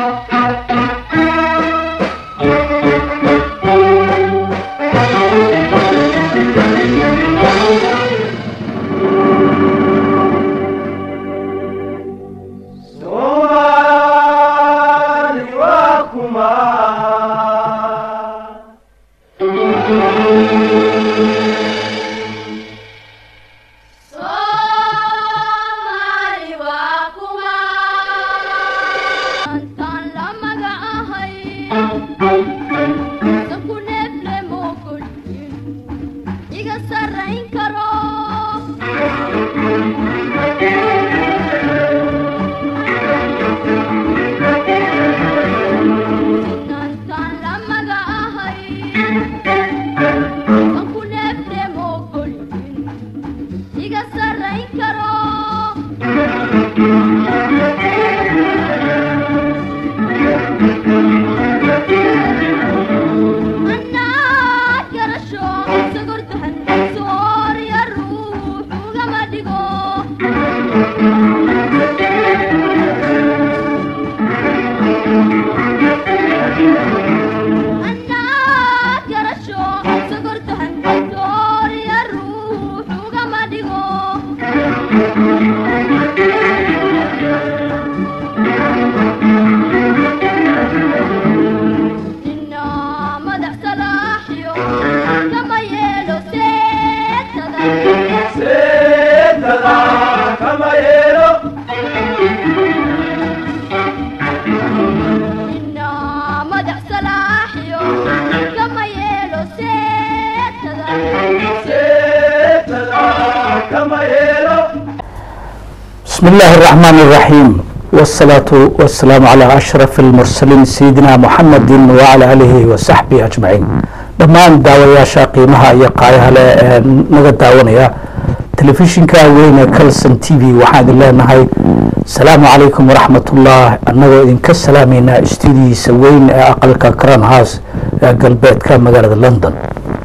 بسم الله الرحمن الرحيم والصلاة والسلام على أشرف المرسلين سيدنا محمد وعلى آله وصحبه أجمعين dhammaan daawayaasha qiimaha iyo qaayaha leh ee naga daawanaya telefishinka weyne calson t v waxaan idin leenahay asalaamu calaykum waraxmatullah annagoo idinka salaameynaa istuudiyiisa weyn ee aqalka cran house ee galbeedka magaalada london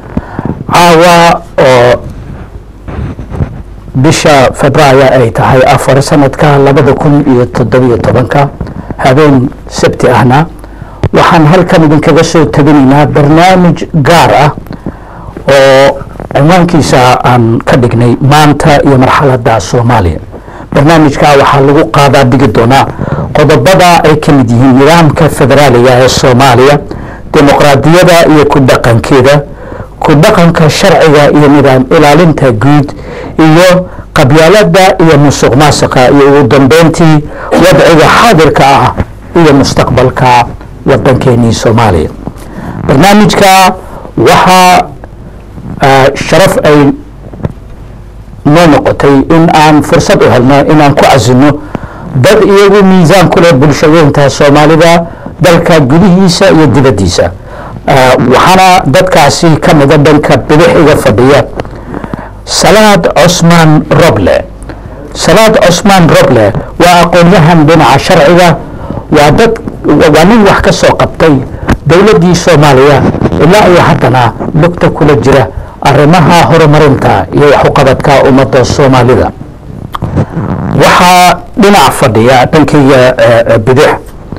caawa oo bisha februaayo ay tahay afar sanadka labada kun iyo toddobiyo tobanka habeen sabti ahna waxaan halkan idinkaga soo tabinaynaa barnaamij gaar ah oo cinwaankiisa aan ka dhignay maanta iyo marxaladda soomaaliya barnaamijka waxaa lagu qaadaa dhigi doonaa qodobada ay ka mid yihiin nidaamka federaaliga ee soomaaliya dimuqraadiyada iyo ku dhaqankeeda ku dhaqanka sharciga iyo nidaam ilaalinta guud iyo qabyaalada iyo musuq maasuqa iyo ugu dambeyntii wadciga xaadirka ah iyo mustaqbalka wadankeenii soomaaliya barnaamijka waxaa sharaf ay noo noqotay in aan fursad u helno inaan ku casino dad iyagu miisaan ku leh bulshadeynta soomaalida dalka gudihiisa iyo dibaddiisa waxaana dadkaasi ka mida dhanka bidix iga fadhiya salaad cosmaan roble salaad cosmaan roble waa aqoon-yahan dhinaca sharciga waa dad waa nin wax ka soo qabtay dowladdii soomaaliya ilaa iyo haddana lugta kula jira arrimaha horumarinta iyo waxuqabadka ummadda soomaalida waxaa dhinac fadhiya dhankayga bidix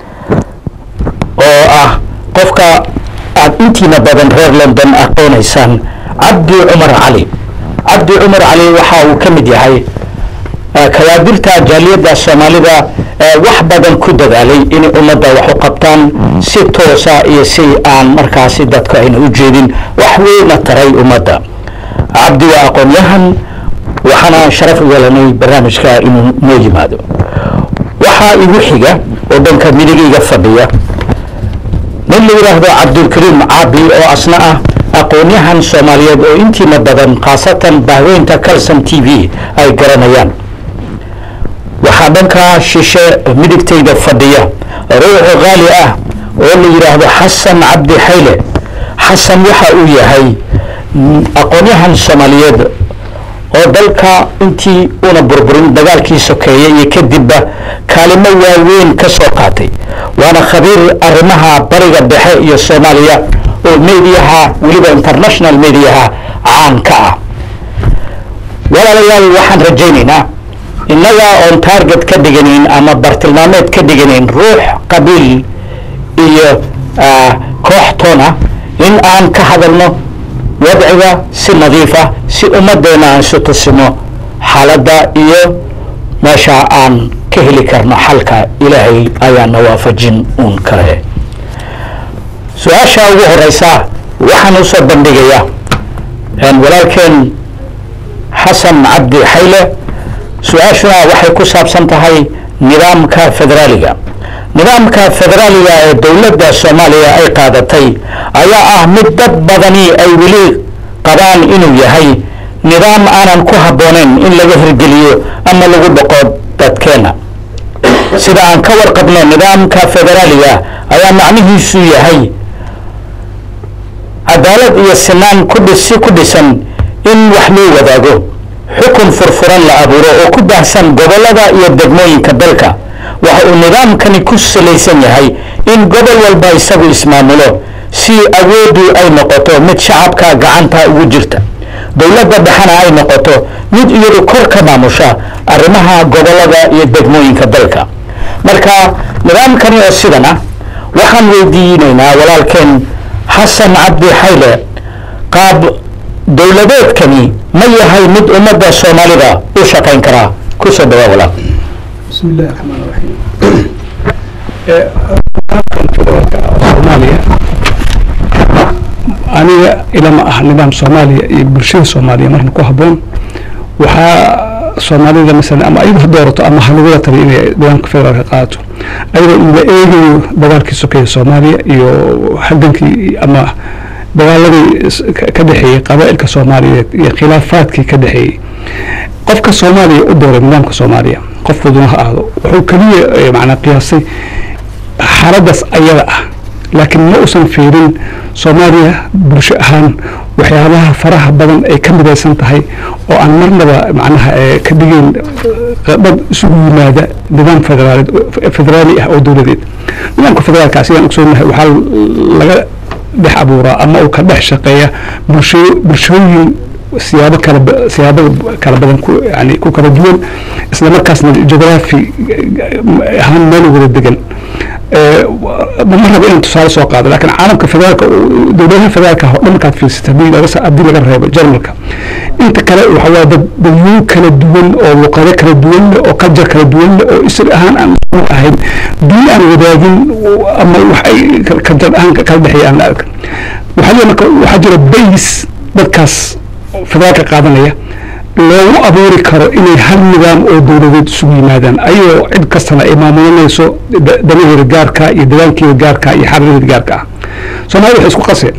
oo ah qofka aad intiina badan reer london aqoonaysaan cabdi cumar cali cabdi cumar cali waxa uu ka mid yahay kawaadirta jaaliyadda soomaalida wax badan ku dadaalay inay ummadda wax u qabtaan si toosa iyo si aan markaasi dadku ayna u jeedin wax weyna taray ummadda cabdi waa aqoon-yahan waxaana sharaf u yeelanay barnaamijka inuu noo yimaado waxaa igu xiga oo dhanka midigayga fadhiya nin la yidhaahdo cabdulkariim caabi oo asna ah aqoon-yahan soomaaliyeed oo intiina badan khaasatan bahweynta calson t v ay garanayaan waxaa dhankaa shishe midigtayda fadhiya ruuxu qaali ah oo la yidhaahdo xasan cabdi xayle xasan waxa uu yahay aqoon-yahan soomaaliyeed oo dalka intii una burburin dagaalkii sokeeye iyo kadibba kaalimo waaweyn ka soo qaatay waana khabiir arrimaha bariga dhexe iyo soomaaliya oo mediyaha weliba international mediyaha caan ka ah walaalayaal waxaan rajaynaynaa innaga oon target ka dhiganayn ama bartilmaameed ka dhiganayn ruux qabiil iyo koox toon ah in aan ka hadalno wadciga si nadiif ah si ummaddeena aan isu tusino xaaladda iyo meesha aan ka heli karno xalka ilaahay ayaana waafajin uun kale su-aasha ugu horeysa waxaan usoo bandhigayaa walaalkeen xasan cabdi xayle su-aashuna waxay ku saabsan tahay nidaamka federaaliga nidaamka federaaliga ee dowladda soomaaliya ay qaadatay ayaa ah mid dad badani ay weli qabaan inuu yahay nidaam aanan ku habboonayn in laga hirgeliyo ama lagu dhaqo dadkeena sida aan ka warqabno nidaamka federaaliga ayaa macnihiisu yahay cadaalad iyo sinaan kudhisi ku dhisan in wax loo wadaago xukun furfuran la abuuro oo ku baahsan gobollada iyo degmooyinka dalka waxa uu nidaamkani ku salaysan yahay in gobol walba isagu ismaamulo si awooddu ay noqoto mid shacabka gacanta ugu jirta dowladda dhexena ay noqoto mid iyadu kor ka maamusha arrimaha gobollada iyo degmooyinka dalka marka nidaamkani oo sidan ah waxaan weydiinaynaa walaalkeen xasan cabdi xayle qaab dowladeedkani ma yahay mid ummadda soomaalida u shaqayn karaa kusoo dhawaa walaal بسم الله الرحمن الرحيم soomaaliya aniga ilama ah nidaam soomaaliya iyo bulshada soomaaliya marna ku habboon waxaa soomaalida masalan ama ayadu ha doorato ama ha lagula taliyo inay nidaamka federaalka qaadato ayadoo la eegayo dagaalkii sokeeye soomaaliya iyo halgankii ama dagaaladii ka dhexeeyey qabaa'ilka soomaaliyeed iyo khilaafaadkii ka dhexeeyey qofka soomaaliya u dooray nidaamka soomaaliya qof fuduna ha ahdo wuxuu keliya macnaa qiyaasay xaaladdaas ayada ah laakiin ma uusan fiirin soomaaliya bulsho ahaan waxyaabaha faraha badan ay ka midaysan tahay oo aan marnaba macnaha ka dhigeyn dad isugu yimaada nidaam federaaleed federaali ah oo dowladeed nidaamka federaalka sidaan ogsoonahay waxaa laga dhex abuuraa ama uu ka dhex shaqeeya bulsho bulshooyin siyaabo kala siyaabada kala badan ku yani ku kala duwan isla markaasna geography ahaan meel wada degan ma rabo inaan tusaale soo qaado laakiin caalamka federaalka dowladaha federaalka oo dhan markaad fiirsata haddii laga haddii laga reebo jarmalka inta kale waxa waa dad dadweyne kala duwan oo luqado kala duwan leh oo culture kala duwan leh oo isir ahaan aan ahayn diin aan wadaagin ama wax ay culture ahaan kala dhexeeya aan la arkan waxaa jira marka waxaa jira base dadkaas federaalka qaadanaya loogu abuuri karo inay hal nidaam oo dowladeed isugu yimaadaan ayagoo cid kastana ay maamulanayso danaheeda gaarka iyo degaankeeda gaarka iyo xaradeeda gaarka ah soomaalida waxay isku qaseen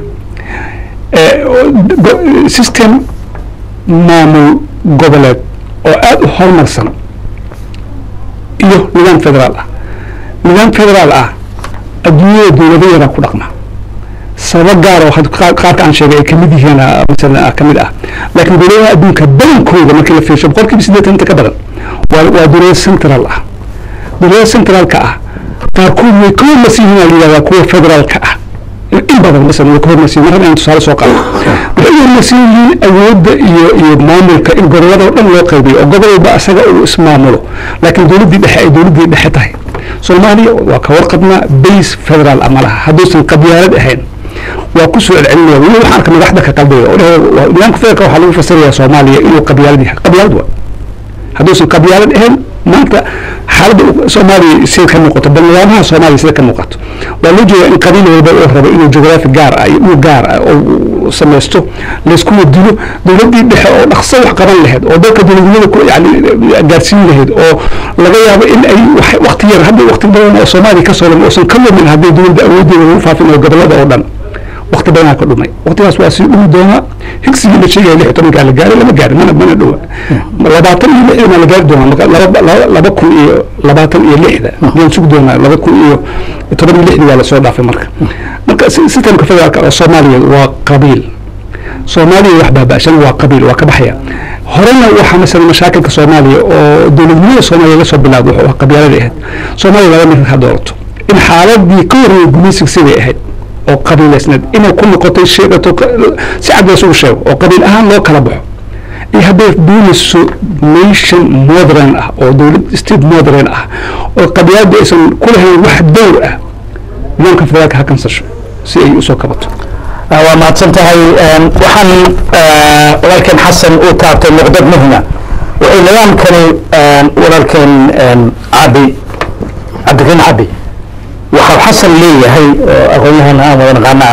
system maamul goboleed oo aada u horumarsan iyo nidaam federaal ah nidaam federaal ah adduunyada dowlado yaraa ku dhaqma sababo gaar oo qaarka aan sheegay ay kamid yihiin masalan kamid ah laakiin dowladaha adduunka badankooda markii la fiirsho boqolkiiba siddeetan inta ka badan waa waa dowlado central ah dowladaha centraalka ah qaarkood way ka hormarsan yihiin la yidhahdaa kuwa federaalka ah in badan masalan way ka hormarsan yihin mar inaan tusaale soo qaado waxay u hormarsan yihiin awoodda iyo iyo maamulka in gobolada oo dhan loo qaybiyo oo gobol walba asaga uu ismaamulo laakiin dowladdii dhexe ay dowladdii dhexe tahay soomaaliya waa ka warqabnaa base federaal ama laha hadduusan qabyaalad ahayn waa ku soo celcelinaya weli waxaan arka madaxda ka qaldaya oo dheh nidaamka federaalka waxaa lagu fasirayaa soomaaliya inuu qabyaalad yahay qabyaalad waa hadduusan qabyaalad ahayn maanta xaaladda soomaaliya sida ka muuqato bal nidaamaha soomaaliya sida ka muuqato waa loo jeedaa in qabiil walba oo rabo inuu geography gaar ah iyo dhul gaar ah oo samaysto layskuna dilo dowladdii dhexe oo dhaqso wax qaban lahayd oo dalka dowladnimada ku yani gaarsiin lahayd oo laga yaabo in ay wakti yar hadda wakti badan oo soomaaliya ka soo lama uusan ka lumin haddii dowladda awooddeeda lagu faafinayo gobolada oo dhan wakti badanaa ka dhumay waktigaas waa sii dhumi doonaa higsigii la sheegaya lix tobankaa la gaaray lama gaarin mana mana dhowa labaatan iyo lixdana la gaari doonaa marka laba laba kun iyo labaatan iyo lixda ayaan sugi doonaa laba kun iyo toban iyo lixdii waa lasoo dhaafay marka marka sistemka federaalka oo soomaaliya waa qabiil soomaaliya wax baaba'shan waa qabiil waa ka baxaya horena waxaa masala mashaakilka soomaaliya oo dowladnimada soomaaliya laga soo bilaabo wuxuu ah qabyaalada ahayd soomaaliya laba mid ha doorato in xaaladii ka horreeyay gumaysiga siday ahayd oo qabiilaysneed inay ku noqotay sheegato si cad laysugu sheego oo qabiil ahaan loo kala baxo iyo hadday doonayso nation modern ah oo dowlad state modern ah oo qabyaaladu aysan ku lahayn wax dowr ah nidaamka federaalka ha kansasho si ay usoo kabato waa mahadsan tahay waxaan walaalkeen xasan uu taabtay muqdad muhima wuxuu nidaamkani walaalkeen cabi cabdikariin cabi waxau xasan leeyahay oo aqoon-yahana aan wada naqaana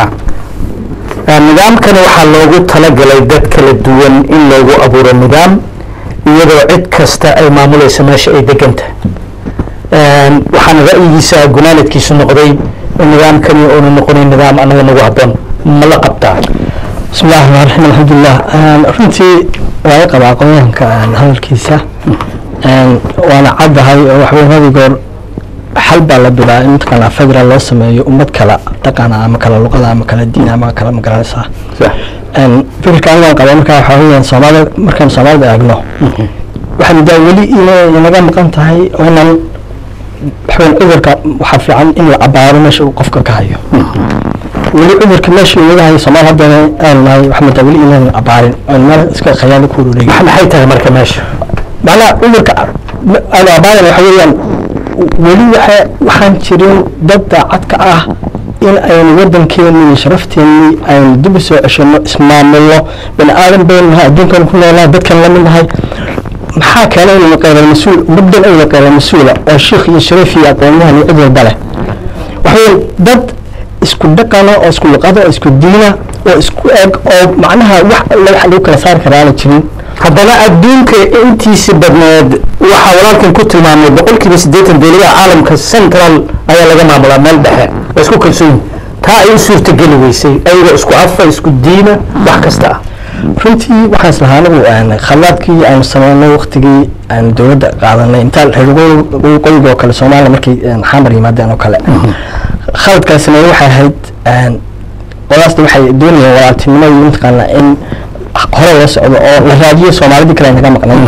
ah nidaamkani waxaa loogu talagalay dad kala duwan in loogu abuuro nidaam iyadoo cid kasta ay maamulayso meesha ay degan tahay waxaana ra'yigiisa gunaanadkiisu noqday in nidaamkani uuna noqonin nidaam annaga nagu habboon ma la qabtaa bismi llahi raxmaan raxiim alxamdulilah runtii waa i qabaa aqoonyahanka hadalkiisa waana caddahay oo waxweyn hadi goor xal baa la bilaa in mataqaanaa federal loo sameeyo ummad kala dhaqana ama kala luqada ama kala diin ama kala magaranaysaa fikirka anigaan qaba markaa waxaa weeyaan soomaalida markaan soomaalida eegno waxaa mudaa weli inay inaga maqan tahay oo inaan waxweyn cudurka waxaa fiican in la cabaaro meesha uu qofka ka hayo weli cudurka meesha inaga hayo soomaal haddana aan nahay waxaa mudaa weli inaan cabaarin oon meel iska khayaali ku wareegin maxay tahay marka meesha macnaha cudurka aan abaaran waxa weeyaan weli waxa waxaan jirin dad daacad ka ah in aynu waddankeeni iyo sharafteeni aynu dib u soo ceshano ismaamulno bani aadan baynu nahay adduunkan ku noolnahay dadkan la mid nahay maxaa keenay inaynu qeyral mas-uul muddan aynu qeyral mas-uula oo sheikh iyo shariif iyo aqoonyahan iyo cid walba leh waxaweyn dad isku dhaqana oo isku luqada oo isku diina oo isku eg oo macnaha wax alla wax lagu kala saari karaa aana jirin haddana adduunka intiisi badneed waxaa walaalkan ku tilmaamay boqolkiiba siddeetan dowladaha caalamka central ayaa laga maamulaa meel dhexe waa isku kalsoon yihin taa ay u suurtageli weysay ayagoo isku afa isku diina wax kasta ah runtii waxaan islahaa anigu khalaadkii aynu sameynay waktigii aynu dowladda qaadanay intaa reer waqooyiga oo kale soomaaliya markay xamar yimaadeen oo kale khaladkaasina waxay ahayd qolaasna waxay doonayeen walaaltinimo iyo mataqaana in hore loo socdo oo la raadiyo soomaalidii kale naga maqnay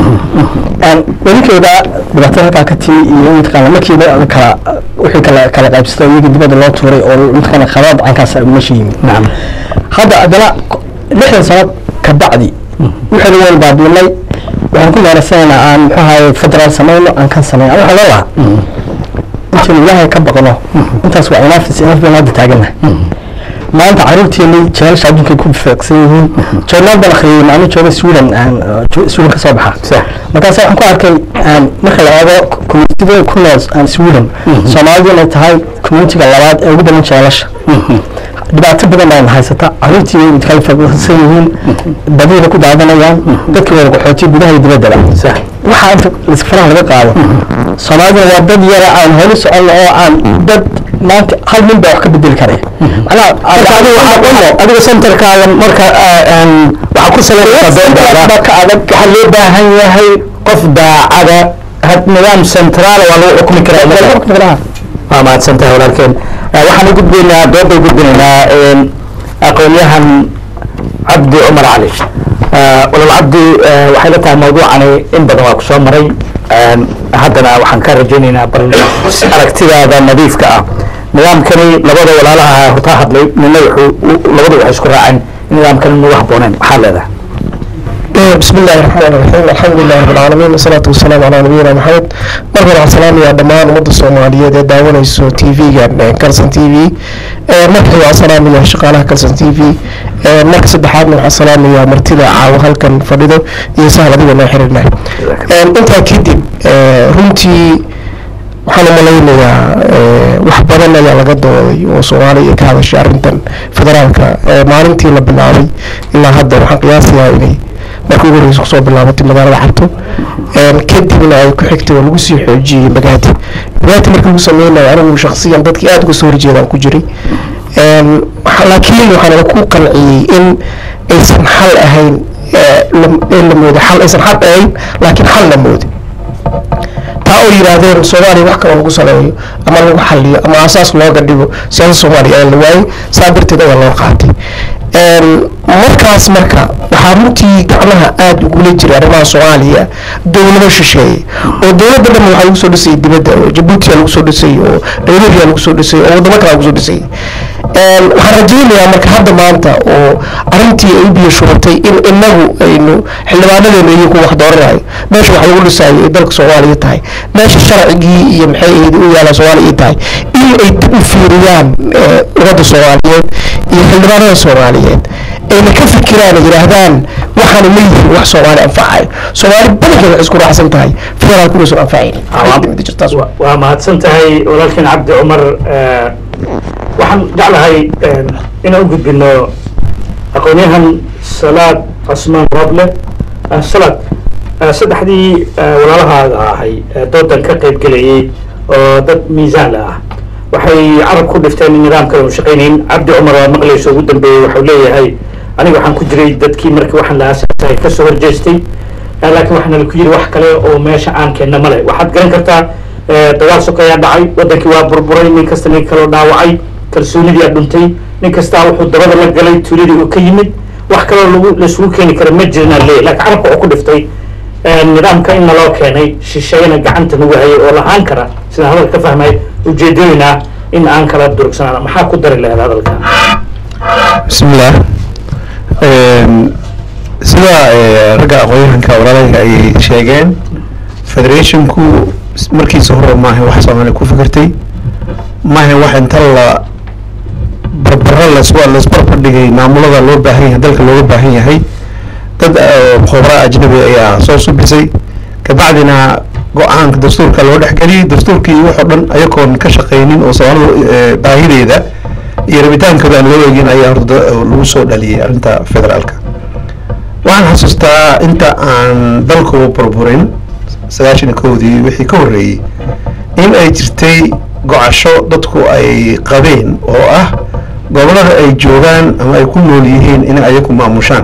weligeeda dhibaatada halkaa ka timi iyo mataqaana markiiba kala wixii kala kala qaybsatay iyagii dibadda loo tuuray oo mataqaana khalaad cankaas meesha yimid hadda haddana lixdan sano ka bacdi wixii lagu walbaadinay waxaan ku meeraysanaynaa aan muxuu ahaye federaal samayno aan kan samayno waxaa loo lahaa intaynu ilaahay ka baqno intaas waa inaafis inaaf baynu hadda taaganahay maanta caruurteeni jeelasha adduunkay ku fiiqsan yihiin joornaal baan akhriyey maalin jooga sweden sweden ka soo baxa markaas waxaan ku arkay marka la eego communitida ku nool sweden soomaalidu inay tahay communitiga labaad ee ugu badan jeelasha dhibaato badan ayna haysata caruurtii way kala fiiqsan yihiin badiina ku daadanayaan dadkii wada qaxooti gudaha iyo dibaddaba waxaa inta faraha laga qaado soomaaliduna waa dad yara aan holi soconno oo aan dad maanta hal nin baa wax ka bedeli karaya adiga centerkaaga marka waxaa ku salaysaa ka adag waxaa loo baahan yahay qof daacada nidaam centraala waa lagu xukmi karaa waa mahadsan tahay walaalkeen waxaan u gudbaynaa dooda u gudbinaynaa aqoonyahan cabdi cumar cali walaal cabdi waxay la tahay mawduucani in badan waa ku soo maray haddana waxaan ka rajaynaynaa bal aragtidaada nadiifka ah nidaamkani labada walaalaha hortaa hadlay nina wuxuu labadu waxay isku raaceen in nidaamkani nagu habbooneen maxaad leedahay بسم الله الرحمن الرحيم الحمد لله رب العالمين والصلاة والسلام على نبينا محمد مرحبا waxaan salaamayaa dhammaan ummadda soomaaliyeed ee daawanayso tv-ga kalson t v marka waxaan salaamayaa shaqaalaha kalson t v marka saddexaadna waxaan salaamayaa martida caawa halkan fadhido iyo sahal adiga noo xiriirnay intaa kadib runtii waxaan u malaynayaa wax badan ayaa laga dooday oo soomaaliya ka hadashay arrintan federaalka maalintii la bilaabay ilaa hadda waxaan qiyaasayaa inay markii ugu horeysa kusoo bilaabatay magaalada xabto kadibna ay ku xigtay oo lagu sii xoojiyey bagaati bagaati markii lagu sameynayo anigu shaksiyan dadkii aada uga soo horjeedaan ku jiray laakiin waxaan ku qanciyey in aysan xal ahayn in la moodo xal aysan xal ahayn laakiin xal la moodo taa oo yidhaahdeen soomaaliya wax kaloo lagu saleeyo ama lagu xaliyo ama asaas looga dhigo siyaasada soomaaliya ayaa la waayey saa darteed ayaa loo qaatay markaas marka waxaa runtii gacmaha aada ugula jira arrimaha soomaaliya dowlado shisheeye oo dowladda dhan waxaa lagu soo dhisayay dibadda oo jabuutiya lagu soo dhisay oo nairobiya lagu soo dhisay oo wadamo kale lagu soo dhisay waxaan rajaynayaa marka hadda maanta oo arrintii ay biyo shubatay in inagu aynu xildhibaanadeenu iyagu wax dooranayo meesha wax lagu dhisayo ay dalka soomaaliya tahay meesha sharcigii iyo maxay ahayd u yaalaa soomaaliya tahay in ay dib u fiiriyaan ummadda soomaaliyeed iyo xildhibaanada soomaaliyeed ayna ka fikiraan oo yidhaahdaan waxaanu leeyihiin wax soomaali anfacayo soomaali badankeed waxay isku raacsan tahay federaalku inaysan anfacaynin waa mahadsan tahay walaalkiin cabdi cumar waxaan jeclahay inaan u gudbino aqoonyahan salaad cusmaan roble salaad saddexdii walaalahaaga ahay doodan ka qayb gelayay oo dad miisaan la ah waxay carab ku dhifteen in nidaamkan uu shaqaynayn cabdi cumar waa maqlayso ugu dambeeyey waxau leeyahay aniga waxaan ku jiray dadkii markii waxaan la aasaasay kasoo horjeestay laakiin waxaana laku yiri wax kale oo meesha aan keenna male waxaad garan kartaa dagaal sokayaa dhacay wadankii waa burburay nin kasta nin kaloo dhaawacay kalsoonidii aa dhuntay nin kastaa wuxuu dabada la galay tuuladii uu ka yimid wax kaloo lagu laisugu keeni kara ma jirna leeyahy laakiin carabka wuxuu ku dhiftay nidaamka in naloo keenay shisheeyana gacanta nagu hayay oo lahaan kara sidaan hadalka ka fahmay ujeedooyina in aan kala durugsanaan maxaa ku dari lahayd hadalka bismillaah sida ragga aqoonyahanka walaalahayga ay sheegeen federationku markiisa hore maaha wax soomaaliya ku fikirtay maaha wax inta la barbaro las laisbarbar dhigay maamulada loo baahan yahay dalka looga baahan yahay dad khubraa ajnabi ayaa soo subisay kabacdina go-aanka dastuurka loo dhexgeliyey dastuurkii waxoo dhan ayagoon ka shaqaynin oo soomaalida baahideeda iyo rabitaankooda aan loo eegin ayaa horta lagu soo dhaliyay arrinta federaalka waxaan xasuustaa inta aan dalku burburin sagaashan kowdii wixii ka horreeyey in ay jirtay gocasho dadku ay qabeen oo ah gobolada ay joogaan ama ay ku nool yihiin inay ayaku maamushaan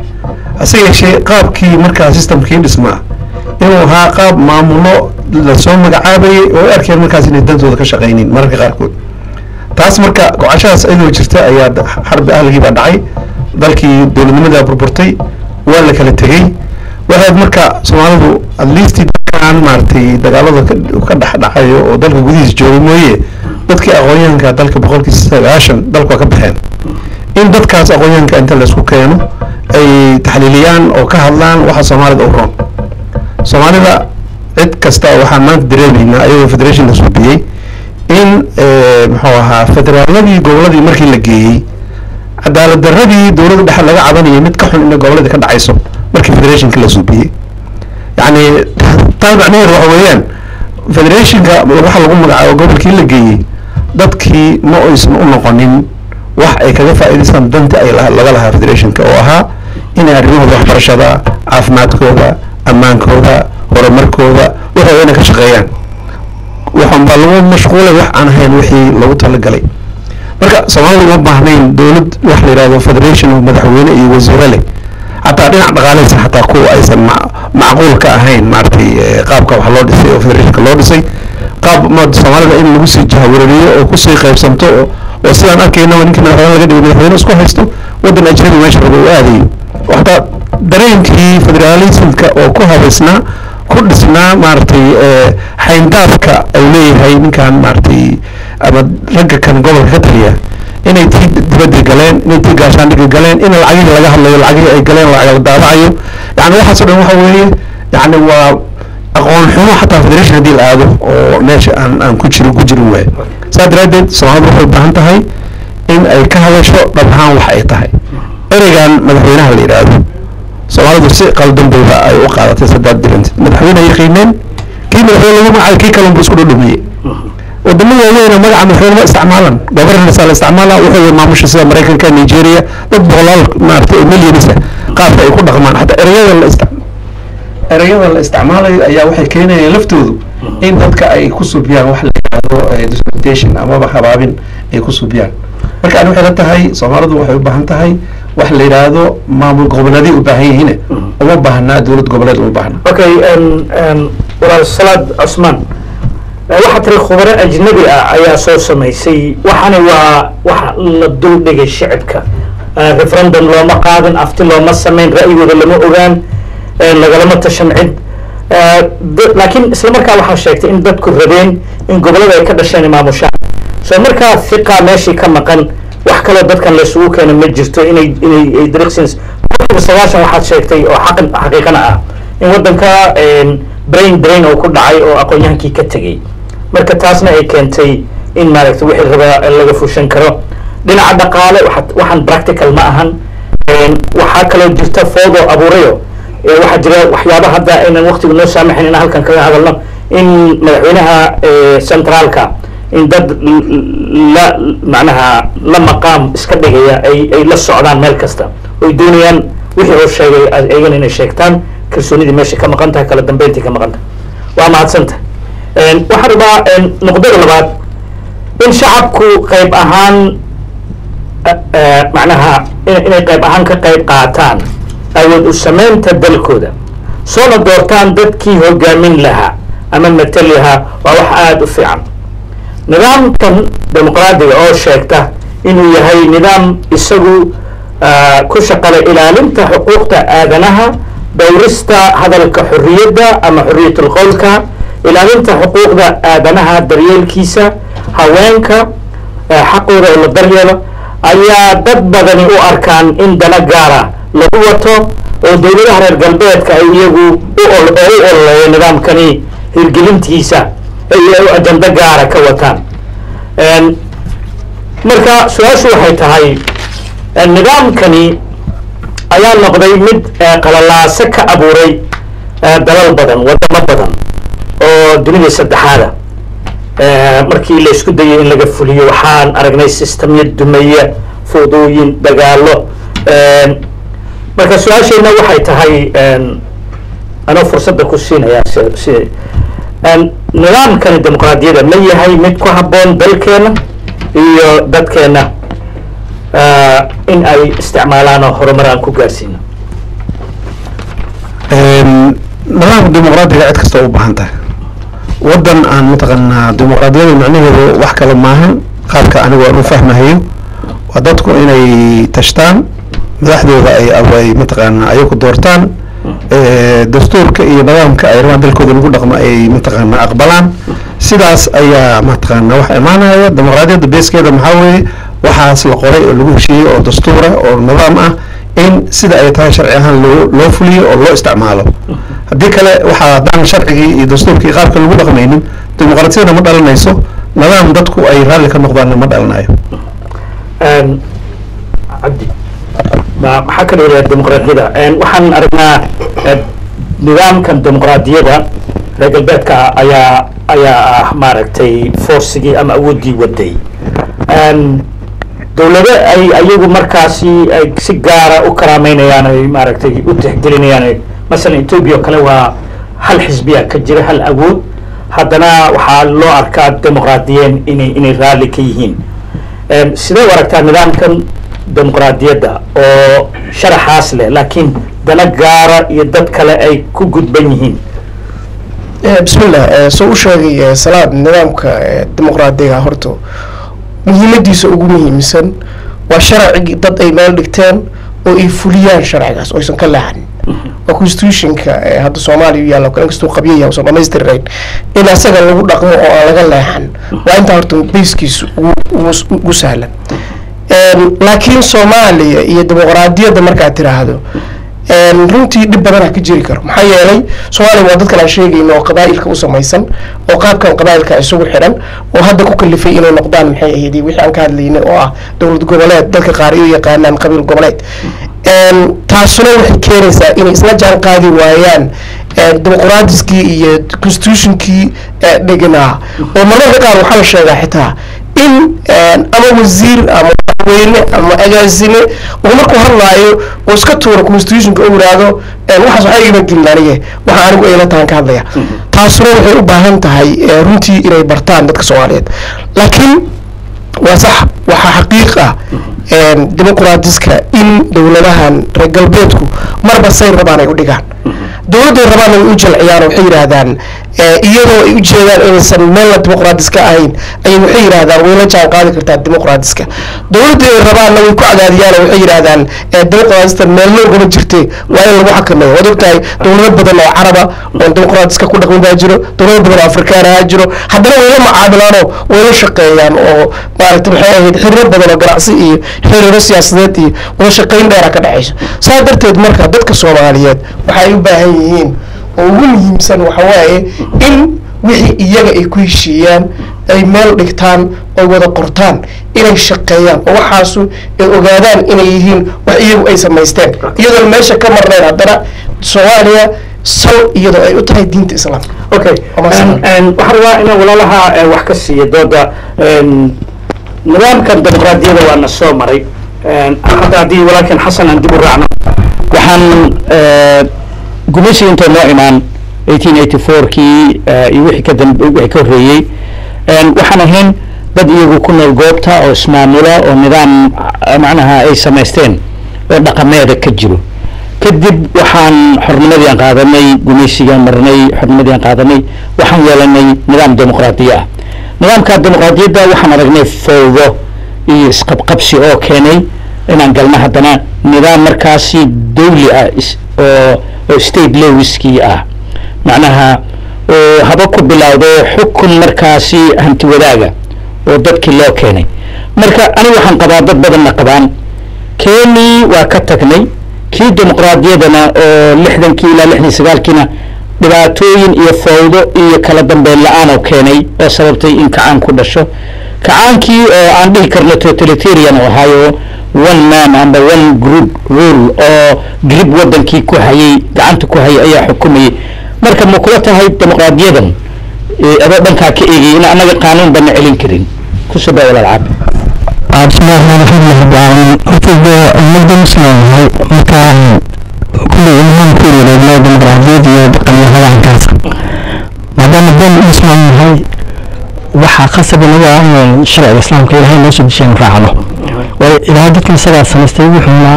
hase yeeshee qaabkii markaa systemkii dhismaa inuu ahaa qaab maamulo lasoo magacaabayay oo ay arkeen markaas inay dantooda ka shaqaynin mararka qaarkood taas marka gocashadaas ayadoo jirta ayaa xarbi ahligii baa dhacay dalkii dowladnimadaa burburtay waa la kala tegey waxaad marka soomaalidu at least dadkaan maaragtay dagaalada ka dhex dhacayo oo dalka gudihiisa joogay mooye dadkii aqoonyahanka dalka boqolkii sagaashan dalka waa ka baxeen in dadkaas aqoonyahanka inta laysku keeno ay taxliiliyaan oo ka hadlaan waxa soomaalida u roon soomaalida cid kasta waxaan maanta dareemaynaa ayagoo federation la suubiyey in muxuu ahaa federaaladii goboladii markii la geeyey cadaalad daradii dowladda dhexe laga cabanayay mid ka xun ina goboladii ka dhacayso markii federationka la suubiyey yacni taa macnaheedu waxa weeyaan federationka waxa lagu magacaabo gobolkii la geeyey dadkii ma aysan u noqonin wax ay kaga faa'iidaystaan danti ay laga lahaa federationka oo ahaa inay arrimahooda waxbarashada caafimaadkooda ammaankooda horumarkooda waxooda inay ka shaqeeyaan waxaan baa lagu mashquulay wax aan ahayn wixii lagu talagalay marka soomaalida uma baahnayn dowlad wax la yidhahdo federation oo madaxweyne iyo wasiiro leh xataa dhinac dhaqaaleysa xataa kuwa aysan macquul ka ahayn maaragtay qaabka wax loo dhisay oo federationka loo dhisay qaab soomaalida in lagu sii jahawareeriyo oo kusii qaybsanto oo sidaan arkayna ninkii madaxweyne laga dhigay madaxweyne isku haysto waddan ajnabi meesha rabo u aadayo waxtaa dareenkii federalismka oo ku habaysnaa ku dhisnaa maaragtay xayndaafka ay leeyahay ninkan maaragtay ama ragga kan gobolka ka taliya inay tii dibadda galeen inay tii gaashaandhigga galeen in lacagihii laga hadlayo lacagihii ay galeen lacag la daabacayo yani waxaas o dhan waxa weeye yani waa aqoon xumo xataa federation haddii la aado oo meesha aan aan ku jirin ku jirin waay saa daraaddeed soomaalida waxay u baahan tahay in ay ka hadasho dhab ahaan wax ay tahay ereygan madaxweynaha la yidhaahdo soomaalidu si qaldan bayba ay u qaadatay saddex dirant madaxweyne yaqiineen kii madaxweyne lagu magacayo kii kalun bu isku dhudhumiyey wadamada waaweyna magaca madaxweyne ma isticmaalan governance la isticmaala wuxuu maamusha sida maraykanka nigeria dad boqolaal maaragtay millionisa qaabka ay ku dhaqmaan xataa ereyada la istic ereyada la isticmaalayo ayaa waxay keenayaan laftoodu in dadka ay ku subiyaan wax la yidhaahdo disputation amaba habaabin ay ku subiyaan marka ani waxay la tahay soomaalidu waxay u baahan tahay wax la yidhaahdo maamul goboleeday u baahan yihiin uma baahnaa dowlad goboleed uma baahna okay walaal salaad cusmaan waxaa tiri khubaro ajnabi ah ayaa soo samaysay waxani waa waxa la dul dhigay shicibka referendum looma qaadan afti looma samayn ra'yigooda lama ogaan lagalama tashan cid laakiin isla markaa waxaa sheegtay in dadku rabeen in gobolada ay ka dhasheen maamushaan soo markaa hiqaa meeshii ka maqan wax kaloo dadkan laysugu keena ma jirto inay inay ay directions boqolkiiba sagaashan waxaad sheegtay oo xaqan xaqiiqana ah in waddanka brain drain oo ku dhacay oo aqoon-yahankii ka tegey marka taasna ay keentay in maaragtay wixii rabaa laga fushan karo dhinaca dhaqaale waxa- waxaan practical ma ahan waxaa kaloo jirta foodo abuurayo ee waxaa jira waxyaaba hadda aynan waqtigu noo saamaxin inaan halkan kaga hadalno in madaxweynaha eh, centraalka in dad l- l- la macnaha la maqaam iska dhigaya ay ay la socdaan meel kasta oy doonayaan wixii uu sheegay ayagana inay sheegtaan kalsoonidii meesha ka maqan tahay kala dambeyntii ka maqan tahay waa mahadsanta waxaan rabaa nuqdada labaad in shacabku qayb ahaan eh, macnaha in- inay qayb ahaan ka qayb qaataan awood u samaynta dalkooda soona doortaan dadkii hogaamin lahaa ama matali lahaa waa wax aada u fiican nidaamkan dimuqraadiga oo sheegta inuu yahay nidaam isagu ah, ku shaqala ilaalinta xuquuqda aadanaha dhowrista hadalka xorriyadda ama xorriyatul qowlka ilaalinta xuquuqda aadanaha daryeelkiisa haweenka eh, xaqooda oo la daryeelo ayaa dad badani u arkaan in dana gaara lagu wato oo dowladaha reer galbeedka ay iyagu u ol- oo u ololeeyo nidaamkani hirgelintiisa ay ay ajando gaara ka wataan Een, marka su-aashu waxay tahay eh, nidaamkani ayaa noqday mid eh, qalalaaso ka abuuray eh, dalal badan wadamo badan oo dunida saddexaada Eh, markii la isku dayay in laga fuliyo waxaan aragnay sistamyo dumeya fudooyin dagaalo Een, marka su-aashayna waxay tahay een, anoo fursadda ku siinaya si si een, nidaamkani dimuqraadiyadda ma yahay mid ku habboon dalkeena iyo dadkeena ah, in ay isticmaalaan oo horumar aan ku gaarsiino nidaamka dimuqraadiga cid kasta u baahan tahay waddan aan mataqaanaa dimuqraadiyada macnaheedu wax kale maahan qaabka anigu aan u fahmahayo waa dadku inay tashtaan madaxdooda ay ay mataqaanaa ayagu doortaan eh, dastuurka iyo nidaamka ay rabaan dalkooda lagu dhaqmo ay mataqaanaa aqbalaan sidaas ayaa mataqaanaa wax imaanaya dimuqraadiyadda beeskeeda maxaa weeye waxaas la qoray oo lagu heshiiyey oo dastuura oo nidaam ah in sida ay tahay sharci ahaan loo loo fuliyo oo loo isticmaalo haddii kale waxaa haddaan sharcigii iyo dastuurkii qaabka lagu dhaqmaynin dimuqraadiyadna ma dhalanayso nidaam dadku ay raalli ka noqdaanna ma dhalanayo Een, cabdi ma- maxaa ka dhigaya dimuqraadiyada Een, waxaan aragnaa eh, nidaamkan dimuqraadiyada reer galbeedka ayaa ayaa ah maaragtay forcigii ama awooddii waday Een, dowlado ay ayagu markaasi ay si gaara u karaameynayaan ay maaragtay u tixgelinayaan ay- masalan ethiopia oo kale waa hal xisbiya ka jira hal awood haddana waxaa loo arkaa dimuqraadiyeen inay inay raalli ka yihiin Em, sidee u aragtaa nidaamkan dimuqraadiyadda oo sharaxaas leh laakiin dana gaara iyo dad kale ay ku gudban yihiin bismillah soo u sheegay eh, salaad nidaamka eh, dimuqraadiga horta muhiimadiisa ugu muhiimsan waa sharcigi dad ay meel dhigteen oo ay fuliyaan sharcigaas oo aysan ka leexanin waa constitutionka eh, hadda soomaaliya u yaalla oo kale inkastuu qabyo yahay uusan dhamaystirnayn in asaga lagu dhaqmo oo aan laga leexan waa intaa horta bayskiisu ugu- ugu ugu sahlan Een, laakiin soomaaliya iyo dimuqraadiyadda markaad tiraahdo een, runtii dhib badanaa ka jiri karo maxaa yeelay soomaaliya waa dadkan aan sheegayno oo qabaa'ilka u samaysan oo qaabkan qabaa'ilka isugu xidhan oo hadda ku kalifay inay noqdaan maxay ahayd wixii aan ka hadlaynay oo ah dowlad goboleed dadka qaar ay u yaqaanaan qabiil goboleed Een, taasuna waxay keenaysaa inay isla jaan qaadi waayaan een, dimuqraadiskii iyo constitutionkii ee, dheganaa oo marmarka qaar waxaa la sheegaa xitaa in een, ama wasiir ama weyne ama agaasime uu markuu hadlaayo oo iska tuuro constitutionka u yidhaahdo een, waxaas waxaa igama gelin anige waxa anigu ayla tahan ka hadlaya taasuna waxay u baahan tahay ee, runtii inay bartaan dadka soomaaliyeed laakiin waa sax waxaa xaqiiq ah een, dimuqraadiska in dowladahan reer galbeedku marba say rabaan ay u dhigaan dowladday rabaanna way u jalciyaan oo waxay yidhaahdaan ee, iyadoo ay u jeedaan inaysan meelna dimuqraadiska ahayn ayay waxay yidhahdaan way la jaan qaadi kartaa dimuqraadiska dowladda ay rabaanna way ku cadaadiyaan oo waxay yidhahdaan ee, dimuqraadista meelna ugama jirte waa in lagu xakameeyo waad ogtahay dowlado badan oo caraba oo dimuqraadiska ku dhaqmin baa jiro dowlado badan oo afrikaan ahaa jiro haddana way la macaamilaanoo way la shaqeeyaan oo maaragtay maxay ahayd xiriiro badan oo ganacsi iyo xiriiro siyaasadeed iyo wada shaqayn dheera ka dhexayso saa darteed marka dadka soomaaliyeed waxay u baahan yihiin oo ugu muhiimsan waxa waaye in wixii iyaga ay ku heshiiyaan ay meel dhigtaan oy wada qortaan inay shaqeeyaan oo waxaasu ay ogaadaan inay yihiin wax iyagu ay samaysteen iyadoon meesha ka marnayn haddana soomaaliya sal iyadoo ay u tahay diinta islaamka okay Ama waxaan rabaa inaan walaalaha eh, wax ka siiyo dooda em, nidaamkan dimuqraadiyada waa na soo maray Em, hadda haddii walaalkan xasan aan dib u raacno waxaan eh, gumaysiga intay noo imaan 1884 kii eh, iyo wixii ka dambe wixii ka horreeyey Em, waxaan ahayn dad iyagu ku nool goobta oo ismaamula oo nidaam ah, macnaha ay samaysteen oo dhaqameeda ka jiro kadib waxaan xornimadii aan qaadanay gumaysigaan marnay xornimadii aan qaadanay waxaan yeelanay nidaam dimuqraadiya ah nidaamka dimuqraadiyadda waxaan aragnay fowdo iyo isqabqabsi oo keenay inaan galno haddana nidaam markaasi dawli ah is- oo oo state lewiskii ah macnaha oo haba ku bilowdo xukun markaasi hanti wadaaga oo dadkii loo keenay marka aniga waxaan qabaa dad badanna qabaan keenii waa ka tagnay kii dimuqraadiyadana oo lixdankii ilaa lixdan sagaalkiina dhibaatooyin iyo fawdo iyo kala dambeyn la-aan oo keenay oo sababtay in kacaan ku dhasho kacaankii oo aan dhihi karno totalitarian oo ahaayo one man amba one group rule oo grib wadankii ku hayay gacanta ku hayay ayaa xukumayay marka ma kula tahay dimuqraadiyadan eh, adoo dhankaa ka eegay in annaga qaanuun bana celin karin kusoo daa walaal caabi بسم الله الرحمن الرحيم رب العالمين وتبدا المجد مسلم هاي مكان كل إمام كل رجال ديمقراطية بقية هذا عن كاسة ما دام الدين مسلم هاي waxaa khasab inaga ah in sharciga islaamka ilaahay noo soo dejiyay raacno waayo ilaahay dadkan isagaa samaystay wuxuuna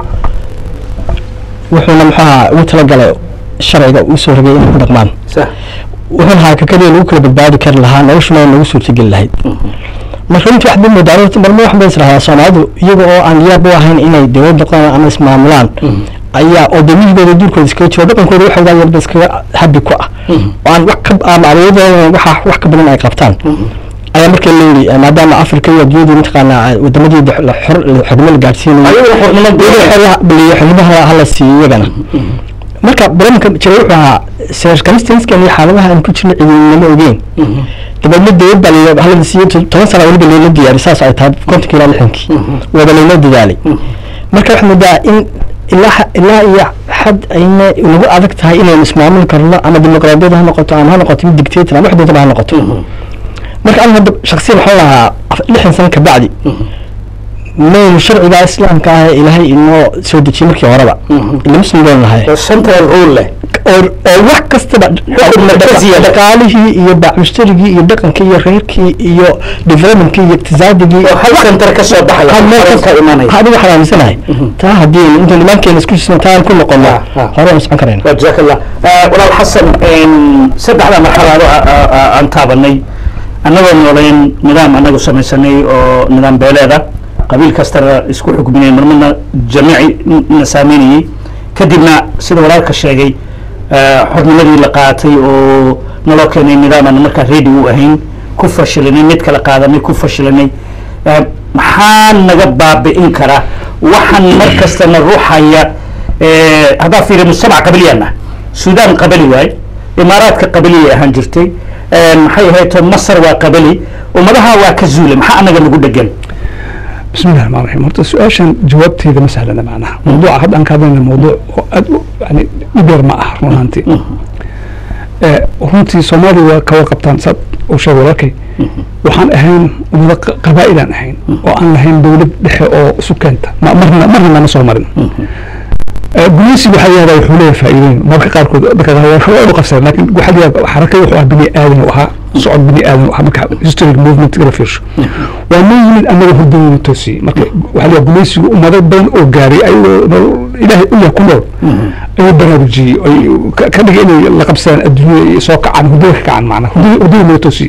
wuxuuna muxuaha ugu talagalay sharciga uu soo rogay inay ku dhaqmaan sax wuxuuna ahaa ka keliya lagu kala badbaadi kari lahaa noloshuna waa nagu suurtageli lahayd marka intii waxba moodaa horta marma wax bay israahaa soomaalidu iyaga oo aan yaab u ahayn inay dowlad noqdaan ama ismaamulaan ayaa oo damihigooda duurkooda iskaga jiro dhaqankooda waxa wadaa yarba iskaga habi ku ah oo aan wax ka ama awoodooda waxa wax ka badan ay qabtaan ayaa marka leeyihi maadaama afrika iyo adduunyadu mataqaanaa wadamadii xornimo la gaadhsiinayo ayaguna xornimo xornimo xornimaha hala siiyo iyagana marka barnaamijka jira wuxuu ahaa circumstanceskan iyo xaaladaha aan ku jirno cidinama ogeyn dabeedna dowlad baa la halada siiyey to- toban sana weliba loola diyaari saas ay tahay kontonkii ilaa lixdankii wada laynoo dadaalay marka waxaa moodaa in ilaa ha- ilaa iyo xad ayna nagu adag tahay inaynu ismaamuli karno ama dimuqraadiyad ha noqoto ama ha noqoto mid dictator ama wax doonta ha noqoto marka aniga hadda shaksiyan waxaan lahaa af- lixdan sano kabacdi maynu sharciga islaamka ah ee ilaahay inoo soo dejiyey markii horeba ila muslim baynu nahay oo central rule leh oo oo wax kastaba markaziya leh. dhaqaalihii iyo bacmushtarigii iyo dhaqankii iyo reerkii iyo developmentkii iyo iqtisaadigii oo hal center ka soo baxaya hal meel ka imanaya adiga waxaan aaminsanahay taa haddii inta nimankeena isku jisno taan ku noqono Ah, ah. hore aan socon karayna jazaak allah Eh, walaal xasan em, saddexda marxalado a- a- a- aan taabanay annagoo nooleyn nidaam annagu samaysanay oo nidaam beeleeda qabiil kastana isku xukminay marmarna jamiici na saameynayey kadibna sida walaalka sheegay eh, xornimadii la qaatay oo naloo keenay nidaam aan markaa ready u ahayn ku fashilanay mid kala qaadanay ku fashilanay Eh, maxaa naga baabi'in kara waxaan mar kastana ruuxaya eh, haddaa fiiri mujtamac qabiliyana suudaan qabali waay imaaraadka qabaliya ahaan jirtay Eh, maxay ahayd masar waa qabali ummadaha waa ka zuule maxaa anaga nagu dhegan بسم الله الرحمن الرحيم horta su-aashan jawaabteeda ma sahlana macnaha mawduuca hadda aan ka hadlayna mawduuc oo aad u yani dhibeer ma ah run ahaantii Eh, runtii soomaaliya waa kawa qabtaan saad uu sheegay walaalkay waxaan ahayn ummado qa- qabaa'ilaan ahayn oo aan lahayn dowlad dhexe oo isu keenta ma- marna marna nama soo marin Eh, gumaysiga waxaa yahdaa wuxuu leeyahay faa'iidooyin mararka qaarkood dadka qaar waa u qabsadeen laakiin waxaa la yihahdaa xarakada wuxuu ahaa bini aadan u ahaa socod bini aadan ah marka historic movement la fiirsho waa noo yimid annaga hurdadooda toosiyey marka waxaa la gumaysigu ummado badan oo gaaray ayagoo nolol ilaahay u yah ku nool ayuu baraarujiyey ay ka- ka dhigay inay la qabsadaan adduunyada iyo soo kacaan hurdada ka kacaan macnaa hurdada hurdada loo toosiyey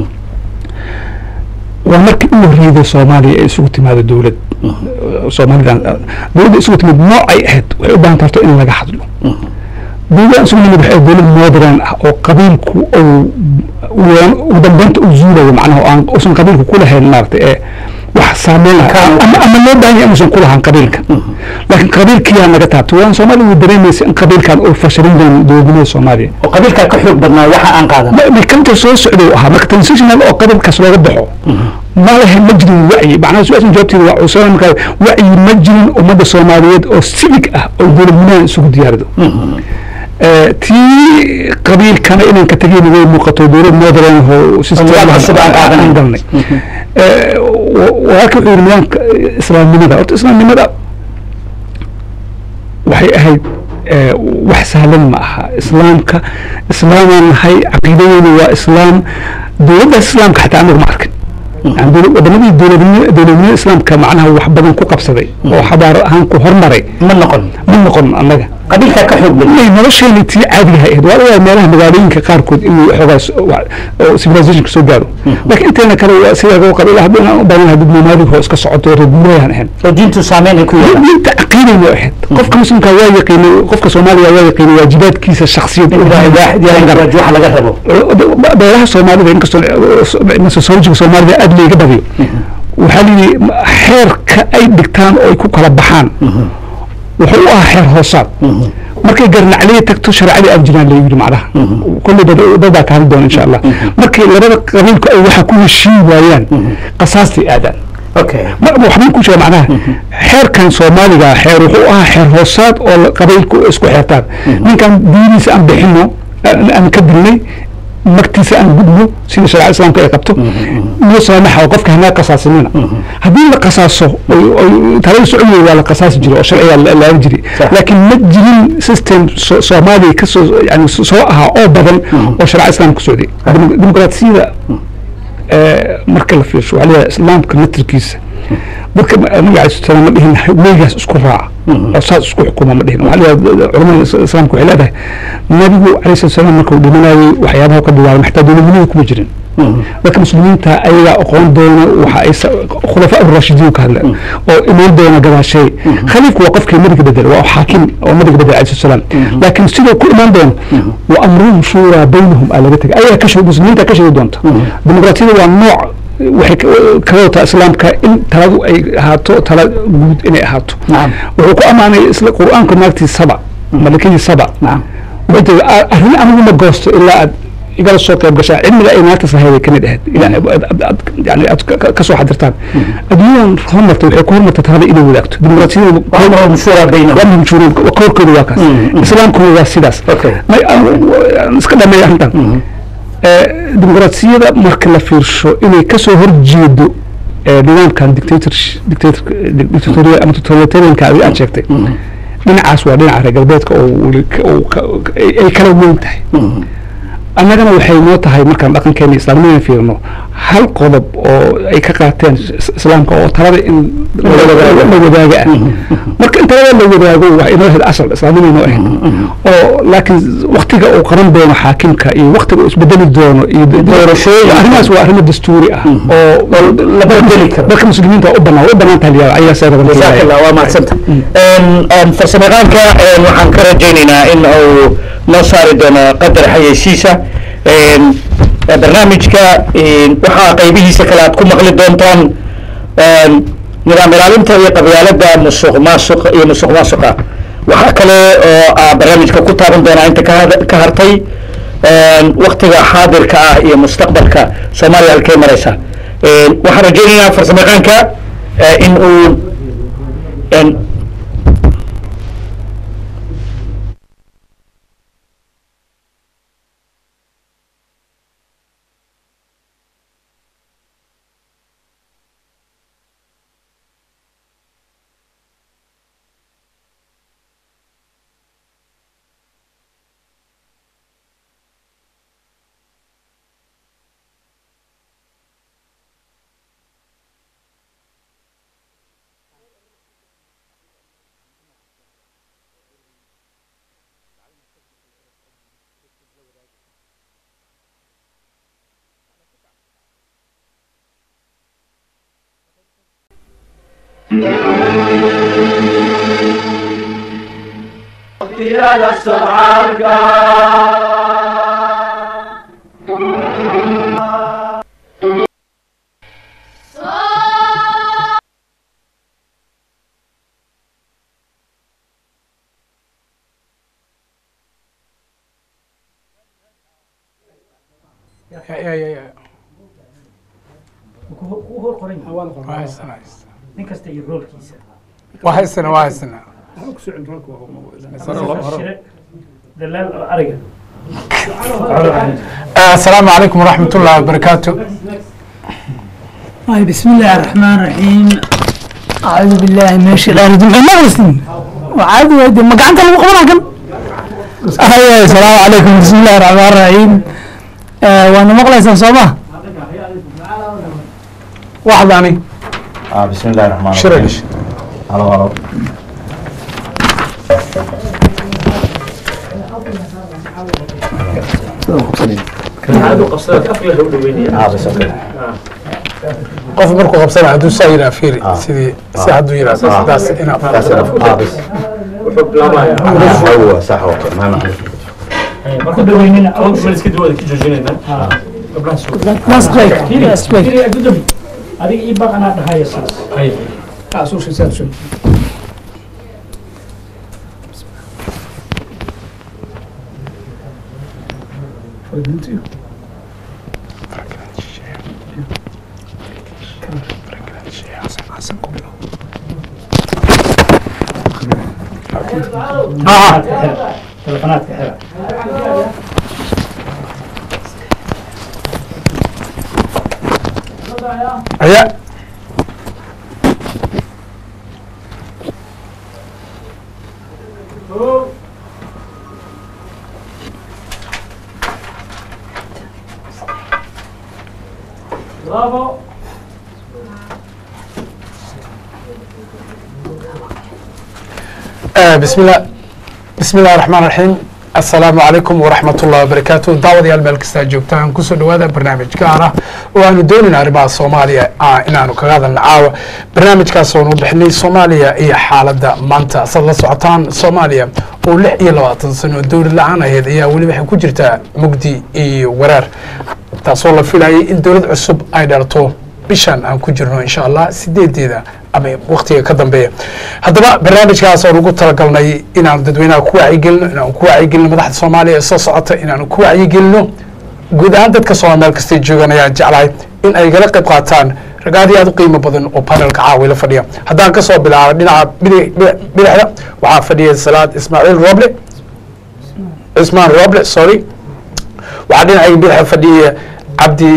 waa markii u horreeyday soomaaliya ay isugu timaado dowlad soomaalidan dowladda isugu timid nooc ay ahayd waxay u baahan tarto in laga hadlo dowladdan isugu nimid waxay dowlad modern ah oo qabiilku uu uu- ugu dambeynta u zuulayo macnaha oo aan uusan qabiilku ku lahayn maaragtay ee wax saameyn ah ama ama loo baahan yahay inuusan ku lahaan qabiilka laakiin qabiilkiyaa naga taabtay waan soomaaliya way dareemaysa in qabiilkan uu fashalin doono dowladnimada soomaaliya oo qabiilkaa ka xoog badnaa waxa aan qaadan mekanta soo socday uu ahaa marka transitional oo qabiilkaas looga baxo ma lahayn ma jirin wacyi macnaha su-aashan jawaabteeda waa cusaan markaa wacyi ma jirin ummadda soomaaliyeed oo civic ah oo dowladnimadan isugu diyaarido Eh, tii qabiilkana inaan ka tegeyna way muuqato dowlad modern oo system nidaam cusub aan qaadanay. aan galnay Eh, wa- walaalka wuxuu yidhi nidaamka islaamnimada horta islaamnimada waxay ahayd eh, wax sahlan ma aha islaamka islaamaan nahay caqiidadeena waa islaam dowladdaas islaamka xataa anagu ma arkin Yani dowla- wadamadii dowladnimo dowladnimada islaamka macnaha wax badan ku qabsaday oo xabaaro ahaan ku hormaray ma noqon ma noqon annaga qabiilkaa ka xoog badan inay nolosheeni tii caadiga ahayd waa laga meelaha magaalooyinka qaarkood inuu xoogaa s- wa- oo civilizationka soo gaaro laakiin inteena kale waa sida loo qabiil haddii aan u badan lahaa dad nomaadig oo iska socoto reer guurayaan ahayn oo diintu saameyn ay ku yeelan diinta caqiidayna ahayd qofka muslimka waa yaqiinay qofka soomaaliga waa yaqiinay waajibaadkiisa shakhsiyad waxa laga rabo beelaha soomaalida inkastoo sociologiga soomaalida aad layga badiyo waxaa layidhi xeerka ay dhigtaan oo ay ku kala baxaan wuxuu u ahaa xeer hoosaad markay garnacliya tagto shareecadii aan jiraan la yidhi macnaha kolley dad- dad baa ka hadli doona insha allah markay labada qabiilku ay waxa ku heshiin waayaan qasaastay aadaan okay ma- waxbay ku jira macnaha xeerkan soomaaliga xeer wuxuu ahaa xeer hoosaad oo la- qabiilku isku xeertaan ninkan diiniisa aan bixino aan aan ka dilnay magtiisa aan gudno sida shareecada islaamka ay qabto noo saamaxa oo qofka hanaa qasaasinina haddii la qasaaso oy- oy talada socodaya waa la qasaasi jiray oo sharciga la laaga jiray laakiin ma jirin system so- soomaaliya kasoo yani soo ahaa oo badan oo shareecada islaamka ku socday Demo- dimuqraasiyada eh, marka la fiirsho waxaa leeyahay islaamka natirkiisa dadka nabiga alai sala ma dhihin weygaas isku raaca oo saas isku xukuma ma dhihin waxaa leeyahay culamada is- islaamka waxay leedahay nabigu alayhi salatu salaam markuu dhimanayay waxyaabaha ka bilaabay xataa dowladnimada kuma jirin dadka muslimiinta ayagaa aqoon doona waxa ay sa- khulafaa urashidiin ka hadleen oo imaan doona gadaashay khaliifku waa qofkii nabiga bedel waa xaakim oo nabiga bedel alayhi salatu salaam laakiin sidoo ku imaan doono wa amruhum shuuraa baynahum aa laga tegay ayagaa ka sheeg muslimiinta ka sheegi doonta dimuqraatiyada waa nooc waxay ka- kaga wataa islaamka in taladu ay ahaato tala guud inay ahaato Nacam. wuxuu ku ammaanay isla qur-aanka naagtii saba malakadii saba wuxuu tiri "A- arrin anigu ma goosto ilaa aad igala soo qayb gashaan cilmiga ay naagtaas lahayd ay kamid ahayd ilaa aad- aad- aad- yani aad ka- ka- kasoo xadirtaan adduunyadan horumartay waxay ku horumartay talada inay wadaagto dimuqraasiyada amruhum mashura baynahum waa mujhuuriin koorkooda waa kaas islaamkuna waa sidaas Okay. may- aan- aan iska dhameeya arrintan Eh, dimuqraasiyada marka la fiirsho inay kasoo horjeedo eh, nidaamkan dictator dictatorial ama totalitarianka adi aad sheegtay dhinacaas waa dhinaca reer galbeedka oo weli ka- oo ka- ay ay kala weyn tahay annagana waxay noo tahay markaan dhaqankeena islaamnimada fiirno hal qodob oo ay ka qaateen is- islaamka oo talada in la wadaaga ah marka in talada la wadaago waa inoo ahayd asal islaamnima inoo ahayd oo laakiin waktiga uu qaban doono xaakimka iyo waktiga uu isbedeli doono iyo doorashooyin arrimahaas waa arrimo dastuuri ah oo la bedeli karo dadka muslimiinta waa u banaan way u banaan tahay liyaa ayagaa saa jazaak allah waa mahadsanta farsamayaqaanka waxaan ka rajaynaynaa in uu noo saari doono qadar xayeysiisa Een, barnaamijka een, waxaa qaybihiisa kale aad ku maqli doontaan een, nidaam ilaalinta iyo qabyaalada musuq maasuq iyo musuq maasuqa waxaa kale oo aa barnaamijka ku taaban doonaa inta ka had- ka hartay een, waktiga xaadirka ah iyo mustaqbalka soomaaliya halkay maraysa Een, waxaan rajaynaynaa farsamayaqaanka eh, in uu een, nin kasta iyo roolkiisa waa haysana waa haysana shire dalaal oo ariga asalaamu calaykum waraxmat ullahi wabarakaatu طيب بسم الله الرحمن الرحيم أعوذ بالله من الشيطان الرجيم ما مسلم وعاد ودي ما قعدت لو قبل كان أيوة السلام عليكم بسم الله الرحمن الرحيم آه وأنا مقلس صباح waxdaani آه بسم الله الرحمن shira الرحيم dhish هلا هلا caadu qabsada afka la dhaweynaya اه بس اوكي qof markuu qabsana hadduu saa yiraa fiiri Ah. sidii si hadduu yiraa sidaas ina بس اه بس wuxuu bilaabaya هو صح اوكي ما معلش marku dhaweynina mal iska duwada ka joojinayna gabdhaha soo Last break last break Kiri, gudoomi adiga ii baq anaa dhahaya saas telefonaadka xira telefonaadka xira aya bravo bismi illah bismi illahi raxmaan raxiim assalaamu calaykum waraxmat ullahi wabarakaatu daawadayaal meel kastaa joogtaan kusoo dhawaada barnaamij gaar ah oo aanu doonayna arrimaha soomaaliya ah inaanu kaga hadalna caawa barnaamijkaas oonu bixinay soomaaliya iyo xaaladda maanta saad la socotaan soomaaliya oo lix iyo labaatan sano dowlad la-aan ahayd ayaa weli waxay ku jirtaa mugdi iyo waraar taasoo la filayay in dowlad cusub ay dhalto bishan aan ku jirno insha allah sideedeeda ama waktiga ka dambeeya haddaba barnaamijkaas oo ugu talagalnay inaanu dadweynaha ku wacyigelino inaanu ku wacyigelino madaxda soomaaliya ee soo socota inaanu ku wacyigelino guud ahaan dadka soomaal meel kastay joogaan ayaan jeclahay in ay gala qayb qaataan rag aad iyo aad u qiimo badan oo panelka caawi la fadhiya haddaan kasoo bilaabo dhinaca bidi- bidi- bidixda waxaa fadhiya salaad ismaaciil roble cismaan roble sorry waxaa dhinacayga bidixda fadhiya cabdi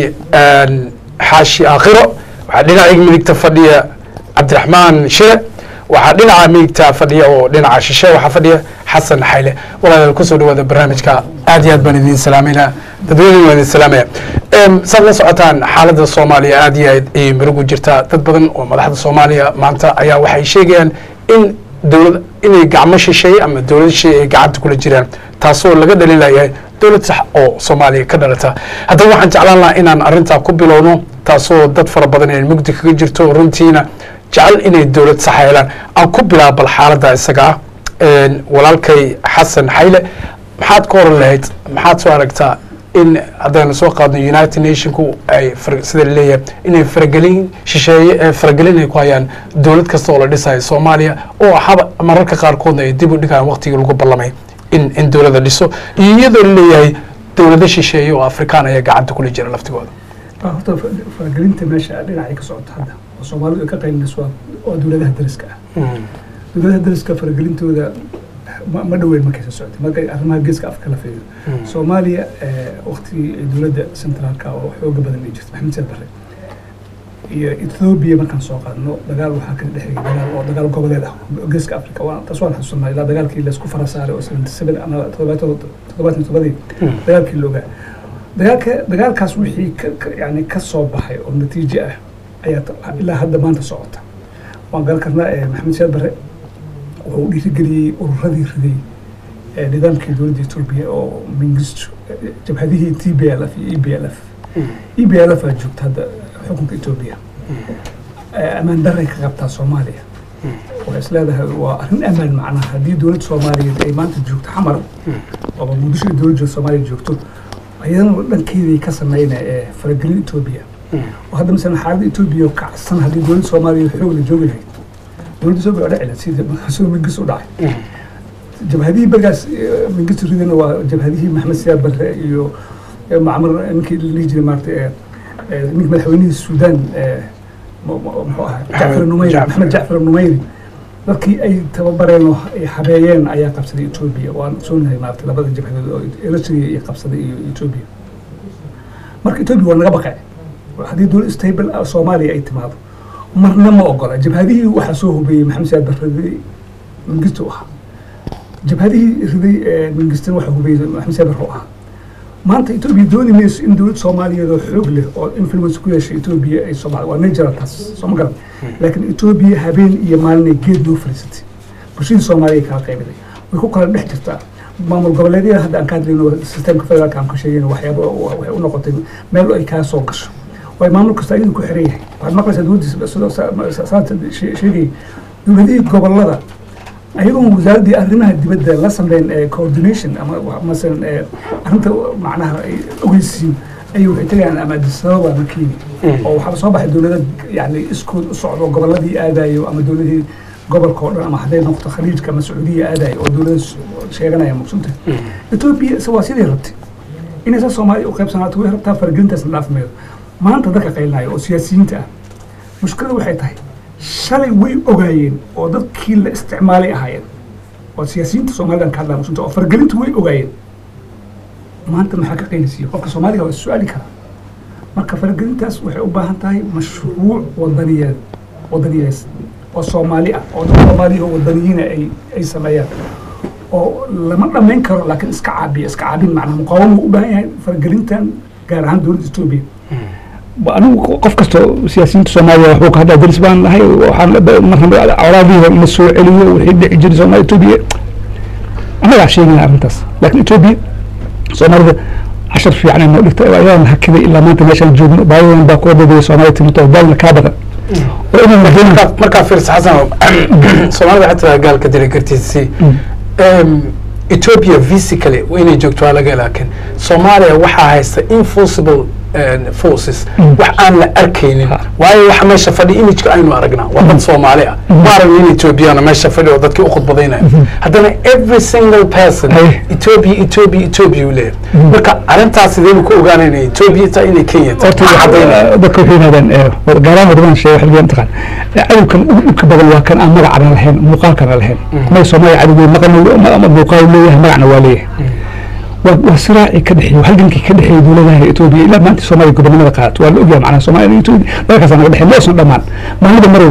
xaashi aakhiro waxaa dhinacayga midigta fadhiya cabdiraxmaan shire waxaa dhinaca midigta fadhiya oo dhinaca shishe waxaa fadhiya xasan xayle walaalayaal kusoo dhawaada barnaamijka aad iyo aad baan idin salaamayna dadweyne waan idin salaamaya Em, saad la socotaan xaaladda soomaaliya aad iyo aad ayay murugu jirtaa dad badan oo madaxda soomaaliya maanta ayaa waxay sheegayaan in dowlad inay gacmo shisheeye ama dowlad shisheeye ay gacanta kula jiraan taasoo laga dhaliilayahay dowlad sax oo soomaaliya ka dhalata haddaba waxaan jeclaan lahaa inaan arrintaa ku bilowno taasoo dad fara badan ay mugdi kaga jirto runtiina jecel inay dowlad sax helaan aan ku bilaabo bal xaaladda isaga ah Een, walaalkay xasan xayle maxaad ka oran lahayd maxaad soo aragtaa in haddaynu soo qaadno united nationku ay far- sida laleeyahay inay faragelin shisheeye ee faragelin ay ku hayaan dowlad kasta oo la dhisayo soomaaliya oo haba mararka qaarkoodna ay dib u dhigaan waqtigii lagu ballamay in in dowladda dhiso iyo iyadoo laleeyahay dowlado shisheeye oo afrikaan ayaa gacanta kula jira laftigooda horta faragelinta meesha dhinacay ka socoto hadda oo soomaalidu ay ka qaylinayso waa waa dowladaha dariska ah dowladaha dariska faragelintooda ma ma dhoweyn markaysa socotay markay arrimaha geeska afka la fiiriyo soomaaliya waktigii ay dowladda centraalka oo xooga badan ay jirto maxamed saad barre iyo ethoobia markaan soo qaadno dagaal waxaa ka dhexeeyay dagaal oo dagaal goboleed ah oo geeska africa waa taas waan xasuusanaa ilaa dagaalkii laysku fara saaray oo seventy seven ama toddobaatan toddobaatan toddobadii dagaalkii loogaa dagaalka dagaalkaas wixii ka ka- yani ka soo baxay oo natiijo ah ayaa ta- ilaa hadda maanta socota waan garan karnaa eh, maxamed siyaad barre wuxuu u dhiirigeliyey ururadii riday ee nidaamkii dowladda etoobiya oo mingistu eh, jabhadihii t b l f iyo e b l f e b l f aa joogta hadda xukunka etoobiya eh, ammaan daray ka qabtaa soomaaliya waxay is leedahay waa arrin amaan macnaha haddii dowladda soomaaliyeed ay maanta joogto xamar oo muqdisho ay dowladda soomaaliya joogto ayadana dhankeeday ka sameynaya ee faragelin etoobiya oo hadda masalan xaaladda etoobiya oo kacsan haddii dowladda soomaaliya xoog la joogi lahayd dowladda etoobiya waa dhici lahayd sida sida mingis u dhacay jabhadihii bergaas eh, mingis ridana waa jabhadihii maxamed siyaad barre iyo eh, macmar ninkii la dhihi jiray maarata eh, eh, ninka madaxweynihii suudaan eh, mu- mu- muxuu ahaa jacfar numayri Jacfar. maxamed jacfar numayri dadkii ay tababareen oo ay habeeyeen ayaa qabsaday etoobiya waan soonahay maarata labada jabhadood oo eritrea iyo qabsaday iyo etoobiya marka etoobiya waa naga baqay haddii dowlad stable ah soomaaliya ay timaado marna ma ogola jabhadihii waxaa soo hubeeyey maxamed siyaad barre mingisto u ahaa jabhadihii riday ee mingistan waxa hubeeyey maxamed siyaad barre u ahaa maanta etoobiya dooni mayso in dowlad soomaaliyeed oo xoog leh oo influence ku yeeshay etoobiya ay soomaali waa natural taas soo ma garan laakiin etoobiya habeen iyo maalin ay geed loo fariisatay bulshadii soomaaliya ay kala qaybiday way ku kala dhex jirtaa maamul goboleedyada hadda aan ka hadlayno systemka federaalka aan ka sheegayno waxyaaba waxay u noqotay meel ay kaa soo gasho way maamul kasta iyadu ku xiran yahay waxaad maqlaysaa dowladda sidoo saanta sheegayay dowladihii gobolada ayagoon wasaaraddii arrimaha dibadda la sameyn ee coordination ama wa- masalan ee arrinta macnaha ay ogeysiin ayay waxay tegayaan ama adisababa ama kenya oo waxaaba soo baxay dowlada yani iskood u socdo goboladii aadayo ama dowladii gobolka oo dhan ama hadday noqoto khaliijka ama sacuudiya aadayo oo dowlada s- sheeganaya maqsunta etoobiya is- waa sidii rabtay inaysa soomaaliya u qaybsanaato way rabtaa faragelintaasna dhaafmeedo maanta dadka qaylinayo oo siyaasiyiinta ah mushkilada waxay tahay shalay way ogaayeen oo dadkii la isticmaalay ahaayeen oo siyaasiyiinta soomaalidan ka hadlaya maqsunta oo faragelinta way ogaayeen maanta maxaa ka qaylisiiya qofka soomaaliga waa is-su-aali karaa marka faragelintaas waxay u baahan tahay mashruuc wadaniyeed wadaniyees oo soomaali ah oo dad soomaaliya oo wadaniyiina ay ay sameeyaan oo lama dhammayn karo laakiin iska caabiya iska caabin macnaha muqaawama u baahan yahay faragelintan gaar ahaan dowladda etoobiya anigu qof kasta siyaasiyiinta soomaaliya waxbuu ka hadlaa deris baan nahay waxaan marna colaadihiiba in la soo celiyo wixii dhici jiray soomaaliya etoobiya annagaa sheegaya arrintaas laakiin etoobiya soomaalida cashar fiican ay noo dhigtay oo ayaan hakiday ilaa maanta meeshaan joogno baayadan baa ku wadadaya soomaaliya timid oo daalna kaa badan oo inaan madoonin markaa markaa fiirsa xasan soomaalida waxay tiraa gaalka dili kartiisi ethiopia physically inay joogto waa laga laakiin soomaaliya waxaa haysta enforceable eh, forces wax aan la arkaynin waayo waxa meesha fadhi imageka aynu aragnaa waa dad soomaali ah ma aragno in ethiopiana meesha fadhi oo dadkii u khudbadaynaya haddana every single person Aye. ethiopia ethiopia ethiopia uu leeyahay marka arrintaas sidee ku ogaanayna ethiopia taa inay kenya tahay horta Maxaa caddaynaya? dadka waxay yidhahdaan eh, gaaraan wadamadan sheega xilligan mataqaan cadowkan ugu dhibka badan waa kan aan magacana lahayn muuqaalkana lahayn may soomaaliya cadowgeed maqalna ama muuqaal leeyahay magacna waa leeyahay waa waa siraacii ka dhexeeyey halgankii ka dhexeeyey dowladaha etoobiya ilaa maanta soomaaliya gobonimada qaadato waa la ogyahay macnaha soomaaliya iyo etoobiya dalkaasa naga dhexeey ma aysan dhammaan maalinba mar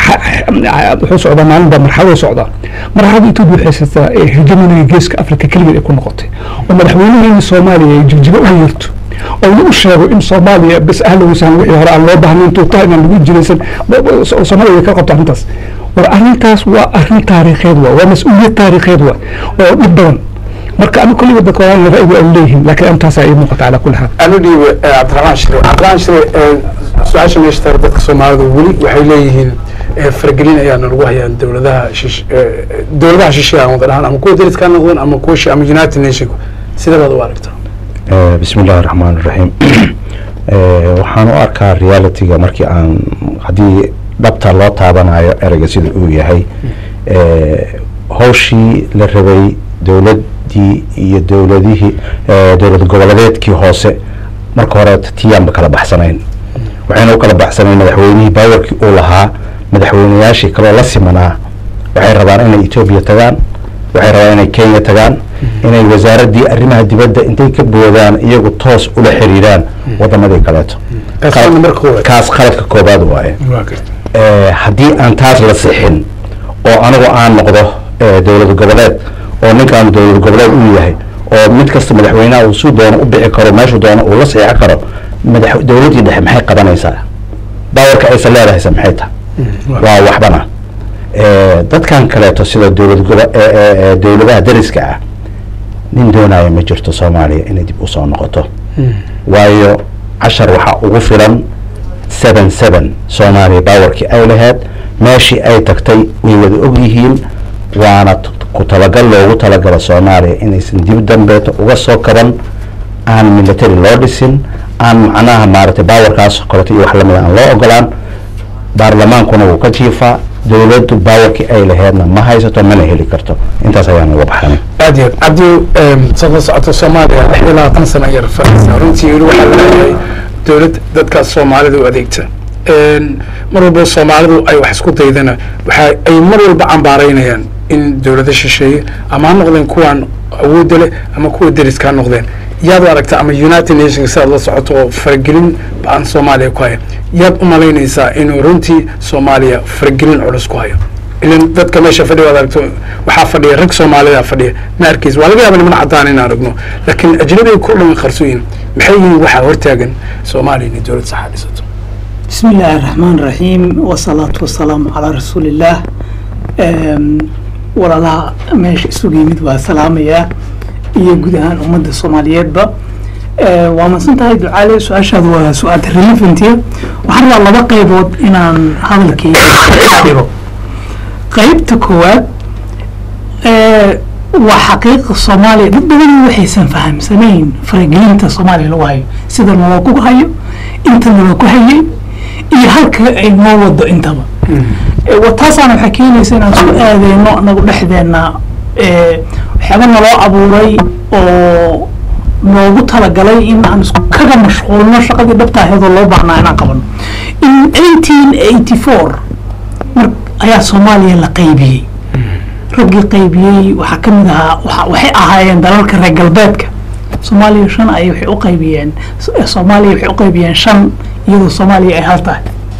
wuxuu socdaa maalinba marxaladu socdaa marxalada etoobiya waxay haysataa ee hegemoniga geeska afrika keligeed ay ku noqotay oo madaxweynaheena soomaaliya ay jigjigo u yeerto oo lagu sheego in soomaaliya bes ahlowsan wixii hore aan loo baahnayn tuutaha inaan lagu jiraysan soomaaliya way ka qabto arrintaas war arrintaas waa arrin taariikheed waa waa mas-uuliyad taariikheed waa oo dhib badan marka anigu kulliba dadka waa ra'yigu ay leeyihiin laakiin antaasaa ii muuqata calaa kulli xaal anu dhiibe cabdiraxmaan shire cabdiraxmaan shire su-aasha meesha taala dadka soomaalida weli waxay leeyihiin eh, faragelin ayaana lagu hayaan dowladaha shish eh, dowladaha shisheeye aan wada dhahan ama kuwa dariska ha noqdeen ama kuwa shi- ama united nation sidee baad u aragtaa Eh, bismi illaahi raxmaan raxiim Eh, waxaan u arkaa realityga markii aan haddii dhabta loo taabanayo ereyga sida uu yahay eh, hawshii la rabay dowladdii iyo dowladihii eh, dowlad goboleedeedkii hoose marka hore tiyaanba kala baxsanayn waxayna u kala baxsanayn madaxweynihii baawarkii uu lahaa madaxweynayaashii kaloo la simanaa waxay rabaan inay etoobiya tagaan waxay rabaan inay kenya tagaan inay wasaaraddii arrimaha dibadda intay ka boodaan iyagu toos ula xiriiraan wadamadii kaleeto Kaas waa number koowaad. kaas qaladka koobaad waaye Eh, haddii aan taas la sixin oo anigu aan noqdo eh, dowlad goboleed oo ninkaan dowlad goboleed uu yahay oo mid kasta madaxweynaha uu suu doono u bixi karo meeshuu doono uu la saxiixi karo madax dowladdii dhexe maxay qabanaysaa baawarka aysan leedahaysa maxay tahay waa waxbana Eh, dadkan kaleeto sida dowlad gobo eh, eh, eh, dowladaha dariska ah nin doonaya ma jirto soomaaliya inay dib usoo noqoto waayo cashar waxaa ugu filan seven seven soomaaliya bawarkii ay lahayd meeshii ay tagtay way wada og yihiin waana t- ku talagal loogu talagala soomaaliya inaysan dib dambeeto uga soo kaban aan military loo dhisin aan macnaha maaragtay bawarkaas koleto iyo wax lamid aan loo ogolaan baarlamaankuna wuu ka jiifaa dowladdu bawarkii ay laheedna ma haysato mana heli karto intaas ayaan uga baxanay aad iyo aad cabdi saad la socoto soomaaliya lix iyo labaatan sana yar fadhisa runtii weli waxaa la leeyahay dowlad dadkaas soomaalida u adeegta mar walba soomaalidu ay wax isku daydana waxa ay mar walba cambaaraynayaan in dowlado shisheeye ama ha noqdeen kuwaan awoodda leh ama kuwa deriska ha noqdeen yaad u aragta ama united nations sidaad la socoto oo faragelin ba-an soomaaliya ku haya yaad u malaynaysaa inuu runtii soomaaliya faragelin culus ku hayo ilan dadka meesha fadhiya waad aragto waxaa fadhiya rag soomaalida fadhiya ma arkaysa waa laga yaaba niman cadaan inaan aragno laakiin ajnabiga ku dhan qarsoyin maxay yihiin waxaa hortaagan soomaaliya inay dowlad saxa dhisato بسم الله الرحمن الرحيم والصلاة والسلام على رسول الله أم، walaalaha meesha isugu yimid waa salaamaya iyo guud ahaan ummadda soomaaliyeedba Eh, waa madsan tahay ducaale su-aashaadu waa su-aal relevantiya waxaan rabaa laba qaybood inaan hadalkayga dhigo qaybta koowaad eh, waa xaqiiqa soomaaliya dad badan waxaysan fahamsanayn faragelinta soomaaliya lagu hayo sida naloogu hayo inta naloogu hayay iyo halka ay noo wado intaba Eh, wa taasaana waxay keenaysa inaan isku aadeyno anagu dhexdeena eh, waxyaaba naloo abuuray oo noogu talagalay in aan isku kaga mashquulno shaqadii dhabta aheedoo loo baahnaa inaan qabano in eighteen eighty four mar ayaa soomaaliya la qaybiyey raggii qaybiyey waxaa ka mid ahaa waxa- waxay ahaayeen dalalka reer galbeedka soomaaliya shan ay waxay u qaybiyeen S- soomaaliya waxay u qaybiyeen shan iyadoo soomaaliya ay hal tahay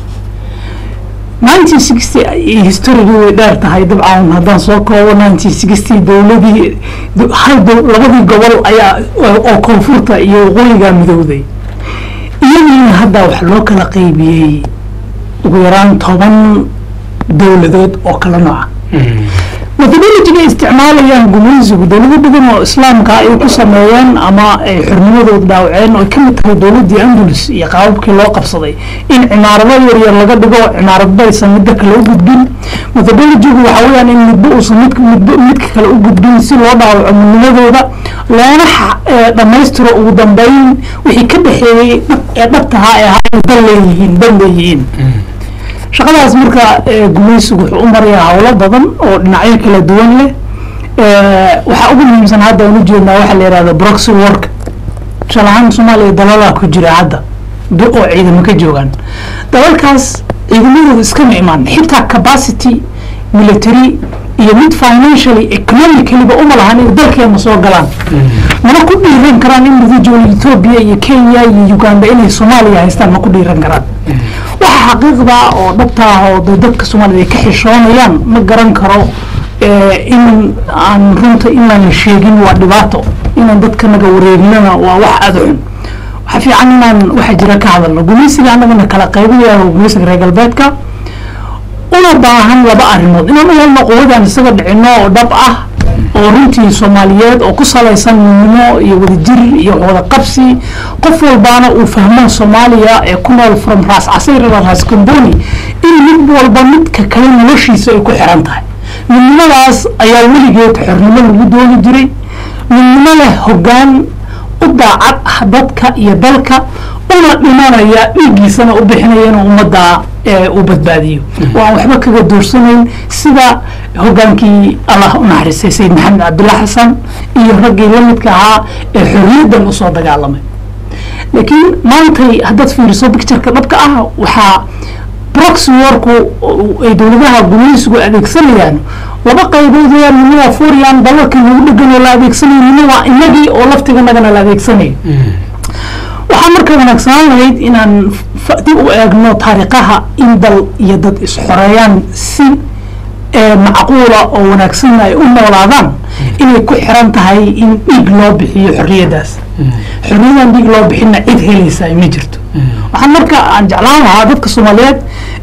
1960 historigii way dheer tahay dabcan haddaan soo koobo 1960 dowladii do- hal dow- labadii gobol ayaa oo oo koonfurta iyo waqooyiga midowday iyadiina hadda wax loo kala qaybiyey ugu yaraan toban dowladood oo kala nooca methodologiga ay isticmaalayaan gumaysigu dowlado badan oo islaamka ay ku sameeyeen ama ay xornimadooda dhaawaceen oo ay ka mid tahay dowladdii andalus iyo qaababkii loo qabsaday in cimaarado yaryar laga dhigo cimaaradba aysan midda kale u gudbin methodologigu waxa weeyaan in midba uusan midka midba midka kale u gudbin si loo dhaawaco midnimadooda loona xa- ee, dhammaystiro ugu dambeyn wixii ka dhexeeyey dhab- ee dhabtahaa ee ahaa dal leeyihiin dal leeyihiin shaqadaas marka eh, gumaysigu wuxuu u marayaa howlo badan oo dhinacyo kala duwan leh Eh, waxaa ugu muhiimsan hadda aan ujeednaa waxaa la yihahda proxy work tusaale ahaan soomaaliya dalalaa ku jira hadda do- oo ciidamo ka joogaan dalalkaas ciidamadooda iskama imaan xitaa capacity military iyo mid financially economically ba uma lahan in dalkeena soo galaan mana ku dhiiran karaan individual ethiopia iyo kenya iyo uganda inay soomaaliya haystaan ma ku dhiiran karaan waxa xaqiiqda oo dhabta ah oo dee dadka soomaalida ay ka xishoonayaan ma garan karo eh, in aan runta inaan la sheegin waa dhibaato inaan dadka naga wareegnana waa wax aada u xun waxaa fiican inaan waxa jira ka hadalno gumaysiga annagana kala qaybinaya gumaysiga reer galbeedka una baahan laba arrimood inaan u helno quwadaan isaga dhicino oo dhab ah oo runtii soomaaliyeed oo ku salaysan midnimo iyo wadajir iyo wada qabsi qof walbaana uu fahmo soomaaliya ee ku nool from raas casayr ila raas kamboni in mid walba midka kale noloshiisa ay ku xiran tahay midnimadaas ayaa weligeed xornimo lagu dooni jiray midnimo leh hoggaan u daacad ah dadka iyo dalka una dhimanaya dhiiggiisana u bixinaya inuu ummadda ee, u badbaadiyo oo aan waxba kaga doorsanayn sida hogaankii allah u naxariistay sayid maxamed cabdulla xasan iyo raggii la midka ahaa ee xorriyaddan usoo dagaalamay laakiin maantay haddaad fiiriso pictureka dhabka ah waxaa proxy warku ay dowladaha gumaysigu adeegsanayaan laba qaybood weeyaan midna waa furian dalalkii lagu dhegan oo la adeegsanayo midna waa inagii oo laftiganagana la adeegsanayo waxaa marka wanaagsanaan lahayd inaan fa- dib u eegno taariikhaha in dal iyo dad is-xoreeyaan si ee, macquula oo wanaagsanna ay u noolaadaan inay ku xiran tahay in dhiig loo bixiyo xorriyaddaas xorriyadan dhiig loo bixinna cid helaysaa ma jirto waxaan marka aan jeclaan lahaa dadka soomaaliyeed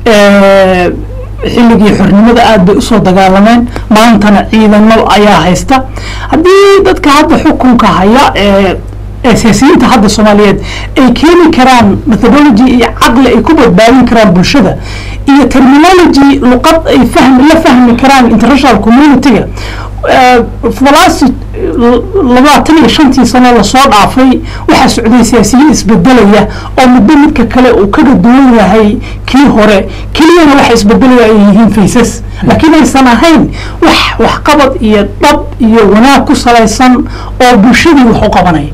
ee, xilligii xornimada aad bay usoo dagaalameen maantana ciidamo ayaa haysta haddii dadka hadda xukunka haya ee ee siyaasiyiinta hadda soomaaliyeed ay keeni karaan methodology iyo caqli ay ku badbaadin karaan bulshada iyo terminology luqad ay fahmi la fahmi karaan international community-ga for the last labaatan iyo shantii sano lasoo dhaafay waxaa socday siyaasiyiin isbedelaya oo midba midka kale uu kaga duwan yahay kii hore keliyana waxa isbedelaya ay yihiin faysas laakiin aysan ahayn wax waxqabad iyo dhab iyo wanaag ku salaysan oo bulshadii wax u qabanaya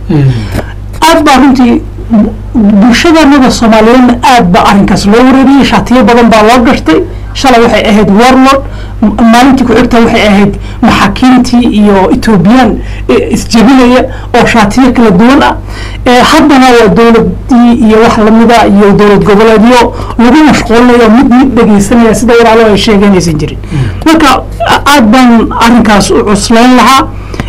aad baa runtii bulshadanada soomaaliyeedna aad baa arrinkaas loo wareeriyey shaatiyo badan baa loo gashtay shalay waxay ahayd warlord maalintii ku xigta waxay ahayd maxaakiimtii iyo ethoobiyan isjebinaya oo shaatiyo kala duwan ah haddana waa dowladii iyo wax lamida iyo dowlad goboleedyo lagu mashquulinayo mid mid dhegeysanaya sida walaalo ay sheegeen aysan jirin marka aad baan arrinkaas u cuslayn lahaa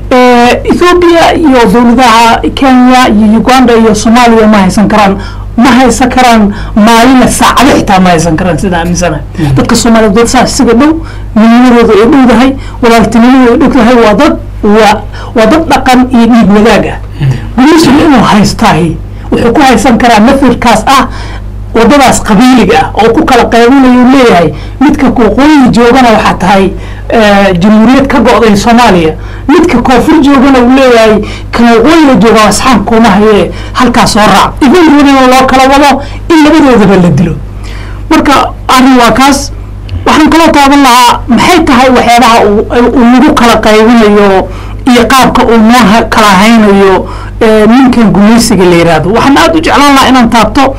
ethoobia iyo dowladaha kenya iyo uganda iyo soomaaliya ma haysan karaan ma haysan karaan maalina saacado xitaa ma haysan karaan sida aaminsanahay dadka soomaaliyeed dad saas isaga dhow midnimadooda ay dhowdahay walaaltinimadooda ay dhowdahay waa dad waa waa dad dhaqan iyo dhiig wadaag ah guliisuna inuu haystaahi wuxuu ku haysan karaa mafirkaas ah wadadaas qabiiliga ah oo ku kala qaybinayu leeyahay midka waqooyi joogana waxaa tahay jamhuuriyad ka go'day soomaaliya midka koonfur joogana uu leeyahay kan waqooyiga jooga asxaab kuma haye halkaas soo raac igunroodina loo kala wado in labadoodaba la dilo marka arrin waa kaas waxaan kaloo taaban lahaa maxay tahay waxyaabaha uu nagu kala qaybinayo iyo qaabka uu noo kala haynayo ninkan gumaysiga la yiraahdo waxaan aada u jeclaan lahaa inaan taabto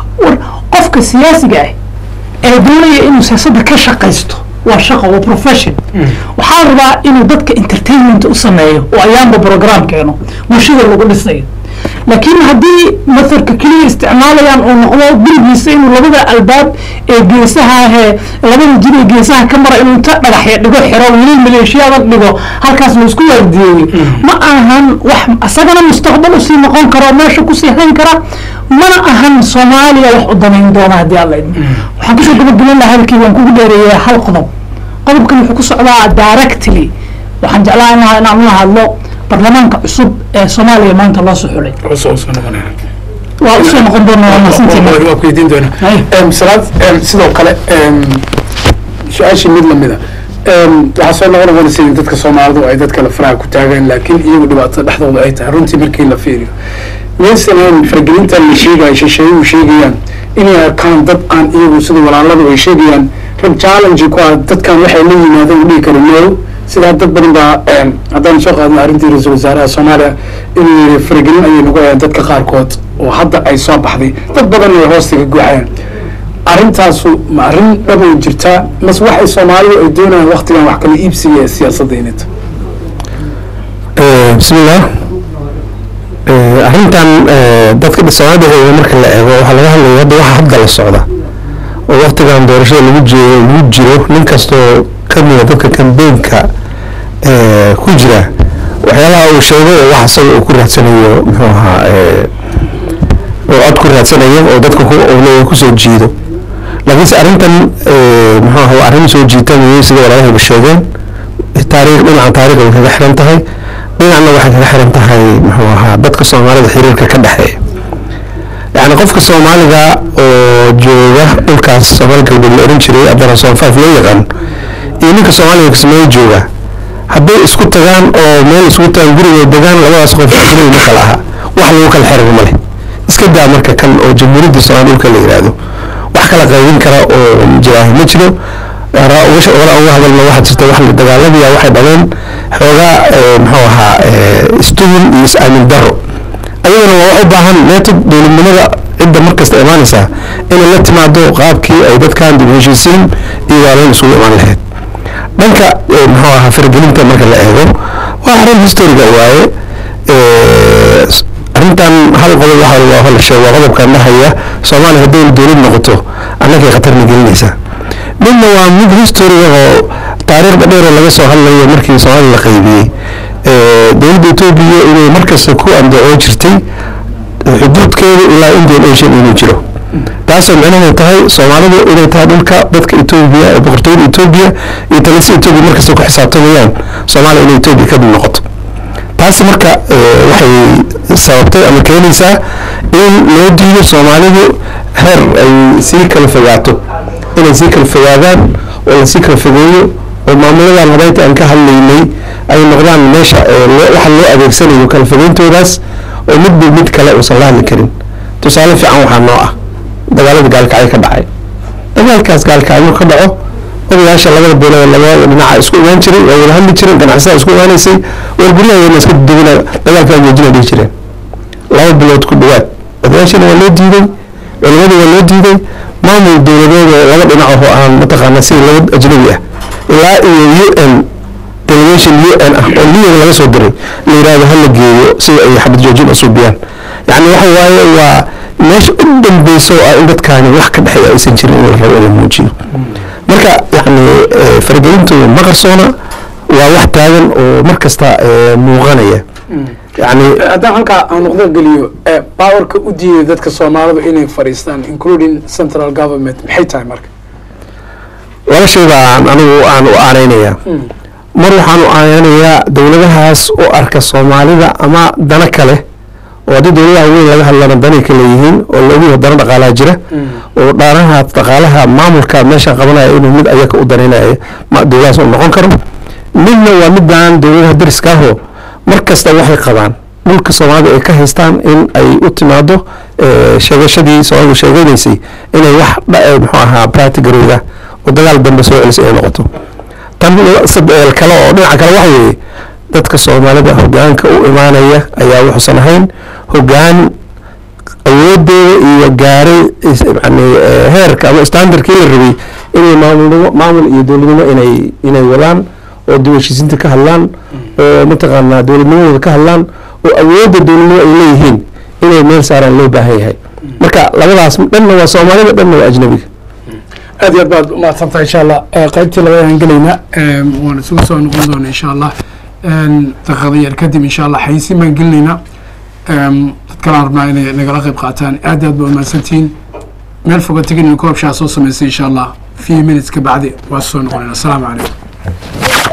qofka siyaasiga ah ee doonaya inuu siyaasadda ka shaqaysto waa shaqo waa profession waxaa rabaa inuu dadka entertainment u sameeyo oo ayaanba program keeno bulshada lagu dhisayo laakiin haddii mathalka keliya isticmaalayaan uu noqdo gurigiisa inuu labada albaab ee geesaha ahee labada jir ee geesaha ka mara inuu inta dhagaxya dhigo xiro weli maleeshiyaada dhigo halkaas laisku waardiyeeyo ma ahan wax isagana mustaqbal usii noqon karo meesha kusii hayn kara mana ahan soomaaliya wax u danayn doona haddii alla idmo waxaan kusoo gabagaban lahaa hadalkii waan kugu dheereeyaa hal qodob qodobkan wuxuu ku socdaa directly waxaan jeclaan lahaa inaan la hadlo barlamaanka cusub ee soomaaliya maanta loo soo xulay waa usoo noqon doonaa waa mahadsantihiin waa ku weydiin doonaa salaad sidoo kale su-aashii mid lamida waxaa soo noqon noqonaysa in dadka soomaalidu ay dad kale faraha ku taagaan laakiin iyagu dhibaatada dhexdooda ay tahay runtii markii la fiiriyo maysan ahayn faragelintan la sheegayo shisheeyuhu sheegayaan inay arkaan dad aan iyagu sida walaaladu ay sheegayaan rag challenge ku ah dadkan waxay la yimaadeen u dhihi kara no sidaa dad badan baa haddaan soo qaadno arrintii ra-iisul wasaaraha soomaaliya inuu yiri faragelin ayay nagu hayaan dadka qaarkood oo hadda ay soo baxday dad badan ay hoostiga guuxayaan arrintaasu ma arrin dhabay jirtaa mase waxay soomaalidu ay doonayaan waktigan wax kala iibsiga ee siyaasadda inay tahay bismillah arrintan dadka soomaalida marka la eego waxaa laga hadlaya hadda waxa hadda la socda oo waktigan doorashada lagu jeedo lagu jiro nin kastoo kamida dadka kambeenka ku jira waxyaalaha uu sheego oo wax isaga uu ku raadsanayo muxuu ahaa oo cod ku raadsanayo oo dadka leeyahay kusoo jiido laakiinse arrintan muxuu ahaa waa arrin soo jiitamayo sida walaalahayba sheegeen taariikh dhinacan taariikh way kaga xiran tahay dhinacna waxay kaga xiran tahay muxuu ahaa dadka soomaalida xiriirka ka dhexeeya yani qofka soomaaliga oo jooga dhulkaas soomaali galbeed la oran jiray abdalla soonfaaf loo yaqaan iyo ninka soomaaliga kismaayo jooga hadday isku tagaan oo meel isku tagaan guriga degaan labadaas qof ajnabi ma kala aha wax lagu kala xiriir ma leh iska daa marka kan oo jamhuuriyadda soomaali dhulka la yidhaahdo wax kala qaybin kara oo jiraahi ma jiro uga hadalna waxaa jirta wax la dagaalamiya waxay dhaleen xoogaa muxuu ahaa istuhul iyo is-aamin daro ayadana waa wax u baahan meetod dowladnimada cidda markasta imaanaysaa inay la timaado qaabkii ay dadkan dib heshiisiin iyo waalayn isugu imaan lahayd dhanka muxuu ahaa faragelinta marka la eego waa arrin historiga waaye arrintan hal qodob waxa la sheego waa qodobkan dhahaya soomaaliya hadday dowlad noqoto annagay khatarna gelinaysaa midna waa mid historiga oo taariikhda dheeroo laga soo hadlayo markii soomaaliya la qaybiyey dowladda etoobiya inay markasta ku andacoo jirtay xuduudkeeda ilaa indian ocean inuu jiro taasoo micnaheedu tahay soomaalidu inay tahay dhulka dadka etoobiya ee boqortooyada etoobiya iyo talisa etoobiya markasta ku xisaabtamayaan soomaaliya inay etoobiya ka mid noqoto taasi marka eh, waxay sababtay ama keenaysaa in loo diido soomaalidu heer ay sii kala fogaato inay sii kala fogaadaan oo lasii kala fogeeyo oo maamuladan habeynta aan ka hadlaynay ay noqdaan meesha eh, loo- waxa loo adeegsanayo kala fogeyntoodaas oo midba mid kale uusan la hadli karin tusaale fiican waxaa noo ah dagaalada gaalkacyo ka dhacay dagaalkaas gaalkacyo ka dhaco odayaasha labada beelood labada dhinaca isku imaan jiray waa wada hadli jireen ganacsatada isku imaanaysay war guryaheena iska degina dagaalkaa joojina dhihi jireen laba bilood ku dhawaad odayaashana waa loo diiday culimada waa loo diiday maamul dowladeed oo laba dhinac oo aan mataqaana sida laba ajnabi ah ilaa iyo u n delegation u n ah oo liyaga laga soo diray la yidhahdo ha la geeyo sida ay xabad joojin usuubiyaan yacni waxa waaye waa meesha u dambeyso oo ah in dadkaani wax ka dhexeeya aysan jirin in la rabo in la muujiyo marka yacni eh, faragelintu ma qarsoona waa wax taagan oo mar kasta eh, muuqanaya yacni haddaan halkaa aan noqdo geliyo ee powerka u diiday dadka soomaalidu inay fadhiistaan including central government maxay tahay marka laba shay baan anigu aan u aaneynayaa mar waxaan u aaneynayaa dowladahaas u arka soomaalida ama dana kale oo haddii dowladaha weyn laga hadlana danay ka leeyihiin oo loogu dana dhaqaalaa jira oo dhaanaha dhaqaalaha maamulka meesha qabanaya inuu mid ayaka u danaynaya ma dowladahaas uu noqon karo midna waa midaan dowladaha dariska ahoo mar kasta waxay qabaan dhulka soomaalida ay ka haystaan in ay u timaado eh, sheegashadii soomaalidu sheeganaysay inay wax dha- eh, muxuu ahaa practigarooda oo dagaal dambe soo celisay ay noqoto tan sad- eh, kale oo dhinaca kale waxa weeye dadka soomaalida hogaanka u imaanaya ayaa wuxuusan ahayn hogaan awoodeeda iyo gaaray is- yani eh, heerka ama standardkii la rabay inay maamulnimo maamul iyo dowladnimo inay inay wadaan oo dib u heshiisiinta ka hadlaan oo mataqaanaa dowladnimadooda ka hadlaan oo awoodda dowladnimo ay leeyihiin inay meel saaraan loo baahan yahay marka labadaas dhanna waa soomaalida dhanna waa ajnabiga aad iyo aad baad umahadsantahay insha allah Eh, qaybtii labadan gelayna waan isugu soo noqon doona insha allah daqiiqada yar kadib insha allah xayeysiin baan gelinaynaa Em, dad kalaan rabnaa inay nagala qayb qaataan aad iyo aad baa umahadsantihiin meel foga tegin koobshaa soo samaysay insha allah few minutes ka bacdi waa soo noqonayna asalaamu calaykum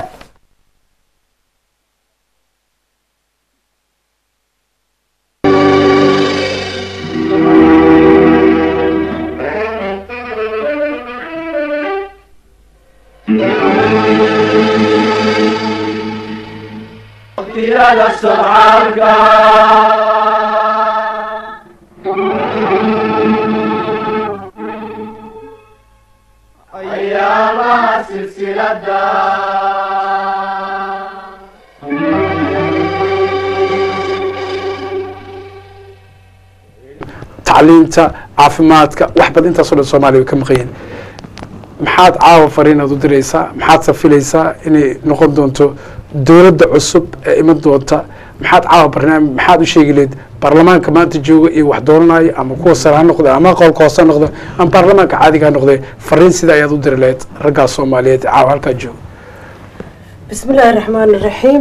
tacliinta caafimaadka wax badan intaasoo dhan soomaaliya way ka maqanyeen maxaad caawa fariinaad u diraysaa maxaad safilaysaa inay noqon doonto dowladda cusub ee iman doonta maxaad caawa barnaamij maxaad u sheegi leed baarlamaanka maanta jooga iyo wax doonanayo ama kuwa sare ha noqde ama qolka hoose ha noqde ama baarlamaanka caadiga ha noqde fariin sida ayaad u diri lahayd raggaas soomaaliyeed ee caawa halkaa jooga بسم الله الرحمن الرحيم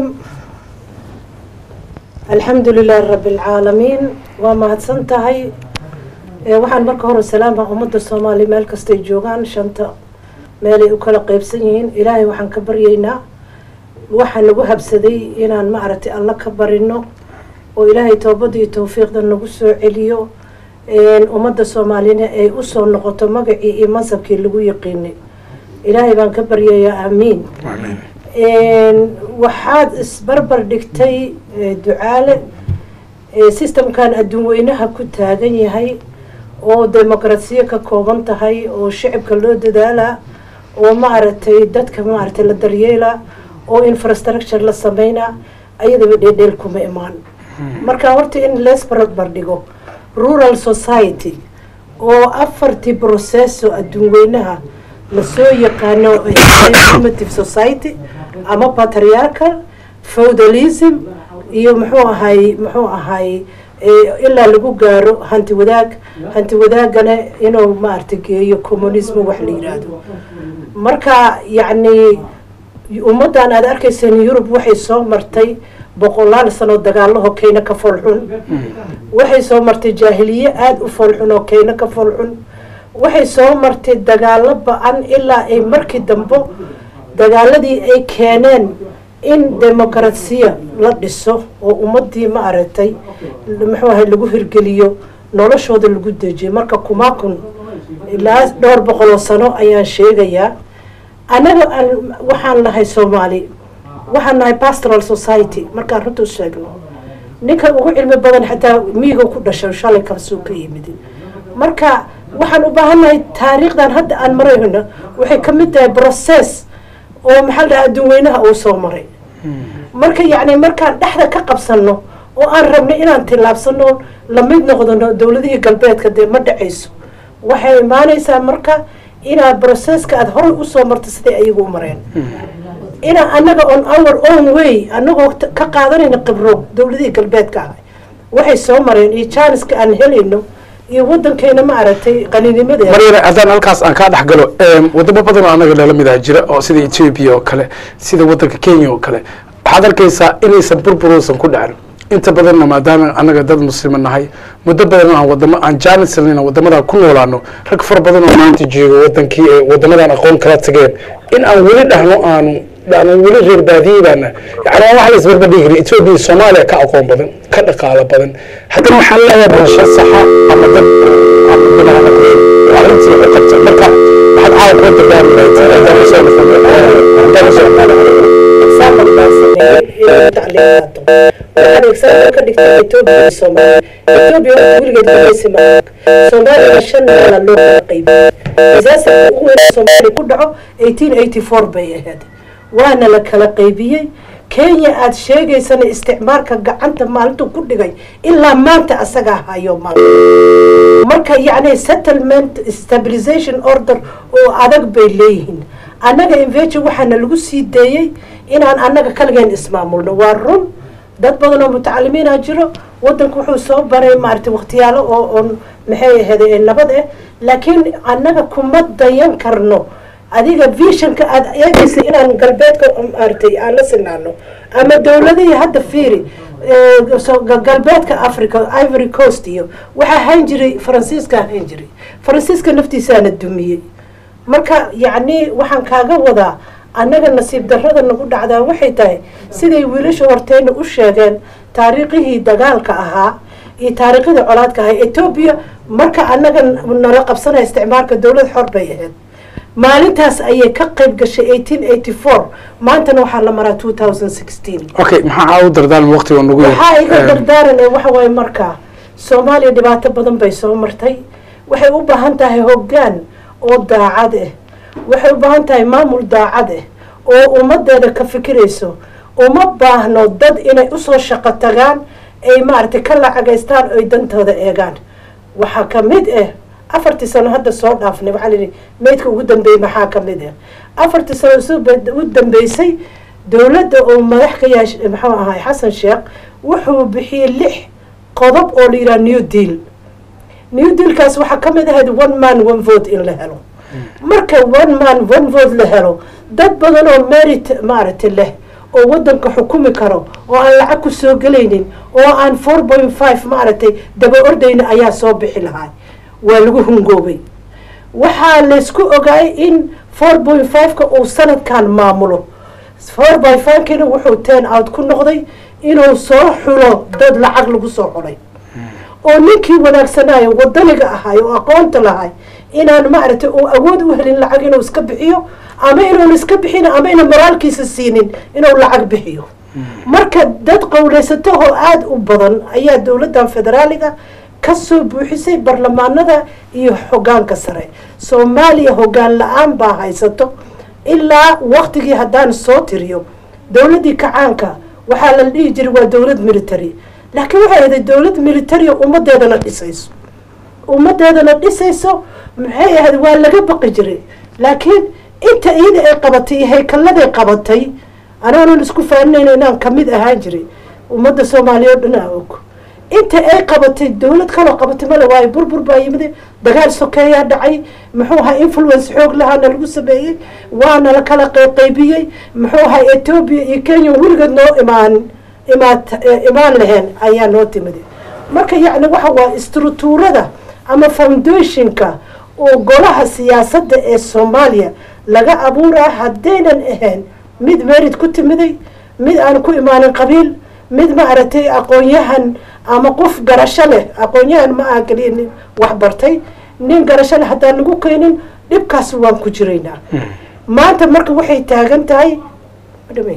الحمد لله رب العالمين وما هدسنتهي ee waxaan marka hore salaama ummadda soomaaliya meel kastay joogaan shanta meelay u kala qeybsan yihiin ilaahay waxaan ka baryaynaa waxaa nagu habsaday inaan maaragtay alla ka barino oo ilaahay toobada iyo tawfiiqda nagu soo celiyo ummadda soomaaliyana ay usoo noqoto magacii iyo mansabkii lagu yaqiinay ilaahay baan ka baryayaa aamiin waxaad isbarbar dhigtay eh, ducaale eh, systemkan adduun weynaha ku taagan yahay oo demokrasiyo ka kooban tahay oo shicibka loo dadaalaa oo maaragtay dadka maaragtay la daryeelaa oo infrastructure la sameynaa ayadaba dheedheel kuma imaan marka horta in lees barbar dhigo rural society oo afartii processo adduun weynaha lasoo yaqaano ay tahay primitive society ama patriarchal feudalism iyo muxuu ahay muxuu ahay eh, ilaa lagu gaaro hanti wadaag hanti wadaagana inuu maaragtay geeyo communism wax la yidhaahdo marka yacni ummaddan aad arkayseen yurub waxay soo martay boqolaal sano dagaalaho keyna ka foolxun waxay soo martay jaahiliye aada u foolxun oo keyna ka foolxun waxay soo martay dagaalo ba-an ilaa ay markii dambe dagaaladii ay keeneen in demokarasiya la dhiso oo ummadii ma aragtay muxuu ahay lagu hirgeliyo noloshooda lagu dejiyo marka kuma kun ilaa dhowr boqoloo sano ayaan sheegayaa annaga aan- waxaan nahay soomaali waxaan nahay pastoral society markaan runta u sheegno ninka ugu cilmi badan xataa miyiga ku dhashay shalay kalsuu ka yimid marka waxaan u baahannahay taariikhdan hadda aan marayno waxay ka mid tahay process oo maxaa la dhahaa adduunweynaha uu soo maray marka yacni markaan dhexda ka qabsanno oo aan rabno inaan tillaabsano la mid noqdono dowladihii galbeedka dee ma dhacayso waxay imaanaysaa marka inaad processka aada horay usoo marto siday ayagu u mareen inaa annaga on our own way annagoo t- ka qaadanayna khibro dowladihii galbeedka ah waxay soo mareen iyo jaaniska aan helayno iyo wadankeena ma aragtay qaninimadeeda maryana haddaan halkaas aan kaa dhex galo em, wadamo badan oo annaga nala mid ah jira oo sida ethiopia oo kale sida wadanka kenya oo kale waxaad arkaysaa inaysan burburuusan ku dhacin inta badanna maadaama annaga dad muslima nahay muddo badan aan wadamo aan jaanislina wadamadaa ku noolaano rag fara badan oo maanta jooga wadankii ee wadamadan aqoon kala tageen in aan weli dhahno aanu dhahno weli reer baadiye baana yani waa wax la isbarbardhigi kara ethiopia iyo soomaaliya ka aqoon badan ka dhaqaalo badan haddana waxaan leeyahay bulsho saxa ama dad ama bilaha arrintii u qabta marka waxaad caawa kula dardaarmi lahayd haddaan usoo noqono haddaan usoo noqono example baan sameeyey inay tacliimaado waxaan example ka dhigtay etoobiya iyo soomaaliya etoobiya horta weligeed gumaysi ma soomaaliya shan meela loo kala qaybiyey disasterka ugu weyn ee soomaaliya ku dhaco eighteen eighty four bay ahayd waana la kala qaybiyey kenya aada sheegaysana isticmaalka gacanta maalintuu ku dhigay ilaa maanta asagaa hayo maanta marka yacni settlement stabilization order oo adag bay leeyihiin annaga inveji waxaana lagu sii deeyey inaan annaga kaligeen ismaamulno waa run dad badan oo mutacalimiina jiro wadanku wuxuu soo baray maaragtay waqtiyaalo oo oon maxay ahayd nabad ah laakiin annaga kuma dayan karno adiga visionka aada eegaysa inaan galbeedka maaragtay aan la sinaano ama dowladihii hadda fiiri eh, so- ga- galbeedka africa ivory coast iyo waxaa hayn jiray faransiiska hayn jiray faransiiska naftiisaana dumiyey marka yacni waxaan kaaga wadaa annaga nasiib darrada nagu dhacdaa waxay tahay siday wiilasha horteyna u sheegeen taariikhihii dagaalka ahaa iyo taariikhdii colaadka ahaa etoobiya marka annaga nala qabsanaya isticmaalka dowlad xor bay ahayd maalintaas ayay ka qayb gashay eighteen eighty four maantana waxaa la maraa two thousand sixteen okay maxaa caawa u dardaarmi waqtiga nagu yar waxaa iga Em, dardaaranay waxa waaye markaa soomaaliya dhibaato badan bay soo martay waxay u baahan tahay hoggaan oo daacad ah waxay u baahan tahay maamul daacad ah oo ummadeeda ka fikirayso uma baahno dad inay usoo shaqo tagaan ay maaragtay ka lacagaystaan oy dantooda eegaan waxaa ka mid ah afartii sano hadda soo dhaafnay waxaa layidhi meydka ugu dambeeyey maxaa ka mid ah afartii sano isu bed- u dambeysay dowladda oo madax ka yahay maxuu ahay xasan sheekh wuxuu bixiyey lix qodob oo la yidhaha new deal new dealkaas waxaa ka mid ahayd one man one vote in la helo marka one man one vote la helo dad badan oo merit maaragtay leh oo wadanka xukumi karo oo aan lacag ku soo gelaynin oo aan four point five maaragtay daba ordayna ayaa soo bixi lahaa waa lagu hungoobay waxaa laysku ogaay in four point five-ka uu sanadkan maamulo four by five-kina wuxuu ten out ku noqday inuu soo xulo dad lacag lagu soo xulay oo ninkii wanaagsanaayo wadaniga ahay oo aqoonta lahay inaan maaragtay uu awood u helin lacag inuu iska bixiyo ama inuun iska bixin ama ina moraalkiisa siinin inuu lacag bixiyo marka dad qowleysatahoo aada u badan ayaa dowladdan federaaliga ka soo buuxisay barlamaanada iyo hogaanka sare soomaaliya hogaan la-aan baa haysato ilaa waktigii haddaan soo tiriyo dowladdii kacaanka waxaa la dhihi jiray waa dowlad military laakiin waxay ahayd dowlad military oo ummadeedana dhisayso ummadeedana dhisayso maxay ahayd waa laga baqi jiray laakiin inta iyada ay qabatay iyo haykalladay qabatay anaanan isku faaninayna inaan kamid ahaan jiray ummadda soomaaliya oo dhan aa og inta ay qabatay dowlad kaloo qabatay male waayo burbur baa yimid dagaal sokeeyaa dhacay muxuu ahaa influence xoog lahaana lagu sameeyey waana la kala qayqaybiyey muxuu ahaa etoobiya iyo kenya weligeed noo imaan imaad imaan laheen ayaa noo timid marka yacni waxa waa structuurada ama foundationka oo golaha siyaasadda ee soomaaliya laga abuuraa haddaynan ahayn mid merid ku timiday mid aan ku imaanin qabiil mid ma aragtay aqoon-yahan ama qof garasho leh aqoon-yahan ma aha keliya nin wax bartay nin garasho leh haddaan nagu keenin dhibkaas waan ku jiraynaa maanta marka waxay taagan tahay madhamey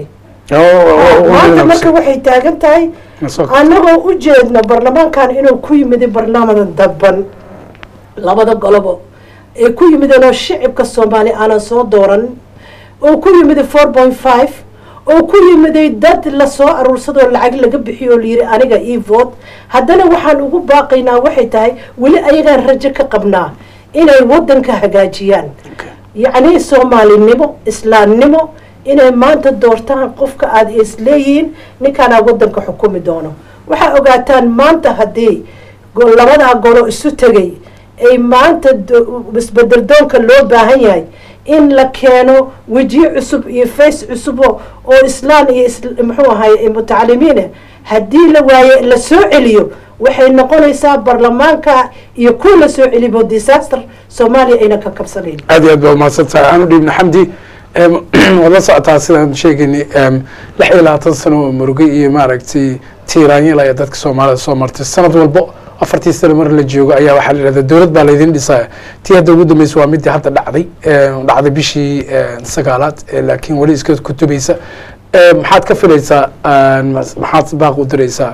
maanta marka waxay taagan tahay annagoo u jeedna barlamaankan inuu ku yimiday barnaamadan dadban labada golobo ee ku yimideen oo shicibka soomaali aanan soo dooran oo ku yimiday four point five oo ku yimiday dad lasoo aruursadoo lacag laga bixiyo oo layidhi aniga io vote haddana waxaan ugu baaqaynaa waxay tahay weli ayagaan rajo ka qabnaa inay waddanka hagaajiyaan yacni soomaalinimo islaamnimo inay maanta doortaan qofka aada isleeyihiin ninkaanaa waddanka xukumi doono waxaa ogaataan maanta haddii labadaa golo isu tegay ay maanta isbedel doonka loo baahan yahay in la keeno wejiye cusub iyo face cusubo oo islaan iyo muxuu ahay mutacalimiine haddii la waaye la soo celiyo waxay noqonaysaa barlamaanka iyo kuwa la soo celibo disaster soomaaliya ayna ka kabsanayn aad iyo aad baa umahadsan tahay aan u dhiibna xamdi waad la socotaa sidaan sheegaynay lix iyo labaatan sano oo murugay iyo maaragtay tiiraanyal ayaa dadka soomaalida soo martay sanad walbo afartii sano mar la joogo ayaa waxaa la yidhahdaa dowlad baa laydin dhisaya tii hadda ugu dambeysa waa midii hadda dhacday dhacday bishii sagaalaad laakiin weli iska kutubaysa maxaad ka filaysaa maxaad baaq u diraysaa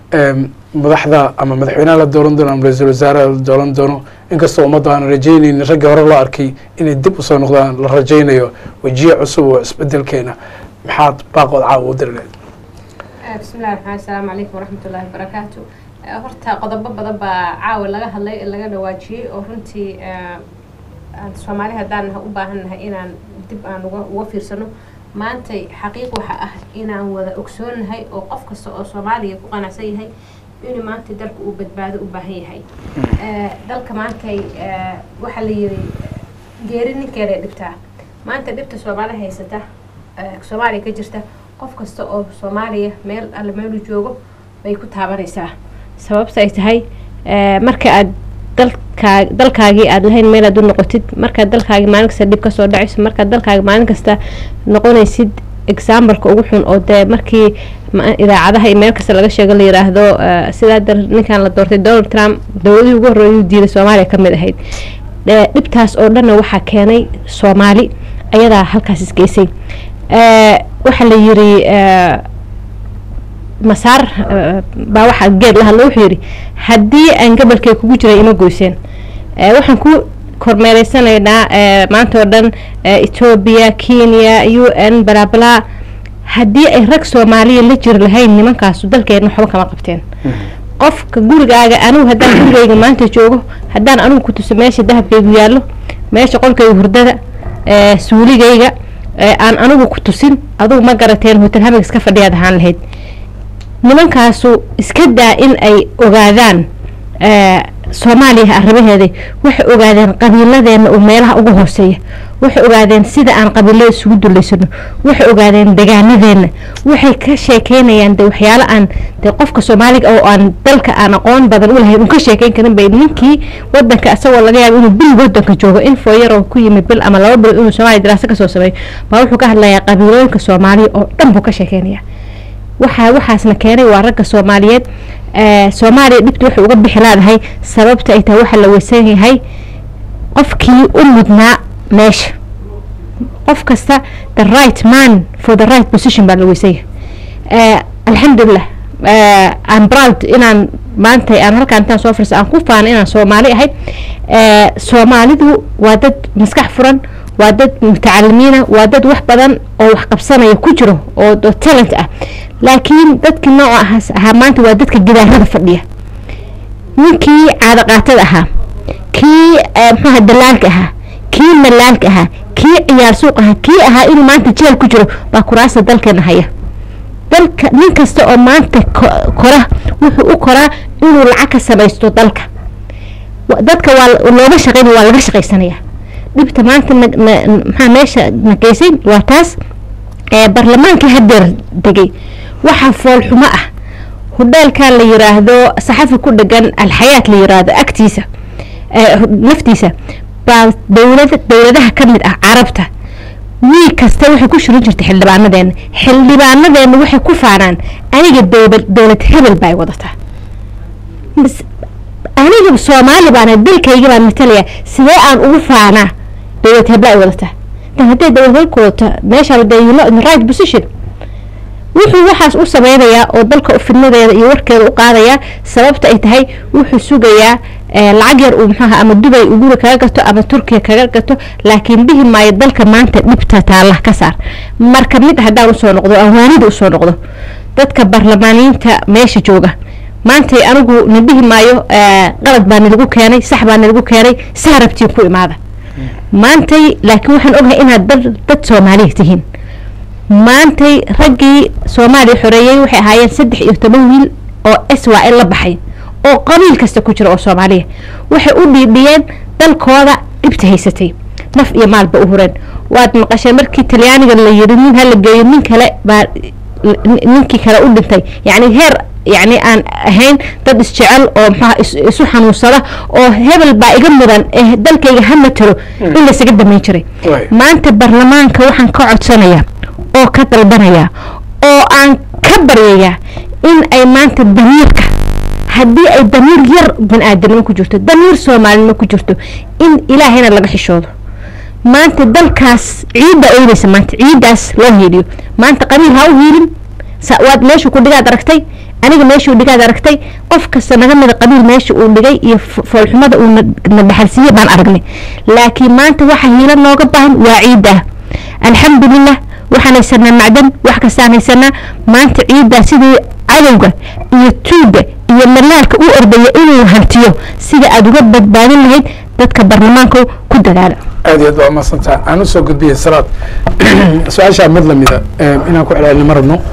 madaxda ama madaxweynaha la dooran doono ama ra-iisul wasaaraha la dooran doono inkastoo ummadda aan rajaynaynin raggii hore loo arkay inay dib usoo noqdaan la rajaynayo wejiye cusub oo isbedelkeena maxaad baaqood caawa u diri lahayd bismillahi raxmaan asalaamu calaykum waraxmatullaahi wabarakaatu horta qodobo badan baa caawa laga hadlay laga dhawaajiyey oo runtii soomaali haddaan u baahannahay inaan dib aan uga uga fiirsano maantay xaqiiq waxa ah inaan wada ogsoonahay oo qof kasta oo soomaaliya ku qanacsan yahay inuu maanta dalka uu badbaado u baahan yahay dalka maantay waxaa la yiri geeri ninkeeday dhibtaa maanta dhibta soomaali haysata soomaaliya ka jirta qof kasta oo soomaaliya meel alle meeluu joogo bay ku taabanaysaa sababta ay tahay marka aad dalkaa dalkaagii aada lahayn meel aad u noqotid markaad dalkaagi maalin kasta dhib kasoo dhacayso markaad dalkaagi maalin kasta noqonaysid exambaleka ugu xun oo dee markii idaacadaha iyo meel kasta laga sheego la yiraahdo sidaa dar ninkan la doortay donald trump dowladihii ugu horreeyuu diiday soomaaliya ka mid ahayd dhibtaas oo dhanna waxaa keenay soomaali ayadaa halkaas isgeysay waxaa la yiri masaar baa waxaa geed la hadla wuxuu yidhi haddii aan gabalkay kugu jiray ima goyseen waxaan ku kormeereysanaynaa maanta oo dhan etoobiya kenya u n balaabalaa haddii ay rag soomaaliya la jiri lahayn nimankaasu dalkeedna waxba kama qabteen qofka gurigaaga anigu haddaan gurigayga maanta joogo haddaan anigu ku tuso meesha dahabkaygu yaallo meesha qolkayga hurdada suuligayga aan anigu ku tusin adugu ma garateen hotel hamig iska fadhiyaad ahaan lahayd nimankaasu iska daa in ay ogaadaan soomaaliya arrimaheeda waxay ogaadeen qabiiladeena oo meelaha ugu hooseeya waxay ogaadeen sida aan qabiilada isugu duleysano waxay ogaadeen degaanadeena waxay ka sheekeynayaan de waxyaalo aan de qofka soomaaliga oo aan dalka aan aqoon badan u lahayn un ka sheekeyn karin bay ninkii wadanka isagoo laga yaabo inuu bil wadanka joogo in fooyar oo ku yimid bil ama laba bil inuu soomaaliya daraaso kasoo sameeyo baa wuxuu ka hadlayaa qabiilooyinka soomaaliya oo dhan buu ka sheekeynaya waxaa waxaasna keenay waa ragga soomaaliyeed soomaaliya dhibta waxay uga bixi laadahay sababta ay tahay waxaa la weysan yahay qofkii u mudnaa meesha qof kasta the right man for the right position baa la weysan yahay alxamdulilah aan proud inaan maanta aan halkaan intaan soo firsa aan ku faana inaan soomaali ahay soomaalidu waa dad maskax furan waa dad mutacalimiina waa dad wax badan oo wax qabsanaya ku jiro oo talent ah laakiin dadkii nooca ahaas ahaa maanta waa dadka gidaarada fadhiya ninkii caadaqaatada ahaa kii mxuaha dalaalka ahaa kii malaalka ahaa kii ciyaar suuq ahaa kii ahaa inuu maanta jeel ku jiro baa kuraasta dalkeena haya dalka nin kasta oo maanta kora wuxuu u koraa inuu lacag ka samaysto dalka dadka waa looga shaqeynaya waa laga shaqaysanaya dhibta maanta maxaa meesha na geysay waa taas barlamaankii hadeer degay waxaa foolxumo ah hudheelkaa la yiraahdo saxafi ku dhegan alxayaat la yiraahdo agtiisa naftiisa baa dowlad dowladaha ka mid ah carabta wiil kasta waxay ku shirin jirtay xildhibaanadeena xildhibaanadeena waxay ku faanaan aniga dowlad dowlad hebel baa wadataa Bas- aniga soomaali baana dalkayga baan matalaya sidee aan ugu faanaa dowlad hebla ay wadataa dan hadday dowlad hebelka wadato meeshaan de you know in the right position wuxuu waxaas u sameynayaa oo dalka fidnadeeda iyo warkeeda u qaadayaa sababta ay tahay wuxuu sugayaa eh, lacag yar uu muxuaha ama dubay uu guri kaga gato ama turkiya kaga gato laakiin dhihi maayo dalka maanta dhibta taalla ka saar marka mid haddaan usoo noqdo awaanida usoo noqdo dadka barlamaaniyiinta meesha jooga maanta anigu na dhihi maayo eh, qalad baa nalagu keenay sax baa nalagu keenay saa rabtiin ku imaada maantay laakiin waxaan ogahay inaad dad dad soomaaliya tihiin maantay raggii soomaaliya xoreeyey waxay ahaayeen saddex iyo toban wiil oo s y l la baxay oo qabiil kasta ku jira oo soomaaliya waxay u dhiidhiyeen dalkooda dhibta haysatay naf iyo maalba u hureen waad maqasheen markii talyaaniga la yiri nin hala geeyo nin kale baa nin- ninkii kale u dhintay yacni heer yacni aan ahayn dad isjecel oo maxaa is- isu xanuunsada oo hebel baa iga mudan ee dalkayga ha matalo in laysaga damayn jiray Waay. maanta baarlamaanka waxaan ka codsanayaa oo ka dalbanayaa oo aan ka baryayaa in ay maanta damiirka haddii ay damiir yar bani-aadanimo ku jirto damiir soomaalinimo ku jirto in ilaahayna laga xishoodo maanta dalkaas ciidda oynaysa maanta ciiddaas loo hiiliyo maanta qabiil ha u hiilin sa- waad meeshuu ku dhigaad aragtay aniga meeshuu dhigaad aragtay qof kasta naga mida qabiil meesha uu dhigay iyo fo- foolxumada uu na- na dhaxalsiiyey baan aragnay laakiin maanta waxa hiilo nooga baahan waa ciidda alxamdulilah waxaan haysanaa macdan wax kastaan haysanaa maanta ciiddaa sidii cadowga iyo tuuga iyo malaalka u ordaya inuu hantiyo sida aada uga badbaadin lahayd dadka baarlamaanka ku dadaala aad iyo aad baa umadsantaa aan usoo gudbiyey salaad su-aashaa mid lamida inaan ku celcelino ma rabno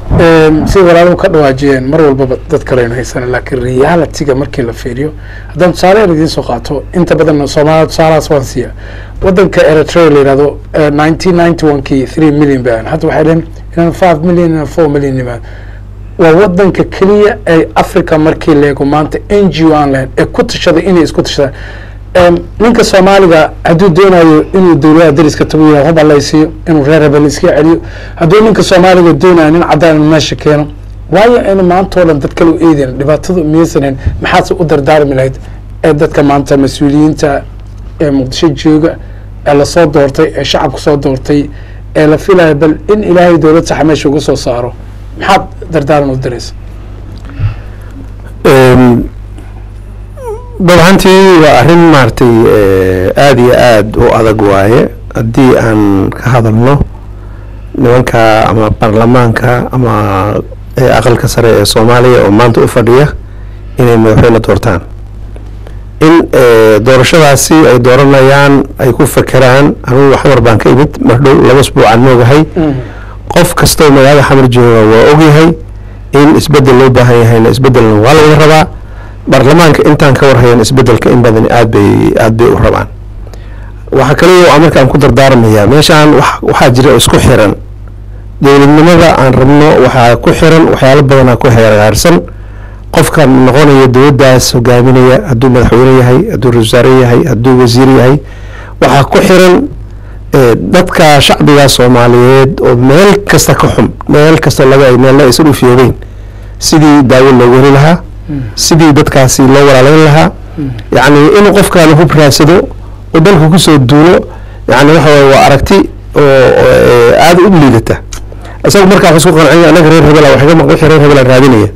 sida walaaluhu ka dhawaajiyeen mar walbaba dad kaleynu haysana laakiin realitiga markii la fiiriyo haddaan tusaale yar idiin soo qaato inta badan soomaalida tusaalahaas waan siiya wadanka eritrea la yihahdo nineteen ninety one kii three million baan hadda waxay dhaheen inaan five million inaan four million imaan waa wadanka keliya ee africa markii leego maanta n g o aan lahayn ee ku tashaday inay isku tashadaan Em, ninka soomaaliga hadduu doonayo inuu dowladaha dariska tago yihahdo hub allaysiiyo inuu reer rebel iska celiyo hadduu ninka soomaaliga doonayo nin cadaan inuu meesha keeno waayo aynu maanta oo dhan dad kale u eedeyn dhibaatadu miyaysanen maxaadse u dardaarmi lahayd ee dadka maanta mas-uuliyiinta ee muqdisho jooga ee lasoo doortay ee shacabku soo doortay ee la filayo bal in ilaahay dowlad saxa meesha uga soo saaro maxaad dardaaran u diraysa dabcantii waa arrin maaragtay aada iyo aada u adag waaye haddii aan ka hadalno nimanka ama baarlamaanka ama ee aqalka sare ee soomaaliya oo maanta u fadhiya inay madaxweyne doortaan in doorashadaasi ay dooranayaan ay ku fekeraan anugu xamar baan ka imid mardhow laba isbuucaan moogahay qof kastoo magaalada xamar jooga waa ogyahay in isbedel loo baahan yahayna isbedelna waa laga rabaa baarlamaanka intaan ka warhayan isbedelka in badan aad bay aad bay u rabaan waxaa kaliya a markaan ku dardaarmayaa meeshaan wax- waxaa jira oo isku xiran dowladnimada aan rabno waxaa ku xiran waxyaalo badanaa ku heergaarsan qofkan noqonaya dowladdaas hogaaminaya hadduu madaxweyne yahay hadduu ra-iisul wasaare yahay hadduu wasiir yahay waxaa ku xiran eh, dadka shacbiga soomaaliyeed oo meel kasta ka xun meel kasta laga ay meelna aysan u fiyogeyn sidii daawo loogu heli lahaa sidii dadkaasi loo walaalayn lahaa yacni inuu qofkaan hub raadsado oo dalka kusoo duulo yani waxa waye waa aragti oo oo, eh, aada u liidata isagu markaa wax isku qancin anaga reer hebela wax iga maqan wixii reer hebela raadinaya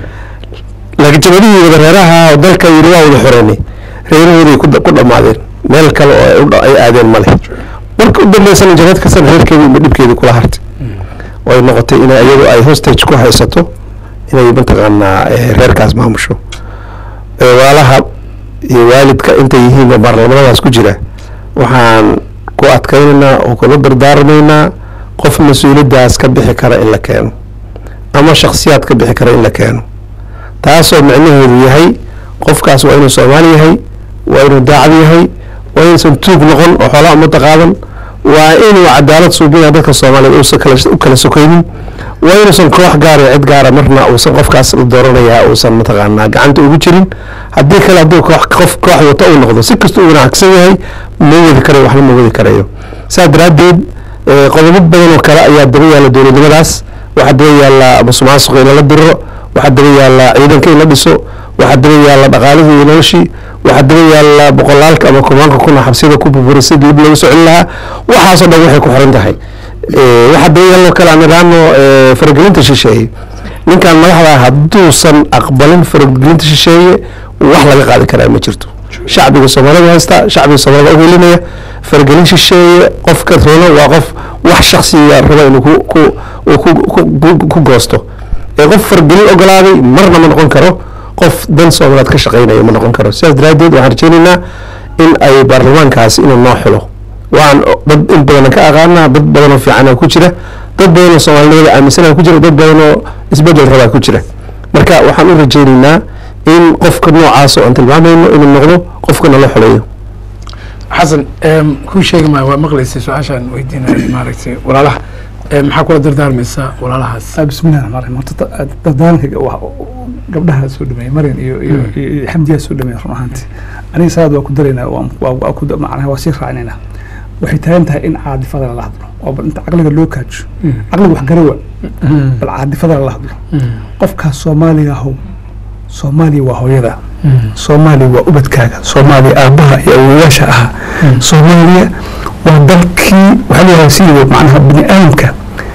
laakiin jabadihii wada reeraha oo dalka yiri waa wada xoreynay reerahooday ku ku dhammaadeen meel kale oo ay u dha- ay aadeen ma leh marka u dambeysana jabad kastana reerkeedii ima dhibkeedii kula hartay oo ay noqotay inay iyadu ay hostage ku haysato inay mataqaanaa eh, reerkaas maamusho Eh, walaalaha iyo waalidka intay yihiin baarlamanadaas ku jira waxaan ku adkaynaynaa oo kula dardaarmaynaa qof mas-uuliyaddaas ka bixi kara in la keeno ama shakhsiyaad ka bixi kara in la keeno taasoo micnaheedu yahay qofkaas waa inuu soomaali yahay waa inuu daacad yahay waa inuusan tuug noqon oo xoolaa ummadda qaadan waa inuu cadaalad suubinaya dadka soomaaliyeed uusan kala u kala sokaynin waa inuusan koox gaara cid gaara marna uusan qofkaas la dooranayaa uusan mataqaanaa gacanta ugu jirin haddii kale hadduu koox qof koox wata uu noqdo si kasta uu wanaagsan yahay ma wadi karayo waxna ma wadi karayo saa daraaddeed Eh, qodobo badan oo kale ayaa daba yaalla dowladnimadaas waxaa daba yaalla musuqmaasuqa in lala diriro waxaa daba yaalla ciidanka in la dhiso waxaa daba yaalla dhaqaalihii iyo noloshii waxaa daba yaalla boqolaalka ama kumaanka kuna xabsida ku burburay sidii dib loogu socin lahaa waxaasoo dhan waxay ku xiran tahay Eh, waxaa daba yaalla oo kale aan idhaahno eh, faragelinta shisheeye ninkan madaxda ah hadduusan aqbalin faragelinta shisheeye wax laga qaadi karaa ma jirto shacbiga soomaalida haysta shacbiga soomaalida u helinaya faragelin shisheeye qofka rono waa qof wax shaksiga raba inuu ku ku uu ku ku- ku- ku goosto ee qof faragelin ogolaaday marna ma noqon karo qof dan soomaaliyeed ka shaqeynaya ma noqon karo sidaas daraaddeed waxaan rajaynaynaa in ay baarlamaankaasi inuu noo xulo waan dad in badan ka aqaana dad badan oo fiican ku jira dad badan oo soomaalinimada aaminsanaa ku jira dad badan oo isbedel rabaa ku jira marka waxaan u rajaynaynaa in qofka noocaas oo aan tilmaamayno inuu noqdo qofka nala xuleeyo xasan em, kuu sheegi maayo waa maqlaysay su-aashaan weydiinaya maaragtay walaalaha em, maxaa kula dardaarmaysaa walaalahaas بسم الله الرحمن الرحيم horta dadaalka gabdhaha soo dhameeyay marin iyo iyo iyo xamdiyaa soo dhameeyay run ahaantii aniga saad waa ku daraynaa waa waa waa ku macnaha waa sii raacinaynaa waxay taagan tahay in caadifada lala hadlo oo bal inta caqliga loo kaajo caqliga wax garawa bal caadifada lala hadlo qofkaas soomaaliga ahow soomaaliya waa hooyada soomaaliya waa ubadkaaga soomaaliya aabbaha iyo awowayaasha ahaa soomaaliya waa dalkii waxaa leeyahay sidii macnaha bini aadamka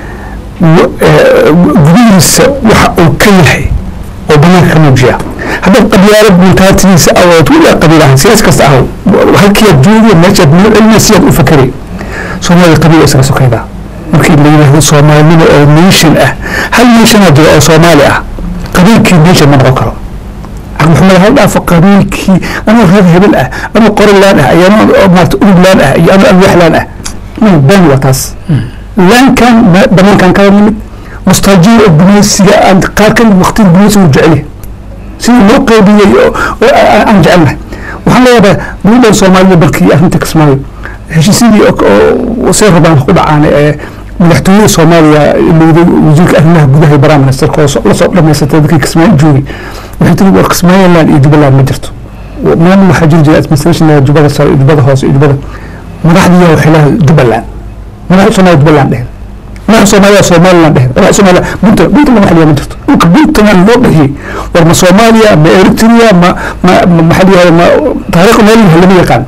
wa- eh, gudihiisa waxa uu ka yahay oo banaanka ka muujiya haddaad qabyaalad muntaatigiisa awood weligaa qabiil ahaan siyaas kasta ahaw halkiiad joogiya meeshaad meel cilmiya siyaad u fakeray soomaaliya qabiil waa isaga sokaydaa markii la yidhaahdo soomaalinimo oo nation ah hal nationaa jira oo soomaali ah qabiilkii nation ma noqon karo maxamed hal dhaafo qabiilkii anoo reer hebel ah anoo qorilaan ah iyo anoo maarata uluglaan ah iyo anoo alwaxlaan ah been waa taas laankan ba- banaankan kala nimid mustaajiya oo gumaysiga aan qaar ka mid waqtiga gumaysiga u jecel yahay sidii loo qeybiyey oo oo aan aan jecelnahay waxaan leeyahay dowladdan soomaalida dalkii arrinta kismaayo heshiisyadii oo- oo see rabaan ku dhacaan ee madaxtooyada soomaaliya ilowday wasiirka arrimaha gudaha iyo baraha ministerka oo so- la soo dhamaysatay dadkii kismaayo joogay waxay tiri war kismaayoland iyo jubbaland ma jirto maamul waxaa jiri jira administration leeyahay jubbada sare iyo jubbada hoose iyo jubbada madaxdiiyaa waxay leedahay jubbaland madaxda soomaaliya jubbaland dhehen madaxda soomaaliya somaliland dhehen madaxda soomaaliya puntland puntland wax liyaa ma jirto dhulka puntland loo dhahiyey war ma soomaaliya ma eritrea ma ma ma maxaa la yihahda ma taariikh meel yahay lama yaqaan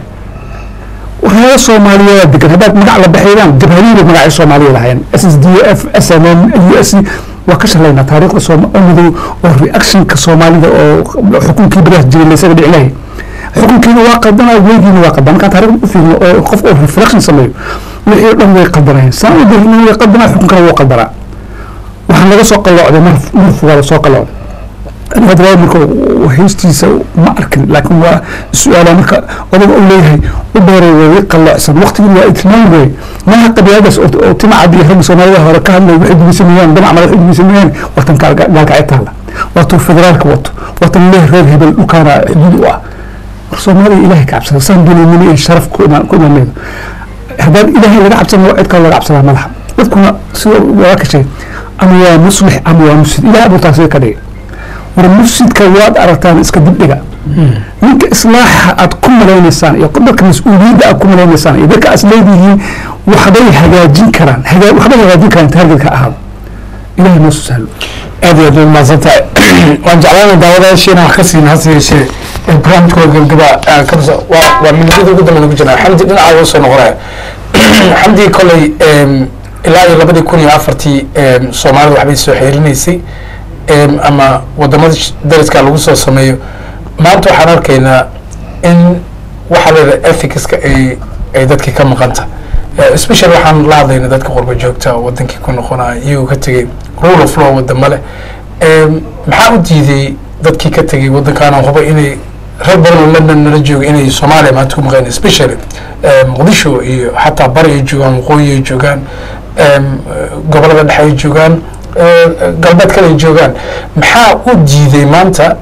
reer soomaaliyeed degan haddaad magac la baxaydaan jabhariyiin magacay soomaaliya lahaayeen s s d f s n n u s waa ka shalaynaa taariikhda soomamidow oo reactionka soomaalida oo xukunkii badaas jiray laysaga dhici lahay xukunkiina waa qaldanaa weygiina waa qaldan markaan taariikhda u fiirno oo qof oo reflection sameeyo wixii oo dhan way qaldanayeen saan u dahina way qaldanaa xukunkana wuu qaldanaa waxaan laga soo qalloocday mar mar fugaada soo qalloocday aniga hadda marka heystiisa ma arkin laakiin waa su-aala marka odaga uu leeyahay u dheeray way ii qalloocsan waqtigii waa itmaan wey maaha qabiiladaas oo oo timacad iyo ragga soomaalida hore ka hadlay waxay gumaysamayaan damac madax waxay gumaysamayaan watan gaalkacay taalla waatuu federaalka wato watan leeh reer hebel dhulkaana xuduud u ah war soomaaliya ilaahay ka cabsada saan dunaynimo iyo sharaf ku imaan ku imaanaydo haddaan ilaahay laga cabsan waa cid kale laga cabsadaa madaxa dadkuna sida waa ka sheegay ama waa muslix ama waa mufsid ilaah buu taasi ka dhigay war mufsidka waad aragtaan iska dibdhiga ninka islaaxa aad ku malaynaysaan iyo dadka mas-uuliyadda aad ku malaynaysaan iyo dadka aad leedihiin waxbay hagaajin karaan hagaa- waxbay hagaajin karaan taargetka ahaado ilahay noo soo sahlo aad iyo aad bay umahadsan tahay waan jeclaana daawadayaashiina wax ka siin hase yeeshee ee barnaamijkooda gabgaba aan ka tusa waa waa minidada ugu dambe nagu jirnaa xamdi dhinaca uga soo noqonaya xamdi kolley em, ilaa iyo labadii kun iyo afartii em, soomaalida waxbay soo xeerinaysay em, ama wadamada sh- dariska lagu soo sameeyo maanta waxaan arkaynaa in waxaa leedahay ethicska ay ay dadkii ka maqanta Eh, especially waxaan la hadlayna dadka qurba joogta oo wadankii ku noqonaya iyagoo ka tegay rule of law wadamo leh Em, maxaa u diiday dadkii ka tegay wadankaana huba inay reer badan oo london nala jooga inay soomaaliya maanta ku maqeen especially eh, muqdisho iyo xataa bari ay joogaan waqooyi ay joogaan em, eh, gobolada dhexe ay joogaan eh, galbeed kale ay joogaan maxaa u diiday maanta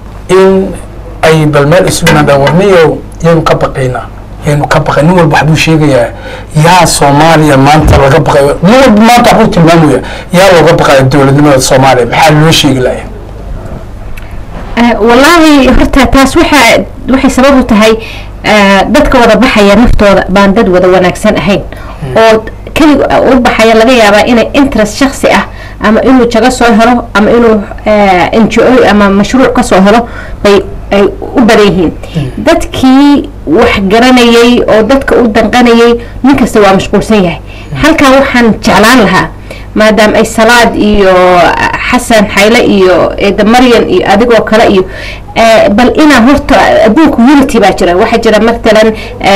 in ay bal meel isugu yimaadaan warniyo yaynu ka baqaynaa yaynu ka baqay nin walba waxbuu sheegayaa yaa soomaaliya maanta laga baqayo nin walba maanta waxbuu tilmaamaya yaa looga baqaya dowladnimada soomaaliya maxaa loo sheegi laya Eh, wallaahi horta taas waxa waxay sabab u tahay eh, dadka wada baxaya naftooda baan dad wada wanaagsan ahayn oo keliga u baxaya laga yaabaa inay interest shaksi ah ama inuu jago soo helo ama inuu n g o ama mashruuc ka soo helo bay ay u badan yihiin dadkii wax garanayay oo dadka u danqanayay nin kasta waa mashquulsan yahay halkan waxaan jeclaan lahaa maadaama ay salaad iyo xasan xayle iyo eeda maryan iyo adigoo kale iyo bal inaa horta adduunka unity baa jira waxaa jira matalan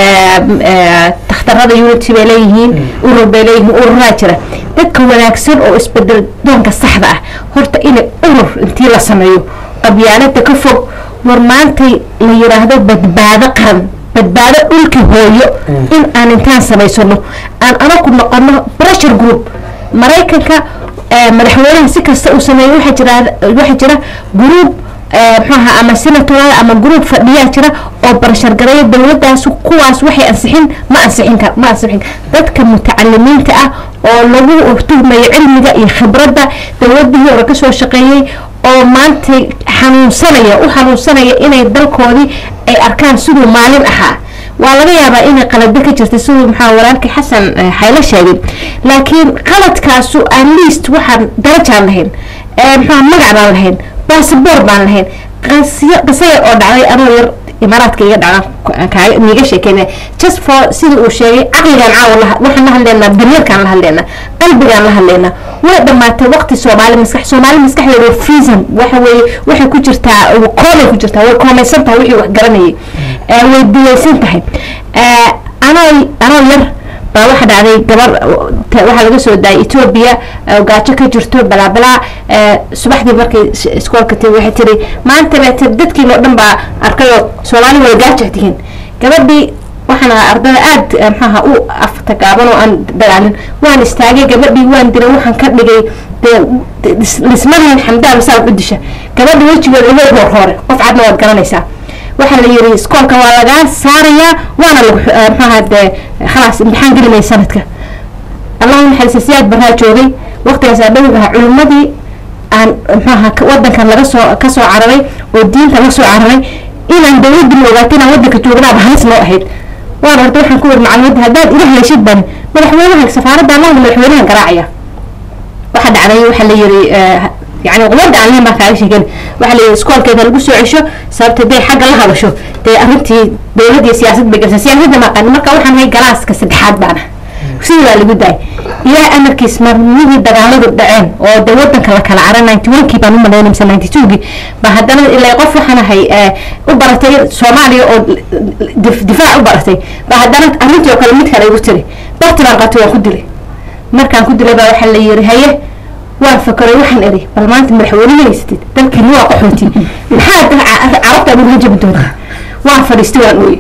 takhtarada unity bay leeyihiin urur bay leeyihiin ururaa jira dadka wanaagsan oo isbedel doonka saxda ah horta inay urur intii la sameeyo qabyaalada ka fog war maantay la yiraahdo badbaado qaran badbaado dhulki hooyo in aan intaan samaysano aan anaku noqono pressure group maraykanka madaxweynaha si kasta uu sameeyo waxaa jira waxaa jira group mxuaha ama senatorada ama group fadhiyaa jira oo barashar gareeya dowladaas kuwaas waxay ansixin ma ansixin kar ma ansixin dadka mutacalimiinta ah oo lagu tuhmayo cilmiga iyo khibradda dowladihii hore kasoo shaqeeyey oo maanta xanuunsanaya u xanuunsanaya inay dalkoodii ay arkaan siduu maalin ahaa waa laga yaabaa inay qalado ka jirta siduu maxaa walaalkii xasan xaylo sheegay laakiin qaladkaasu at least waxaan darajaan lahayn maxaa magac baan lahayn basaboor baan lahayn qisa yar oo dhacday anoo yar imaaraadka iga dhaca miiga sheekeynaya just for sida uu sheegay caqligaan caawa waxaan la hadleynaa damiirkaan la hadleynaa qalbigaan la hadleynaa way dhamaatay waqti soomaali maskax soomaali maskaxdeeda freezon waxa weeye waxay ku jirtaa koomay ku jirtaa way koomaysan tahay wixii wax garanayay way diyaysan tahay anoo anoo yar baa waxa dhacday gabar waxaa laga soo daayay etoobiya gaajo ka jirto balaabalaa subaxdii markay iskoolka tiri waxay tiri maanta leete dadkii oo dhan baa arkayoo soomaali wada gaajo tihiin gabadhii waxaan ahaa ardada aada maxaaha u aftagaaban oo aan dagaalin waan istaagay gabadhii waan diray waxaan ka dhigay dee lismadahan xamdaa masaal u disha gabadha wejigeeda ilay hoor hoore qof cadna waad garanaysaa waxaa la yiri iskoolka waa lagaa saarayaa waana lagu maxaaha dee khalaas imtixaan gelinaya sanadka allahu naxariista siyaad baraa joogay waqtigaas adhawi ahaa culimadii aan maxaaha wadankan laga soo kasoo cararay oo diinta la soo cararay inaan dawladii la ogaato inaan wadanka joognaaba halis noo ahayd waan horta waxaan ku wiri macluumadda haddaad ila heleeshid bani madaxweynaha safaaradda allaha madaxweynahan garaacaya waxaa dhacday waxaa la yiri يعني قمد aan leen baa kaaga sheegen waxaa la yidhi iskoolkeeda lagu soo cesho sababta dee xagga la hadasho dee arrintii dowlad iyo siyaasad bay galsa siyaasadda maqan marka waxaan hay galaaska saddexaad baana sidii baa lagu daayay ilaah amarkiis marmihii dagaaladu dhaceen oo dee wadanka la kala cara ninety one kii baan u malaynay mise ninety two kii ba haddana ilaa qof waxaan ahay u baratay soomaaliya oo difaac u baratay ba haddana arrintii oo kale mid kale igu tiri barti baan qatay waan ku dilay markaan ku dilay baa waxaa la yiri haye waan fakaray waxaan iri bal maanta madaxweyne haysatid dalkani waa qaxooti maxaa carabta agu hajabi doonta waan fadhiistay waan ooyey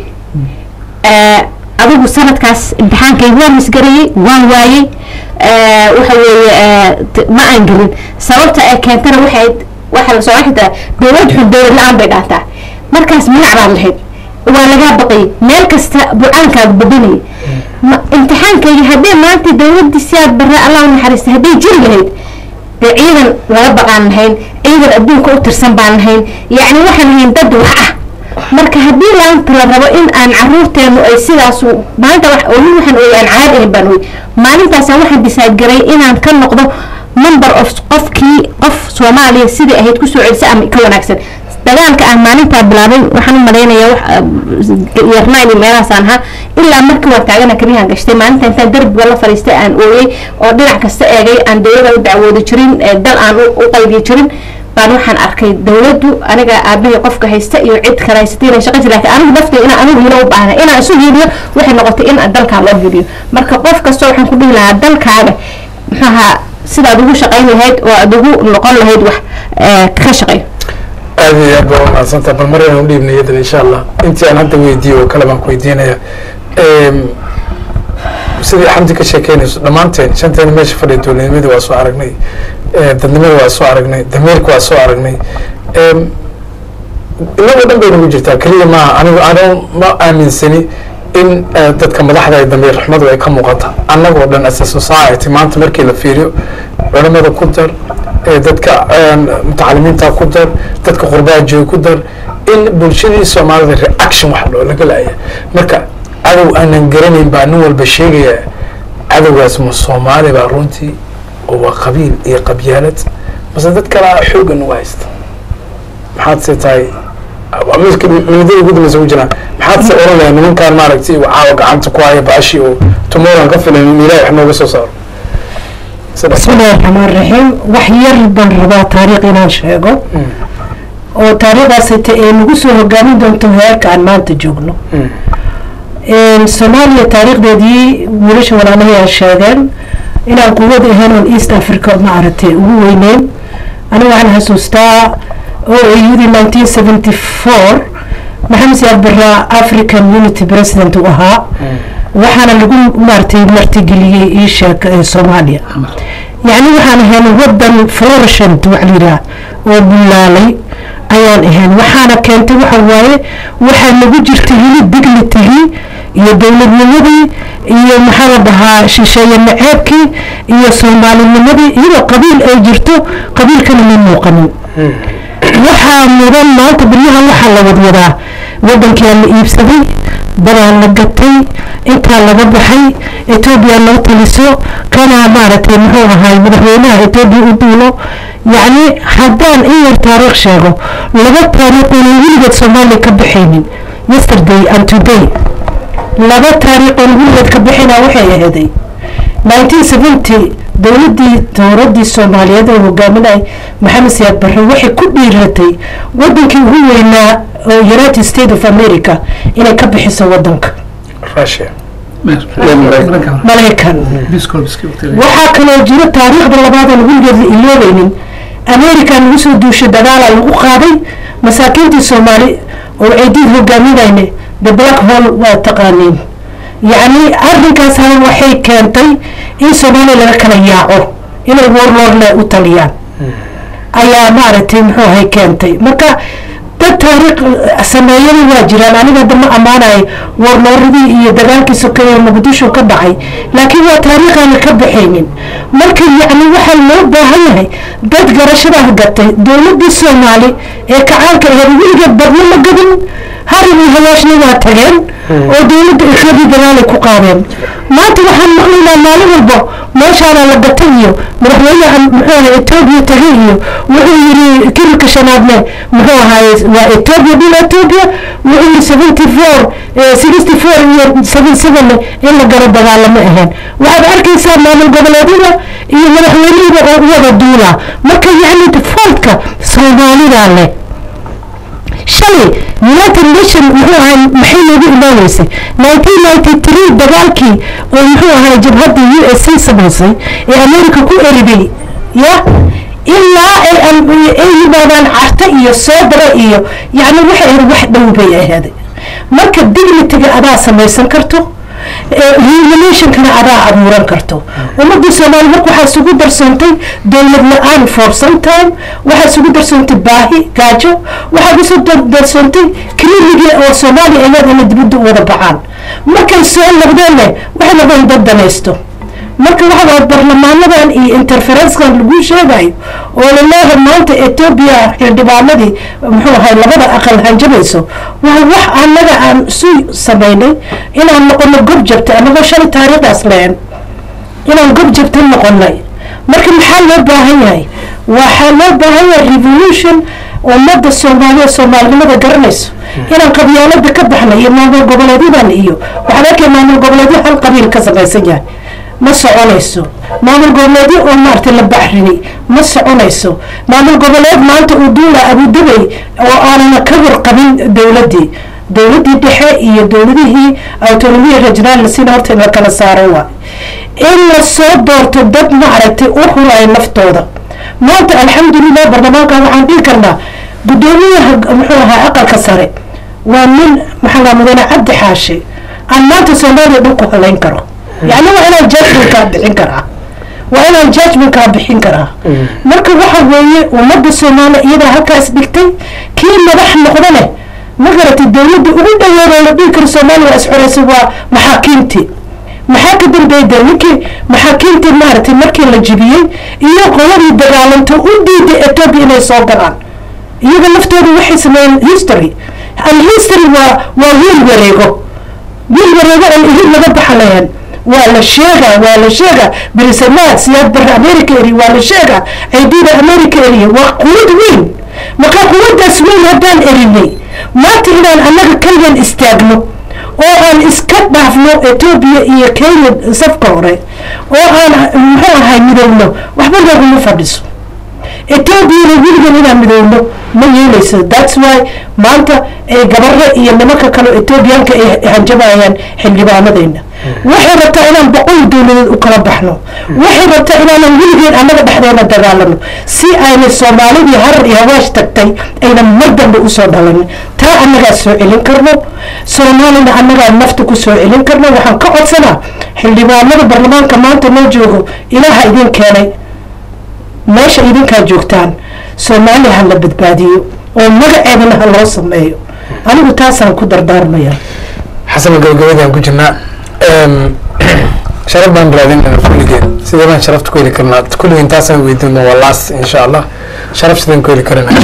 adigu sanadkaas imtixaankayga waan misgareeyey waan waayey waxa weeye ma aan gelin sababta ay keentana waxay waxaa lasoo xitaa dowlad xun dowlad la-aan bay dhaantaa markaas magac baad lahayd waa lagaa baqayay meel kasta bucaankaaga badinayay imtixaankayga haddii maanta dowladii siyaad barre allah naxariista hadday jiri lahayd dee ciidan laga baqaan lahayn ciidan adduunka u tirsan baan lahayn yacni waxaan lahayn dad wax ah marka haddii laanta la rabo in aan caruurteenu ay sidaasu maalinta weli waxaan ooyay aan caad ahayn baan ooyay maalintaasaan waxaan decide garay inaan ka noqdo number of qofkii qof soomaaliya sidai ahayd kusoo celisa ama ka wanaagsan dagaalka aan maalintaa bilaabay waxaan u malaynayaa yarnayni meelahaasaan ahaa ilaa markii waan taagana kariyahan gashtay maalinta intaan derbiga la fadhiistay aan ooyey oo dhinac kasta eegay aan dowlada u dacwoodi jirin dal aan u qaybiyi jirin baan waxaan arkay dowladdu aniga aabahii qofka haysta iyo cid kale haysatay inay shaqaysa laakiin anigu naftay inaan anigu hilo u baahna inaan isu hiiliyo waxay noqotay in dalkaa loo hiiliyo marka qof kasta waxaan ku dhihi lahaa dalkaaga maxaaha sidaad ugu shaqayn lahayd oo aad ugu noqon lahayd wax ka shaqay aad iyo aad baa umahadsantaa bal maryan u dhiibna iyadan insha allah intii aan hadda weydiiyo oo kale baan ku weydiinaya sidii xamdi ka sheekeynayso dhammaanteen shanteena meesha fadhiya dowladnimadii waa soo aragnay dadnimada waa soo aragnay damiirka waa soo aragnay inagoo dhan bay nagu jirtaa keliya maaha anigu ano ma aaminsani in dadka madaxda ay damiir xumadu ay ka muuqata annagoo dhan as a society maanta markii la fiiriyo culamada ku dar dadka mutacalimiinta ku dar dadka qurbaajiga ku dar in bulshadii soomaalida reaction wax loo laga laaya marka cadow aanan garanayn baa nin walba sheegaya cadowgaas ma soomaali baa runtii oo waa qabiil iyo qabyaalad mase dad kalaa xooggan uga haysta maxaad se tahay miska midada ugu dambeysa ku jiraan maxaad se oran lahay nimankaan maaragtay uu caawa gacanta ku haya baashi oo tomorrow ka filan in ilaahay wax nooga soo saaro بسم الله الرحمن الرحيم وحير بن ربا تاريخ إنان شيغو oo taariikhdaasita ee nagu soo hogaamin doonto heerka aan maanta joogno soomaaliya taariikhdeedii wiilasha walaalahay ay sheegeen inaan quwad ahayn oon east africa ma aragtay ugu weyneyn aniga waxaan xasuustaa o ayudii nineteen seventy four maxamed siyaad barra african unity president u ahaa waxaana lagu maaragtay martigeliyey ii sheeg ee soomaaliya yacni waxaan ahayn wadan florishant waxa la yidhaha oo bulaalay ayaan ahayn waxaana keentay waxa waaye waxaa nagu jirta weli dignitigii iyo dowladnimadii iyo maxaa la dhahaa shisheeye naceebkii iyo soomaalinimadii iyadoo qabiil ay jirto qabiilkana ma muuqanin waxaa mudan maanta beryahan waxaa la wadwadaa wadankaa la iibsaday dadaa la gatay intaa laga baxay etoobiya loo taliso kana maaragtay muxuu ahaay madaxweynaha etoobiya u duulo yacni haddaan in yar taariikh sheego laba taariikh oonan weligeed soomaaliya ka baxaynin yesterday and today laba taariikh oon weligeed ka bixina waxay aheeday nineteen seventy dowladdii dowladdii soomaaliyeed oo hogaaminay maxamed siyaad barre waxay ku dhiiratay wadankii ugu weynaa oo united states of america inay ka bixiso wadanka russia maraykan waxaa kaloo jiro taariikhda labaadan weligeed la iloobaynin america lagu soo duushay dagaala lagu qaaday masaakiintii soomaali oo ciidiid hogaaminayne the black hole waa taqaaniin yacni arrinkaas hal waxay keentay in soomaaliya laga kala yaaco inay warlordle u taliyaan ayaa maaragtay muxuu ahay keentay marka dad taariikh sameeyada waa jiraan aniga hadda ma ammaanayo warlooradii iyo dagaalkii sokeeye muqdisho ka dhacay laakiin waa taariikhaana ka baxaynin marka yacni waxaa loo baahan yahay dad garashadaah gatay dowladdii soomaali ee kacaanka aheed weligeed badna ma gadin harin iyo hawaashna waa tageen oo dowladda etoobiya dagaalay ku qaadeen maanta waxaan maqlaynaa maalin walba meeshaana la gatay iyo madaxweynaha muxuu ahay etoobiya tagay iyo wuxuu yiri kirilka shanaadne muxuu ahaay waa etoobiya dhul etoobiya wuxuu yiri seventy four sixty four iyo seven seven in la galo dagaalamo ahayn waxaad arkaysaa maamul goboleedyada iyo madaxweynihida oo wada duula marka yacni faultka soomaalida leh shalay united nation muxuu ahay maxay noogu imaaneysay nineteen ninety three dagaalkii oo muxuu ahay jabhadda u s c samaysay ee america ku eriday ya ilaa ay ay yimaadaan carta iyo soodara iyo yacni waxay ahayd wax dhow bay ahaaday marka dignitiga adaa samaysan karto revolutionkana adaa abuuran karto ummadii soomaali marka waxaa isugu darsoontay dowlad la-aan for some time waxaa isugu darsoontay baahi gaajo waxaa isu darsoontay krimigii oo soomaaliya ayaad inay dibadda u wada baxaan markay soo noqdeenne waxay noqdeen dad danaysto marka waxa waa barlamaanadan iyo interferenskan lagu sheegayo oo laleeyahay maanta etoobiya xildhibaanadii muxuu ahay labada aqal hanjabayso waa wax annaga aan isu samaynay inaan noqono gob jabta anagoo shalay taariikhdaas leen inaan gob jabta noqonay marka maxaa loo baahan yahay waxaa loo baahan yahay revolution ummadda soomaaliya soomaalinimada garanayso inaan qabyaalada ka baxnay iyo maamul goboleedyadan iyo waxaan arkay maamul goboleedyo hal qabiil ka samaysan yahay ma soconayso maamul goboleedyo oo maaragtay la baxrini ma soconayso maamul goboleed maanta uu duula abudabay oo aanana ka warqabin dowladdii dowladdii dhexe iyo dowladihii autonomiya regional sina horta in la kala saaro waa in la soo doorto dad maaragtay u huraya naftooda maanta alxamdulilah baarlamaanka waxaan dhihi karnaa guddoomiyaha muxuu ahaa aqalka sare waa nin maxaa mudane cabdi xaashi aan maanta soomaaliya dhan ku halayn karo يعني وانا جادجمنت كان بحين كرا وانا جادجمنت كان بحين كرا marka waxa weeye ummadda soomaaliya iyada halkaas dhigtay kii madax noqdane ma garatay dowladda ugu dhaweeda la dhihi karo soomaaliya waa isxoreysay waa maxaakiimtii maxaa ka dambeeyda ninkii maxaakiimtii maaragtay markii la jibiyey iyo qoladii dagaalanta u diiday etoobiya inay soo galaan iyaga laftooda waxay sameeyeen history al history waa waa wiil wareego wiil wareego aan ihid laga baxa lahayn waa la sheegaa waa la sheegaa berisamaad siyaad barre america eri waa la sheegaa ciidida america eriya waa quwad weyn marka quwaddaas weyn haddaan erinay maanta inaan annaga kaligan istaagno oo aan iska dhaafno etoobiya iyo kenya safka hore oo aan muxuu ahay midowno waxba nooguma fadhiso etoobiyana weligan inaan midowno ma yeeleyso thats why maanta ee gabare iyo nimanka kale etoobiyaanka ay hanjabayaan xildhibaanadeena waxay rabtaa inaan boqol dowladeed u kala baxno waxay rabtaa inaanan weligeen annaga dhexdeena dagaalano si ayna soomaalidii harar iyo hawaash tagtay aynan mar dambe usoo dhalanin taa annagaa soo celin karno soomaalina annagaa nafta ku soo celin karno waxaan ka codsanaa xildhibaanada baarlamaanka maanta noo joogo ilaaha idin keenay meesha idinkaa joogtaan soomaaliya ha la badbaadiyo oo magaceedana ha loo sameeyo anigu taasaan ku dardaarmaya xasan gabagabadaan ku jirnaa sharaf baan raadinayna kulligeen sidee baan sharafta ku heli karnaa kulligeen taasaan weydiino waa laas insha allah sharaf sideen ku heli karana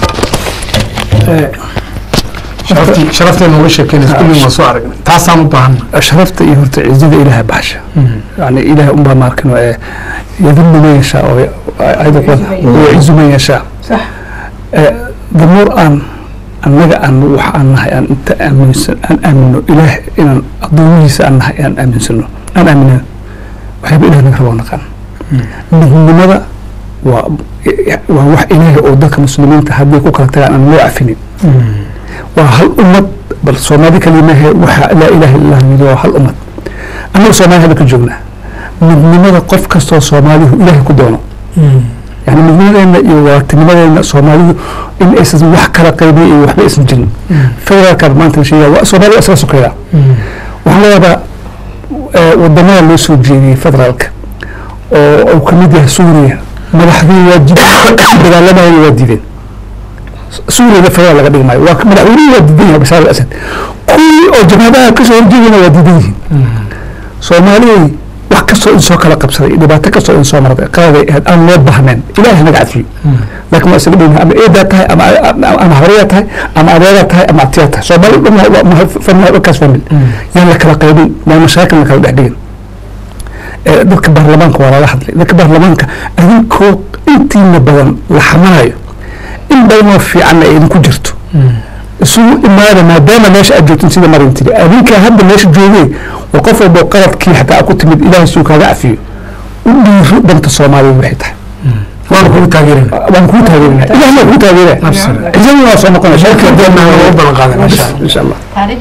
sharaftii sharaftii nooga sheekeynaysa kulligeen waan soo aragnay taasaan u baahan sharafta iyo horta cizada ilaahay baxsha yani ilaahay unbaa maarkan ee yadillu man yashaa oo ayada yacizu man yashaa damuur aan annaga aan wax aan nahay aan inta aaminsan aan aamino ilaah inaan addoomihiisa aan nahay aan aaminsano aan aaminana waxyaaba ilaah naga rabaa naqaan midnimada waa waa wax ilaahay oo dadka muslimiinta hadday ku kala tagaan aan loo cafinin waa hal ummad bal soomaali kalimahe waxa laa ilaha illah yidhi waa hal ummad annaga soomaali hadda ka joognaa midnimada qof kastoo soomaalihu ilaahay ku doono yani midnimadeena iyo waatinimadeena soomaalidu in aysan wax kala qaybin iyo waxba aysan jirin federaalkaad maanta la sheegaya soomaaliya isla sokeeya waxaa laga yaabaa wadamada loo soo jeediyey federaalka oo uu kamid yahay suuriya madaxdii waa dagaalamayana waa diideen suuriyana federal laga dhigi maayo waa madaxweynihii waa diidan yahay bashaar al asad kuwii oo jabhadaha kasoo horjeedana waa diidan yihiin soomaaliyay wax kastoo in soo kala qabsaday dhibaato kastoo in soo marday qaladay ahayd aan loo bahneen ilaahay naga cafiyo laakiin waa isaga dhigna ama eedaa tahay ama ama hawriyaa tahay ama adeegaa tahay ama abtiyaa tahay soomaali dhan famil dhankaas famil yaan la kala qaybin yaan mashaakil la kala dhex dhigin dadka baarlamaanka waa lala hadlay dadka baarlamaanka adinkoo intiina badan la xamanayo in badanoo fiicanna ay idinku jirto isugu imaada maadaama meesha aad joogtin sida marin tiri adinkaa hadda meesha joogay waa qof walbo qaladkii xataa ku timid ilaahay suu kaaga cafiyo u dhiiro danta soomaaliya waxay tahay waan kugu taageerina waan kugu taageerina ilahna kugu taageera cisadi waa soo noqonaya shirka deena waa u balan qaadan insha allah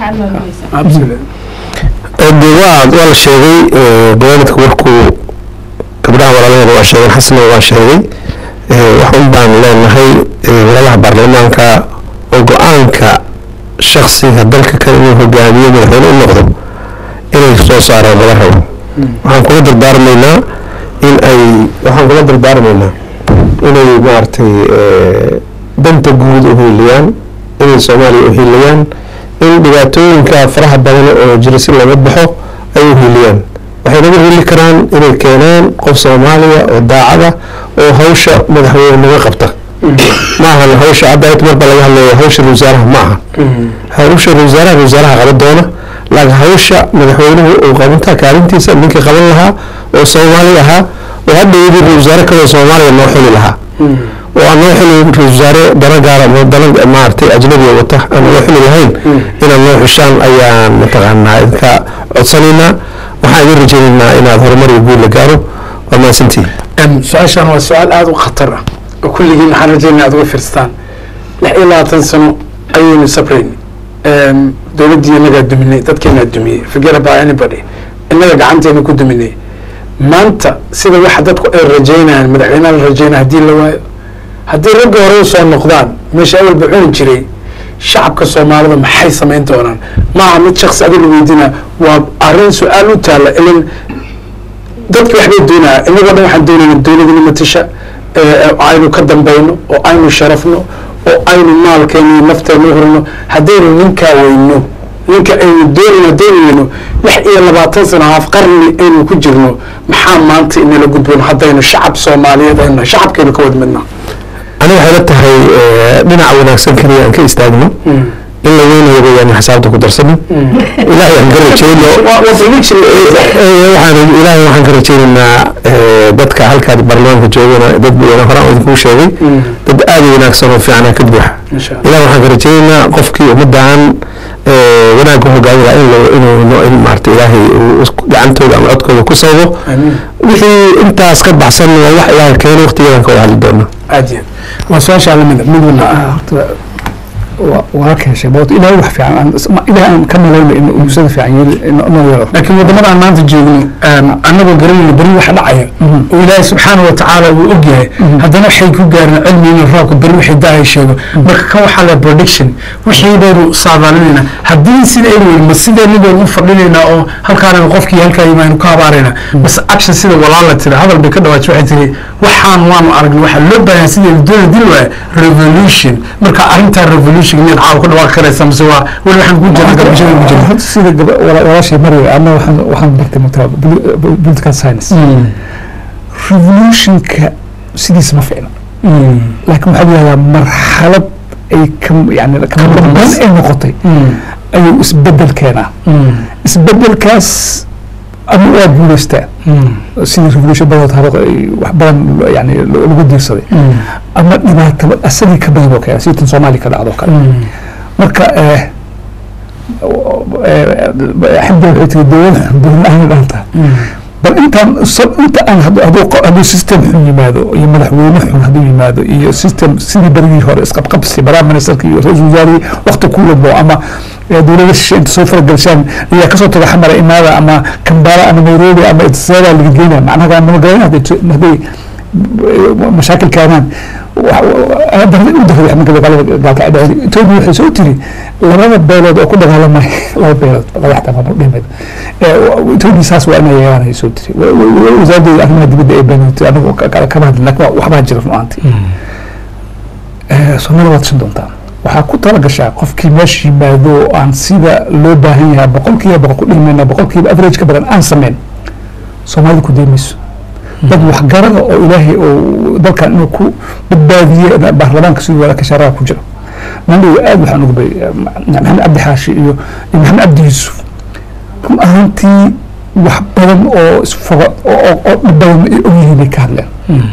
de waa waa la sheegay barnaamijka warkuu gabdhaha walaalaheeda waa sheegeen xasna waa sheegay wax un baan leenahay walaalaha baarlamaanka oo go-aanka shaksiga dalka kale inuu hogaamiyo madaxweyne u noqdo inay soo saaraan laga rabo waxaan kula dardaarmaynaa in ay waxaan kula dardaarmaynaa inay maaragtay danta guud u hiiliyaan inay soomaaliya u hiiliyaan in dhibaatooyinka faraha badan oo jira si laga baxo ay u hiiliyaan waxay naga hili karaan inay keenaan qof soomaaliya oo daacada oo hawsha madaxweyne naga qabta ma ahan hawsha hadda marba laga hadlayo hawsha wasaaraha ma aha hawsha wasaaraha wasaaraha qaban doona laakiin hawsha madaxweynuhu uu qabantaa kaalintiisa ninkii qaban lahaa oo soomaali ahaa oo hadda yidi wasaare kaloo soomaaliya noo xili lahaa oo aan noo xili wasaare dana gaara ama dana maaragtay ajnabiga wata aan noo xili lahayn inaad noo xushaan ayaan mataqaanaa idinka codsanaynaa waxaan idin rajaynaynaa inaad horumar iyo guul la gaaro waa mahadsantihin su-aashan waa su-aal aada u khatar ah oo kulligiin waxaan rajaynaa aad uga fiirsataan lix iyo labaatan sano ayaynu sabrayn dowladdii innagaa duminay dadkeenaa dumiyey forget about anybody innaga gacanteena ku duminay maanta sida waxa dadku ay rajaynayaan madaxweynaha la rajaynaya haddii la waayo haddii ragga hore u soo noqdaan meesha awalba cuni jiray shacabka soomaalida maxay samayn doonaan maaha mid shaksi adiga weydiina waa arrin su-aal u taalla ilan dadki waxbay doonaya inagoo dhan waxaan doonayna dowladina matasha aynu ka dambayno oo aynu sharafno oo aynu maalkeena iyo nafteena u hurno haddaynu ninkaa weyno ninka aynu doonayno haddaynu weyno lix iyo labaatan sano haaf qarni aynu ku jirno maxaa maanta inala gudboon haddaynu shacab soomaaliyeed aynu nahay shacabkeenu ka wad midnaa aniga waxay la tahay dhinaca wanaagsan keliya aan ka istaagno in la weynayo sheegayaan in xisaabta ku darsanin ilaahay aan ka rajayno waxaan ilaahay waxaan ka rajaynaynaa eh, dadka halkaad baarlamaanka joogana dad badan horaan idinkuu sheegay dad aad u wanaagsan oo fiican ka buuxa ilaah waxaan ka rajaynaynaa qofkii ummaddan eh, wanaagga hogaamida in lo- inuu no- in maarata ilaahay uu is- gacantooda ama codkooda ku sababo wixii intaas ka baxsan waa wax ilaahay keeno waqtigeedan ka wada hadli doona aad iyo aad waa su-aasha lamida mid walba waa ka heshay boot ilaahay wax fiican aan is- ma- ilaahay aan ka malayno in uu sida fiican yeeli inoo yeelo laakiin wadamada aan maanta joogno em, annagoo garanayno beri waxa dhacaya oo ilaahay subxaana wa tacaala uu og yahay haddana waxay ku gaareen cilmi inuu roobka beri wixii daaya sheego marka kan waxaa la prediction wixii baynu saadaalinayna haddii sida ay weyn ma sideenni baynu u fadhinaynaa oo halkaana qofkii halkaa yimaanu ka habaaraynaa bas action sida walaala tiri hadal bay ka dhawaaj waxay tiri waxaan waanu aragnay waxaa loo baahan sidii doona dil waaya revolution marka arrintaa revolution miyaad caawa ku dhawaaqi karaysa mise waa weli waxaan ku jirna garbashada ku jirna Horta sida gaba- wala- walaashay marway ama waxaan waxaan bartay mataa political science revolutionka sidiisa ma fiicna laakiin waxaa yihahdaa marxalad ay ka yani kama dambeyn ay noqotay ayuu isbedel keenaa isbedelkaas ama waa guuleystaa sidii revolution badood haba ay wax badan yani lagu diirsaday ama dhibaato asagii ka badan oo keena sidii tan soomaaliya ka dhacdo kale marka eh, xamdi waxay tiri dowlad dowlad ahna dhanta bal intaan so- inta aan hadduu hadduu qo- hadduu system xun yimaado iyo madaxweyne xun hadduu yimaado iyo system sidii berigii hore isqabqabsi prime ministerka iyo ra-iisul wasaarihii wakti ku wadbo ama eh, dowlada shishe inta soo faragalshaan ayaa kasoo taga xamara imaada ama kambala ama nairobi ama itisaadaa laga geynaya macnaha nama garanay hadday jo- hadday mashaakil keenaan etoobiya waxay soo tiri labada beelood oo ku dagaalamay laba beelood laba xataa maamul dhimeed etoobiya saas waa inay yeelaan ay soo tiri wasaaraddeeda arrimaha dibadda ay beenaysay anagu kama hadlin laakiin waa- waxbaa jira runaantii soomaalida waad tashan doontaan waxaa ku tala gashaa qofkii meesha yimaado oo aan sida loo baahan yahay boqolkiiba boqol ku dhimayna boqolkiiba average ka badan aan sameyn soomaalida ku deemayso dad waxgarada oo ilaahay oo dalkan inuu ku badbaadiye baarlamaanka siduu wala kashaaraha ku jira mandhow aad waxaan uga bay maxamed cabdi xaashi iyo iyo maxamed cabdi yuusuf run ahaantii wax badan oo isfoga oo oo- oo dhib badan ay ogyihiin bay ka hadleen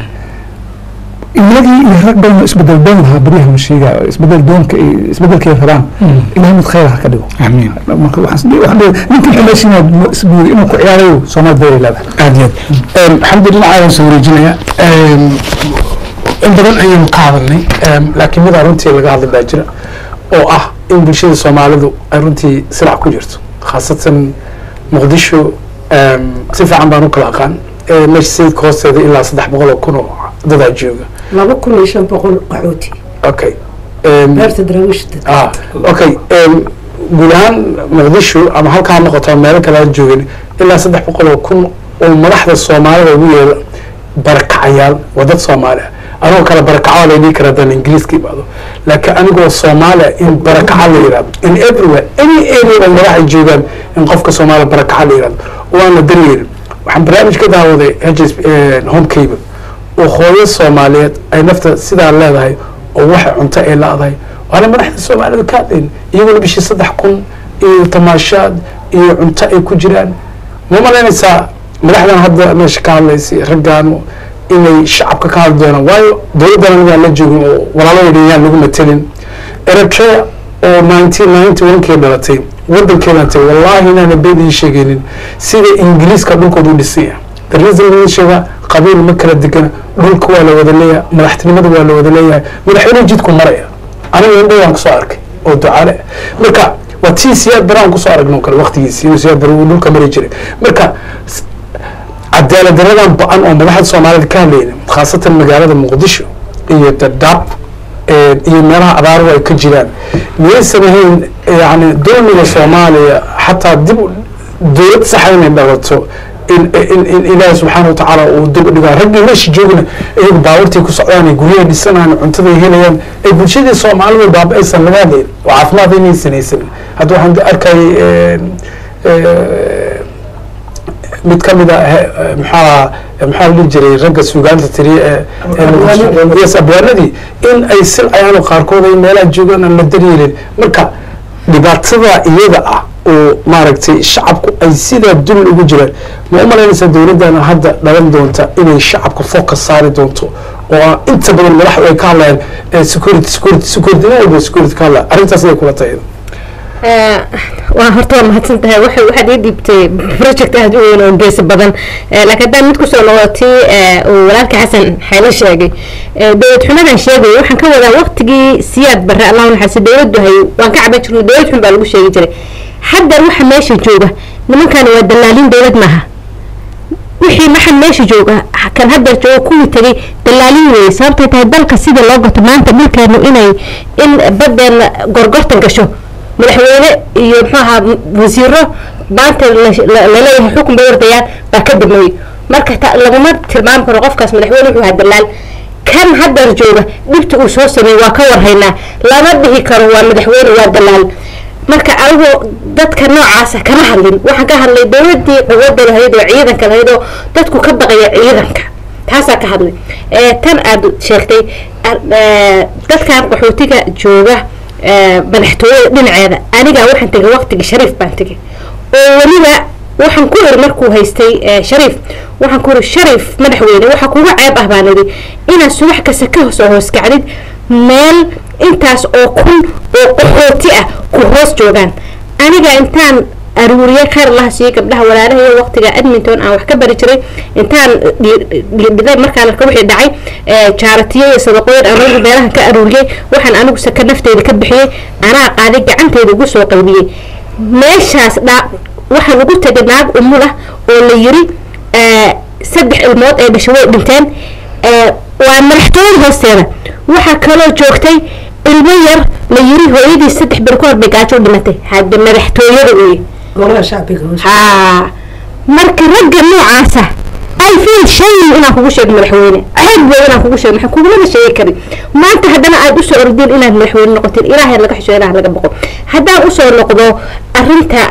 iyagii iyo rag badan oo isbedel doon lahaa baryahan sheegaa isbedel doonka ay isbedelkay rabaan ilahay mid khayr ha ka dhigo amiin marka waxaan waxaan leeyahay ninkii xumaysiina isbuuri inuu ku ciyaarayo soomaali dayay leedahay aad iyo aad xamdi dhinacaadan soo wareejinaya Em, in badan ayaynu ka hadalnay em, laakiin mid runtii laga hadli baa jira oo ah in bulshada soomaalidu ay runtii silac ku jirto khaasatan muqdisho em, si fiican baan u kala aqaan Eh, meesha sayidka hoosteeda ilaa saddex boqol oo kun oo dadaa jooga laba kun iyo shan boqol qaxooti okay Em, beerta daraawiishta ah okay em, guud ahaan muqdisho ama halkaa ha noqoto ama meelo kale aan joogin ilaa saddex boqol oo kun oo madaxda soomaalida ugu yeela barakacayaal waa dad soomaali ah anigoo kale barakaco la dhihi kara haddaan ingiriiska imaado laakiin anigoo soomaaliya in barakaca la yidhahdo in everywhere any area oo madax ay joogaan in qofka soomaaliya barakaca la yidhahdo oo aan la daryeelin waxaan barnaamij ka daawaday hs home cable oo hooyo soomaaliyeed ay nafta sidaa leedahay oo waxa cunto ay la-dahay waana madaxda soomaalida ka hadlayn iyaguna bishii saddex kun iyo tamaashaad iyo cunto ay ku jiraan ma malaynaysaa madaxdan hadda meesha ka hadlaysay raggan inay shacabka ka hadli doonaan waayo dowladdan anigaan la joogin oo walaaladayda yaan lagu matelin eritrea oo nineteen ninety one kii dhalatay wadankeedan tay wallahi inaana been ii sheegaynin sida ingiriiska dhulkooda u dhisaya the reason laga sheega qabiil ma kala degana dhulka waa la wada leeyahay madaxtinimada waa la wada leeyahay madaxweyne jidku maraya aniga indhowaan kusoo arkay oo ducaale marka waa tii siyaad baraan kusoo aragno kale waqtigiisi inuu siyaad bara uu dhulka mari jiray marka s- cadaalad daradan ba-an oo madaxda soomaalida ka hadlayna khaasatan magaalada muqdisho iyo dadaab eh, iyo meelaha abaaruhu ay ka jiraan miyaysan ahayn yani dulmiga soomaaliya xataa dib u- dowlad saxa inay dhalato in in in ilaahi subxaana wa tacaala uu dib u dhigaa raggii meesha joogna iyagu baawartay ku socdaan ay guryahay dhisanayaan cuntaday helayaan ay bulshadii soomaalida baaba aysan laga hadlayn oo caafimaad inaysan haysanin hadda waxaan arkayay mid ka mid a he- maxaa maxaa la dhihi jiray ragga suugaanta tiriye ee ee yes abwaanadii in ay silcayaan oo qaarkood ay meelaha joogaan aan la daryeelin marka dhibaatada iyada ah oo maaragtay shacabku ay sidaa dul ugu jiraan ma u malaynaysaa dowladdana hadda dhalan doonta inay shacabka focus saari doonto oo ah inta badan madaxdu ay ka hadlayaan eh, security security security nin walba security ka hadlaya arrintaas inay kula tahay waa horta waa mahadsan tahay waxay waxaad ii dhiibtay project aada u weyn oo geesi badan Eh, laakiin haddaan mid kusoo noqotay eh, uu walaalka xasan xeelo sheegay Eh, dowlad xumadan sheegay waxaan ka wadaa waqtigii siyaad barre allah naxariiso dowladdu hay waan ka caban jirnay dowlad xun baa lagu sheegi jiray haddan waxa meesha jooga nimankan waa dallaalin dowlad maaha wixii maxan meesha jooga kan hadda jooga kuwii tagay dallaalin weeye sababtay tahay dalka sida loo gato maanta dhulkeenu inay in badeena gorgortan gasho madaxweyne iyo muxuu ahaa wasiiro maanta la- la- laleeyahay xukun bay ordayaan baa ka dambeeyey marka ta- laguma tilmaami karo qofkaas madaxweyne wuxuu ahaa dallaal kan haddar jooga dhibta uu soo sameeyey waa ka warhaynaa lama dhihi karo waa madaxweyne waa dallaal marka anigoo dadka noocaasa kama hadlin waxaan ka hadlay dowladii quwadda lahayd oo ciidanka lahayd oo dadku ka baqaya ciidanka taasaa ka hadlay Eh, tan aad sheegtay ar- eh, dadkan qaxootiga jooga eh, madaxtooyada dhinaceeda aniga waxaan tegay waqtigii shariif baan tegay oo weliba waxaan ku iri markuu haystay eh, shariif waxaan ku iri shariif madaxweyne waxa kuga ceeb ah baan idhi inaad subax kasta ka hoos oo hoos kacdid meel intaas oo kun oo qaxooti ah ku hoos joogaan aniga intaan aruuriye khayr allaha siiye gabdhaha walaalahayo waqtiga edmonton aan wax ka bari jiray intaan dhiday markaan arka wixii dhacay jaaratiyo iyo sadaqooyin aan anigu meelaha ka aruuriyey waxaan anigu saka nafteyda ka bixiyey anaa qaaday gacanteyda ugu soo qaybiyey meeshaas dhaa waxaan ugu tegay naag umul ah oo la yiri saddex ilmood ee dhashay way dhinteen waa madaxtooyada hoosteeda waxaa kaloo joogtay ilmo yar la yiri hooyadii saddex ber ku hor bay gaajo u dhimatay hadda madaxtooyada weye haa marka ragga noocaasa ay feel shayin inaan kugu sheego madaxweyne ceeb wey inaan kugu sheego maxaa kugulama sheegi karin maanta haddana aad usoo ordeen inaad madaxweyne noqoteen ilaahay laga xisho ilaah laga boqo haddaan usoo noqdo arrinta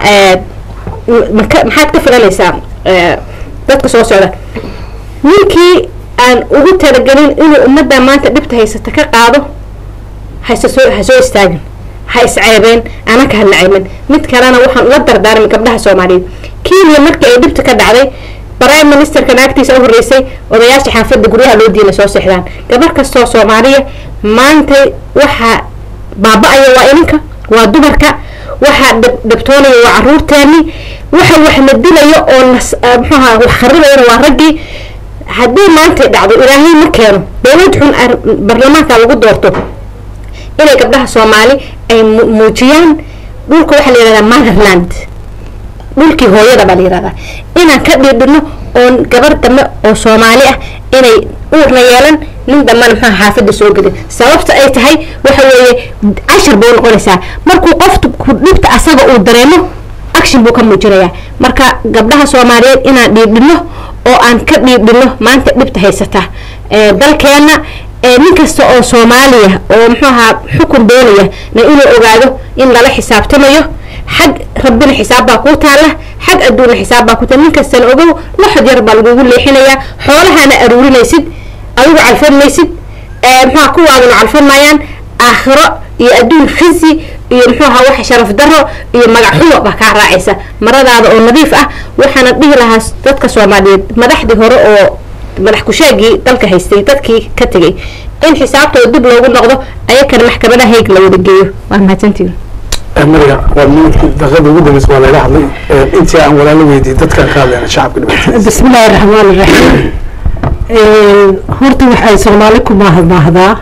maka maxaad ka filanaysaa dadka soo socda ninkii aan ugu talagelin inuu ummadda maanta dhibta haysata ka qaado hayse soo ha soo istaagin ha isceebeen anaka ha nacaymin mid kalena waxaan ula dardaarmay gabdhaha soomaaliyeed kenya markii ay dhibta ka dhacday prime ministerka naagtiisa u horreysay odayaasha xaafadda guryaha loo diina soo seexdaan gabar kastoo soomaaliya maantay waxaa baaba-aya waa ininka waa dumarka waxaa dhibtoonaya waa caruurteeni waxa wax la dilayo oo nas muxuaha wax kharibayana waa raggii haddii maantay dhacdo ilaahay ma keeno dowlad xun baarlamaanka lagu doorto inay gabdhaha soomaali ay muujiyaan dhulka waxaa la yihahdaa motherland dhulkii hooyada baa la yihahdaa inaan ka dhiidhino oon gabar dambe oo soomaali ah inay uurna yeelan nin dambena maxaa xaafadda soo gelin sababta ay tahay waxa weeye cashar bay noqonaysaa markuu qofku dhibta asaga uu dareemo action buu ka muujinayaa marka gabdhaha soomaaliyeed inaan dhiidhino oo aan ka dhiidhino maanta dhibta haysata dalkeena nin kasta oo soomaaliya oo muxuu ahaa xukun doonaya na inuu ogaado in lala xisaabtamayo xag rabbina xisaab baa kuu taalla xag adduunna xisaab baa ku taalla nin kastana ogow laxod yar baa lagugu leexinayaa xoolahana aruurinaysid adigu calfan maysid muxuaha kuwaaduna calfan maayaan aakhiro iyo adduun khisi iyo muxuu ahaa wax sharaf daro iyo magac xumo baa kaa raacaysa maradaada oo nadiif ah waxaana dhihi lahaa dadka soomaaliyeed madaxdii hore oo madax kusheegii dalka haystay dadkii ka tegay in xisaabtooda dib loogu noqdo ayakana maxkamadaha hayg la wada geeyo waa mahadsantihin mariga waa minidkii daqiiqada ugu dambeysa waa layla hadlay intii aan walaalo weydiiyey dadkaan ka hadlayna shacabka dhibaatadiisa بسم الله الرحمن الرحيم horta waxay soomaali ku mahadmahdaa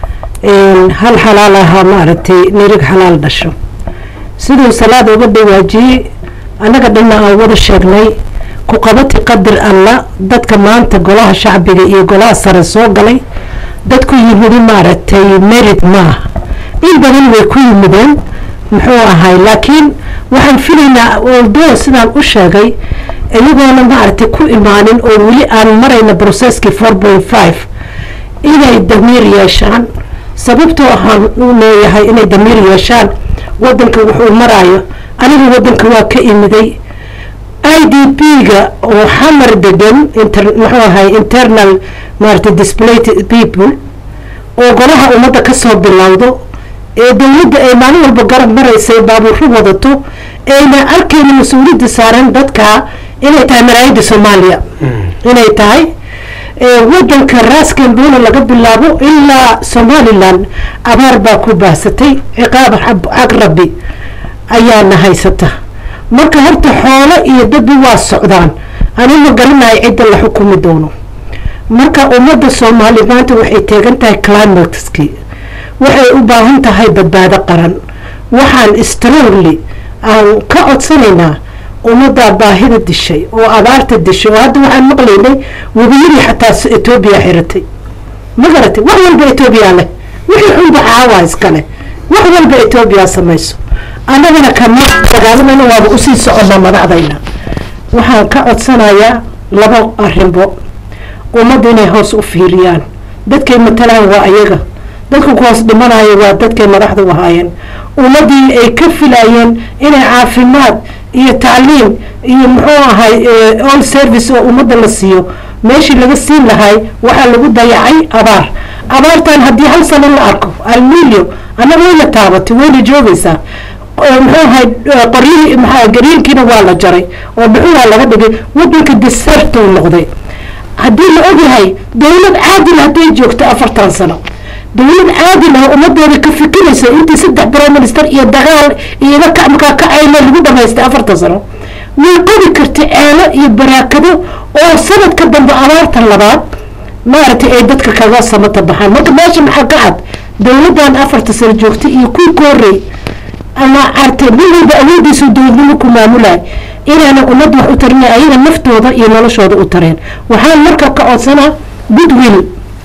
hal xalaal ahaa maaragtay nirig xalaal dhasho siduu salaad uga dhawaajiyey annaga dhanna aan wada sheegnay ku qabati qadar alla dadka maanta golaha shacbiga iyo golaha sare soo galay dadku yimidi maaragtay merid maaha in badan way ku yimideen muxuu ahay laakiin waxaan filaynaa oldo sidaan u sheegay iyagoona maaragtay ku imaanin oo weli aan marayna processkii four point five inay damiir yeeshaan sababtoo ahaan u leeyahay inay damiir yeeshaan wadanka wuxuu maraayo aniga wadanka waa ka imiday i d p ga oo xamar degan inter muxuu ahay internal maaragtay displaced people oo golaha ummadda kasoo bilowdo ee dowladda ay maalin walba garab maraysay baabuuro wadato ayna arkayna mas-uuliyadda saaran dadka inay tahay maraayadda soomaaliya inay tahay ee wadanka raaskamboona laga bilaabo ilaa somalilan abaar baa ku baahsatay ciqaab xab- xag rabbi ayaana haysata marka horta xoolo iyo dadba waa socdaan anima garanayo cidda la xukumi doono marka ummadda soomaali maanta waxay taagan tahay climateski waxay u baahan tahay badbaado qaran waxaan strongly aan ka codsanaynaa ummaddaa baahida dishay oo abaarta dishay oo hadda waxaan maqlaynay webiyadii xataa s- etoobiya xiratay ma garatay wax walba etoobiya leh wixii xunba caawa iskale wax walba etoobiya samayso annagana kama dagaalamayna waaba usii soconnaa madaxdayna waxaan ka codsanayaa laba arrinbo ummadda inay hoos u fiiriyaan dadkay matalaan waa ayaga dadka ku hoos dhimanaya waa dadkay madaxda u ahaayeen ummaddii ay ka filayeen inay caafimaad iyo tacliim iyo muxuu ahay eh, all service oo ummadda la siiyo meeshii laga siin lahay waxaa lagu dayacay abaar abaartan haddii hal sano la arko almilio annaga wayna taabatay wayna joogaysaa oo muxuu ahay eh, qoryihii maxaa gariinkiina waa la jaray oo muxuuha laga dhigay wadanka deserta uu noqday haddii la ogyahay dowlad caadil hadday joogto afartan sano dowlad caadil ah ummadeeda ka fikiraysa intii saddex prime minister iyo dagaal iyo iga kacmakaa kacayna lagu dhamaystay afartan sano way qodi karta ceelo iyo baraakado oo sanadka dambe abaartan labaad maaragtay ay dadka kaga samata baxaan marka meesha maxaa ka cad dowladdan afarta sano joogtay iyo kuwii ka horreey ama artay nin walba awoodiisu dowladnimo ku maamulaay inaana ummadda wax u tarin ayaga naftooda iyo noloshooda u tareen waxaan marka ka codsanaa goodwill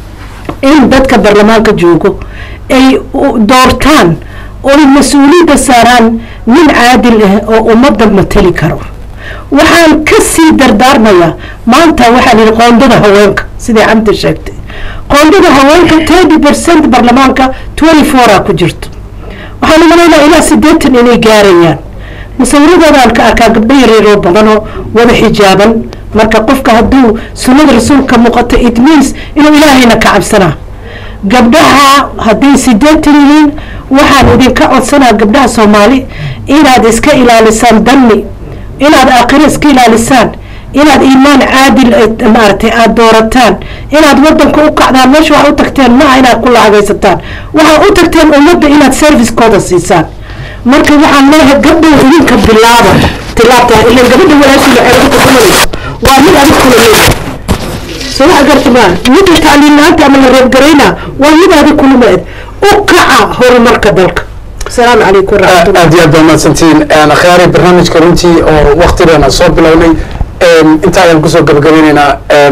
in dadka baarlamaanka joogo ay u- doortaan oy mas-uuliyadda saaraan nin caadil ah oo ummadda matali karo waxaan ka sii dardaarmayaa maanta waxaa lihi qoondada haweenka sidai camdi sheegtay qoondada haweenka thirty percent baarlamaanka twenty four a ku jirto waxaan umalaynaa ilaa siddeetan inay gaarayaan musawiradoodan ka arkaa gabdho yareeroo badan oo wada xijaaban marka qofka hadduu sunnada rasuulka muuqato it means inuu ilaahayna ka cabsanaa gabdhaha hadday sideetan yihiin waxaan idinka codsanaa gabdhaha soomaali inaad iska ilaalisaan danni inaad aakhiro iska ilaalisaan inaad iimaan caadil eh, maaragtay aada doorataan inaad wadanka u kacdaan meesha waxaa u tagteen maaha inaad ku lacagaysataan waxaa u tagteen ummadda inaad servicekooda siisaan marka waxaan leeyahay gabdhow idinka bilaaba tilaabta ilan gabadha walaashii waxay ugu tukumanayso waa mid adig kula leeyahay soo wax garta maa midda tacliin la-aanta ama la reebgarayna waa mid adig kula leed u kaca horumarka dalka asalaamu calaykum waraxmatullah aad iyo aad baa mahadsantihiin akhyaari barnaamijka runtii oo waktigeena soo bilownay inta ayaan kusoo gabagabeyneynaa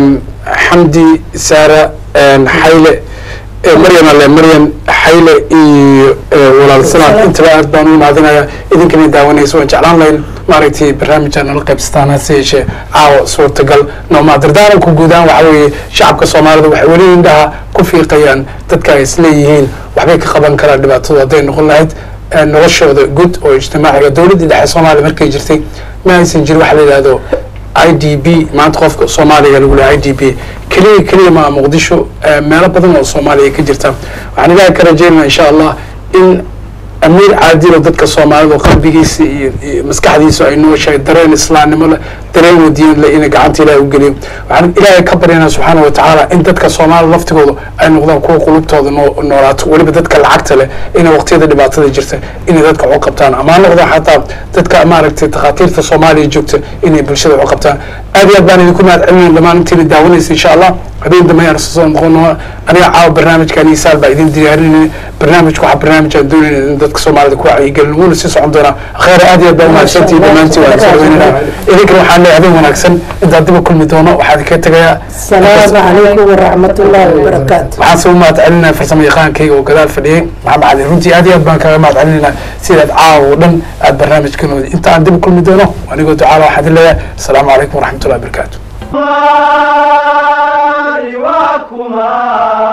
xamdi saara xayle maryam ale maryam xayle iyo walaal sanad intaba aad baan u mahadinaya idinkana daawanaysa waan jeclaan lahayn maaragtay barnaamijka nala qaybsataan hase yeeshee caawa suurtagal nooma dardaaranku guudaan waxa weeye shacabka soomaalida waxay weli indhaha ku fiiqayaan dadka ay isleeyihiin waxbay ka qaban karaan dhibaatadu hadday noqon lahayd eh, noloshooda guud oo ijtimaaciga dowladdii dhexe soomaaliya markay jirtay ma aysan jirin waxa la yidhahdo i d b maanta qofka soomaaliga lagu leeyahay i d b keliya keliya maa muqdisho eh, meelo badan oo soomaaliya ka jirta waxaan ilaahay ka rajeynaya insha allah in amiir caadil oo dadka soomaalida oo qalbigiisa iyo iyo maskaxdiisa ay nooshahay dareen islaamnimo leh dareen wadiyan leh inay gacanta ilaahay u geliyo waxaan ilaahay ka baryanaa subxaana wa tacaala in dadka soomaalida laftigooda ay noqdaan kuwa qulubtooda noo noolaato weliba dadka lacagta leh inay waqtiyada dhibaatada jirta inay dadka waxu qabtaan ama ha noqdaan xataa dadka maaragtay takhaatiirta soomaaliya joogta inay bulshada waxu qabtaan aad iyo aad baan idinku mahad celinaya dhammaan intiina daawanaysa insha allah habeen dambe ayaan soo noqono aniga caawa barnaamijkan isaal baa idin diyaarinayna barnaamijku waxaa barnaamij aan doonayna in dadka soomaalida ku wacyigelin wuuna sii socon doonaa akheer aad iyo aad baa umahadsantihi dhammaantiin waan soo dhaweynayna idinkana waxaan leeyahay habeen wanaagsan intaan dib u kulmi doono waxaa idinka tegayaa asalaamu calaykum waraxmatullaahi wabarakaatu waxaan soo mahad celinaya farsamo yaqaankayga oo gadaal fadhiyey maxamed cali runtii aad iyo aad baan kaga mahad celinaynaa sidaad caawa oo dhan aad barnaamijkan wadi inta aan dib u kulmi doono anigoo ducaala waxaan idin leeyahay asalaamu calaykum waraxmatullahi wabarakaatu Kumar,